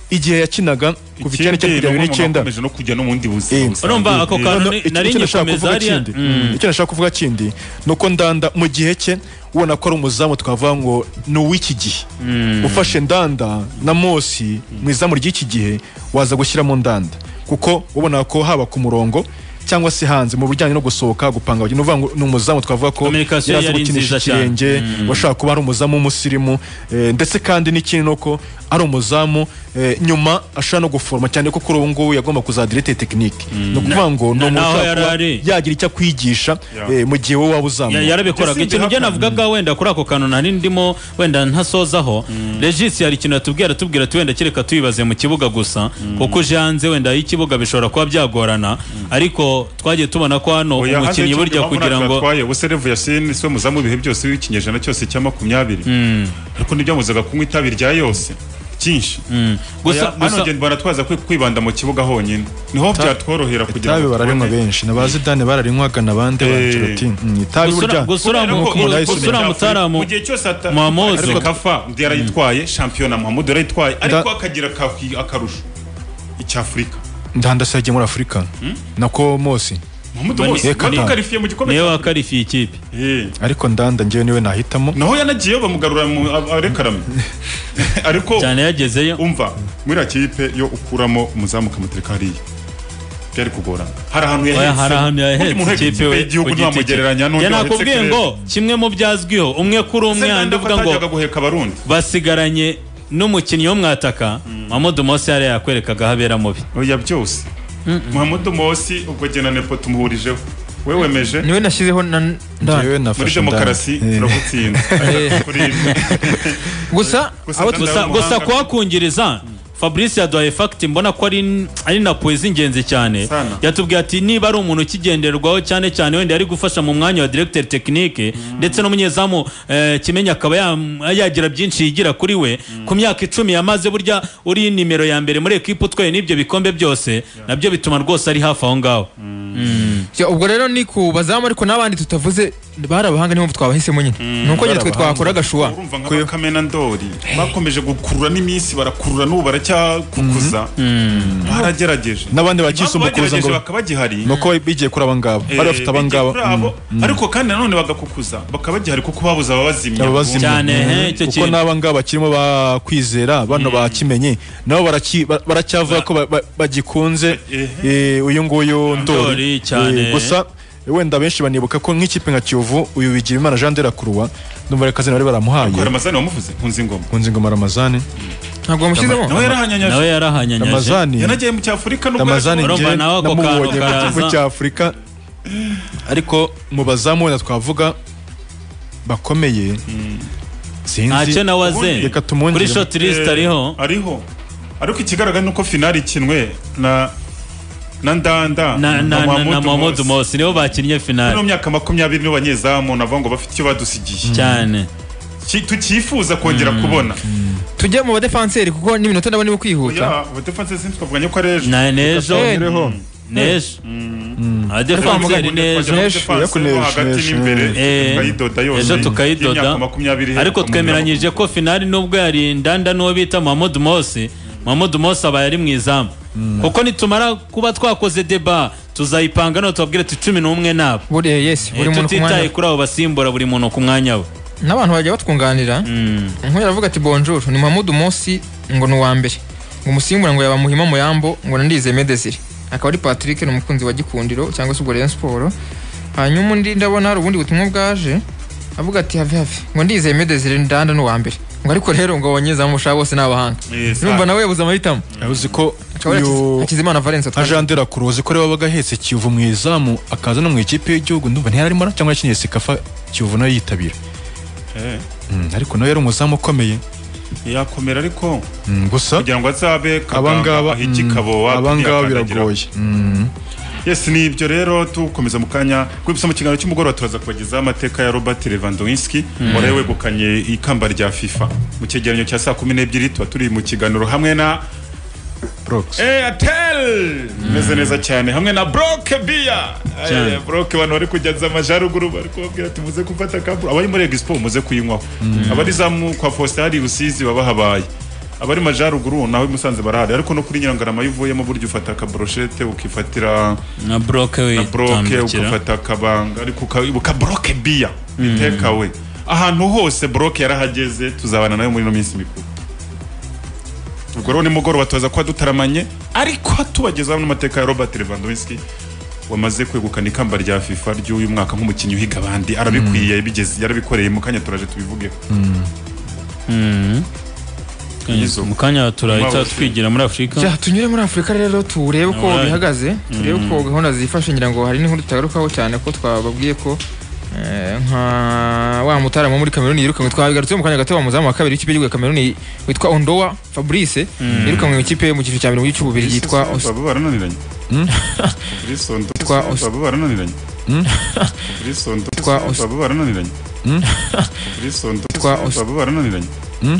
igihe yakinaga kuva Ikindi, icyenda icyenda kugera ni bibiri umwe mu n'icyenda bakomeje no kujya no mu bundi Eh, buzima urumva ako kantu Noneho, ni- iki- nari icyo nashaka ngikomeza kuvuga hariya kindi, icyo nashaka kuvuga kindi ni uko ndanda mu gihe cye ubona ko ari umuzamu twavuga ngo ni uw'iki gihe ufashe ndanda na mosi mu izamu ry'iki gihe waza gushyiramo ndanda kuko ubona ko haba ku murongo cyangwa se hanze mu bijyanye no gusohoka gupanga abakinnyi. ni ukuvuga ngo ni umuzamu twavuga ko Communication yari azi yari gukinisha nziza cyane. ikirenge washobora kuba ari umuzamu w'umusirimu eh, ndetse kandi n'ikindi ni uko ari umuzamu eh, nyuma ashobora no guforoma cyane ko kuri ubu ngubu yagomba kuzadirete tekinike ni ukuvuga ngo ni na- umuntu naho ushobora kuba yari ari. yagira icyo akwigisha Ya. eh, mu gihe wowe waba Ya- uzamuye yarabikoraga Ese ikintu imbere byo navugaga wenda kuri ako kantu nari ndimo wenda ntasozaho regisi hari ikintu yatubwira atubwira ati wenda kereka tubibaze mu kibuga gusa kuko uje hanze wenda y'ikibuga bishobora kuba byagorana ariko twagiye tubona ko hano Oya, hanze umukinnyi y'icyo burya gihe kugira bavunaga ngo atwaye ubuse revu yasini siwe muzamu w'ibihe byose w'ikinyejana cyose cya makumyabiri ariko ntibyamuzaga kunywa itabi rya yose cyinshi gusa Oya, hano gusa ngenda baratwaza kwi- kwibanda mu kibuga honyine niho byatworohera kugira itabi bararinywa tubone- benshi nabazi dani bararinywaga n'abandi Eh. banjerotin itabi Gusura- burya gusura Kubera mu- ko nk'uko umuntu ubu- ayisomera. gusura mu- Mutaramu, mu gihe cyose ata- Muhammadu. ariko kafa ndi yarayitwaye shampiyona muhammadu yarayitwaye ariko Da- akagira ka- akarusho icy'afurika ndanda se yagiye muri afurika nako mosi muhammadu Bani- bose Bani- bari karifiye mu gikombe niwe cya- wakarifiye ikipe Eh. ariko ndanda ngewe niwe nahitamo naho yanagiyeyo bamugarura mu arekarame ariko cyane yagezeyo umva muri iriya kipe yo ukuramo umuzamu ukamutereka hariya byari kugorana hari ahantu Oya, yahetse hari ahantu Undi muntu yahetse uhetse ikipe we y'igihugu ku giti cye. ntiwamugereranya n'undi Ya wahetse nakubwiye kirere. ngo kimwe mu byazwiho umwe kuri Ese umwe yandi nande ko uvuga ngo atajyaga guheka abarundi basigaranye n'umukinnyi w'umwataka mamudu mose yari yakwerekaga habera mubi oya byose muhammadu mosi ubwo jye na nepo tumuhurijeho we wemeje niwe nashyizeho na ngewe ndana muri nafashe demokarasi ndanda Eh. turagutsinda Eh. kuri ibyo gusa Gusa abo Ndanda- gusa, Umuhanga. gusa kuhakungiriza fabrice yaduhaye fagiti mbona ko ari, ari na puwe z'ingenzi cyane Sana. yatubwiye ati niba ari umuntu ukigenderwaho cyane cyane wenda yari gufasha mu mwanya wa directeur technique ndetse n'umunyezamu eh, kimenyi akaba ya- yagira byinshi yigira kuri we ku myaka icumi yamaze burya uri nimero ya mbere muri ekipa utwaye n'ibyo bikombe byose nabyo bituma rwose ari hafi aho ngaho Ya, ubwo rero ni ku bazamu ariko n'abandi tutavuze bari abahanga niyo mpamvu twabahisemo nyine ni uko nyine twe twakora agashuwa urumva nka bakamena ndori bakomeje gukurura n'iminsi barakurura n'ubu baracyakukuza baragerageje N'abandi bakisumbukuriza ngo- ngo bakabagihari nuko bigiye kuri abangaba bari bafite Eh, abangaba bigiye kuri abo, Mm. ariko kandi nanone bagakukuza bakaba gihari kuko babuze ababazimya ababazimya Cyane, he, icyo kuko kintu. n'abangaba bakirimo ba kwizera bano bakimenye nabo baraki- ba- baracyavuga ko ba- ba- bagikunze eh, uyu nguyu ndori Ndoli, cyane. Eh, gusa wenda benshi banibuka ko nk'ikipe nka kiyovu uyu bigira imana jean de la croix ndumva reka zina bari baramuhaye kora amazani wamuvuze nkunze ingoma kunze ingoma ramazani ntabwo wamushyizemo nawe yarahanyanyaje nawe yarahanyanyaje ramazani yanagiye mu cyafurika nubwo ramazani yaragiye- Urumva njye nawe ako kantu namubonye ku karaza. kivu cya afurika ariko mu bazamu wenda twavuga bakomeye ntacyo sinzi nawe aze Reka tumwongere. kuri shoti lisite ariho Eh, ariho ariko ikigaragara ni uko finali ikinwe na na ndanda na na na na Mohamed Mose. Mose nibo bakinnye muri finale mu myaka makumyabiri nibo banyezamu navuga ngo bafite icyo badusigiye cyane Ki- tukifuza kongera kubona tujye mu badefanseri kuko n'iminota ndabona iri kwihuta ya abadefanse sinzi twavuganye ko ari ejo na n'ejo Eh, n'ejo adefanzeri n'ejo hagati n'imbere tukayidoda yose ejo tukayidoda y'imyaka makumyabiri iheruka ariko mu twemeranyije ko finali nubwo yari ndanda n'uwo bita muhammad mose muhammad mose aba yari mu izamu kuko nitumara kuba twakoze deba tuzayipanga none tubabwire tuti cumi n'umwe nabo buri yes Eh, buri muntu ku tutitaye mwanya kuri abo basimbura buri muntu ku mwanya we n'abantu bajya batwunganira nk'uyu aravuga ati bonjour ni Mahmoud Mosi ngo ni uwa mbere ngo umusimbura ngo yaba Muhima Muyambo ngo nandize Medeziri akaba ari Patrick ni umukunzi wa Gikundiro cyangwa se ubwo Rayon Sport hanyuma undi ndabona hari ubundi butumwa bwaje avuga ati have have ngo ndizeye Medeziri ndanda ni uwa mbere ngo ariko rero ngo abanyezamu bashaka bose ni abahanga Yes, urumva nawe yabuze amahitamo uzi ko Akaba ari Hakiz- uyu Hakizimana Valens nka atwara Jean de la Croix uzi ko rero wabaga ahetse Kiyovu mu izamu akaza no mu ikipe y'igihugu ndumva ntiyarimo na cyangwa yakinye Sekafa Kiyovu nayo yitabira Eh, Mm, ariko nawe yari umuzamu ukomeye yakomera ariko Mm, gusa kugira ngo azabe abangaba kaganga ahigi kabowa abangaba ntiyakandagira. biragoye Mm. yes ni ibyo rero tukomeza mu kanya kwibutsa mu kiganiro cy'umugoroba turaza kubagezaho amateka ya robert lewandowski wari wegukanye ikamba rya fifa mu cyegeranyo cya saa kumi n'ebyiri tuba turi mu kiganiro hamwe na Brox. airtel imeze neza cyane hamwe na broke biya Cyane. broke abantu bari kujyaza amajyaruguru bari kubabwira ati muze gufata kapu abari muri expo muze kuyinywaho abari zamu kwa faustin hari rusizi baba habaye abari majyaruguru nawe musanze barahari ariko no kuri nyirangarama iyo uvuyemo burya ufata akaboroshete ukifatira na broke we na broke tambukira. ugafata akabanga ariko uka- uka broke biya biteka we ahantu hose broke yarahageze tuzabana nawe muri ino minsi mikuru ubwo rero nimugoroba tuza kuba dutaramanye ariko tubagezaho n'amateka ya robert lewandowski wamaze kwegukana ikamba rya fifa ry'uyu mwaka nk'umukinnyi uhiga abandi arabikwiye bigeze yarabikoreye mu kanya turaje tubivugeho Izo. mu kanya turahita Mabuse. twigira muri afurika Ja, tunyure muri Afurika rero turebe uko Alright. bihagaze turebe uko gahunda zifashe ngira ngo hari n'inkuru tutagarukaho cyane ko twababwiye ko eh, nka wa mutarama wo muri Cameroon yirukanwe twabigarutseho mu kanya gato wa muzamu wa kabiri w'ikipe y'igihugu ya Cameroon witwa Ondoa Fabrice yirukanwe mu ikipe mu cyiciro cya mbere mu gihugu cy'ububiri yitwa Os- baba barananiranye Fabrice Onto- Yitwa Os- baba barananiranye Fabrice Onto- Yitwa Os- baba barananiranye Fabrice Onto- Yitwa Os- baba barananiranye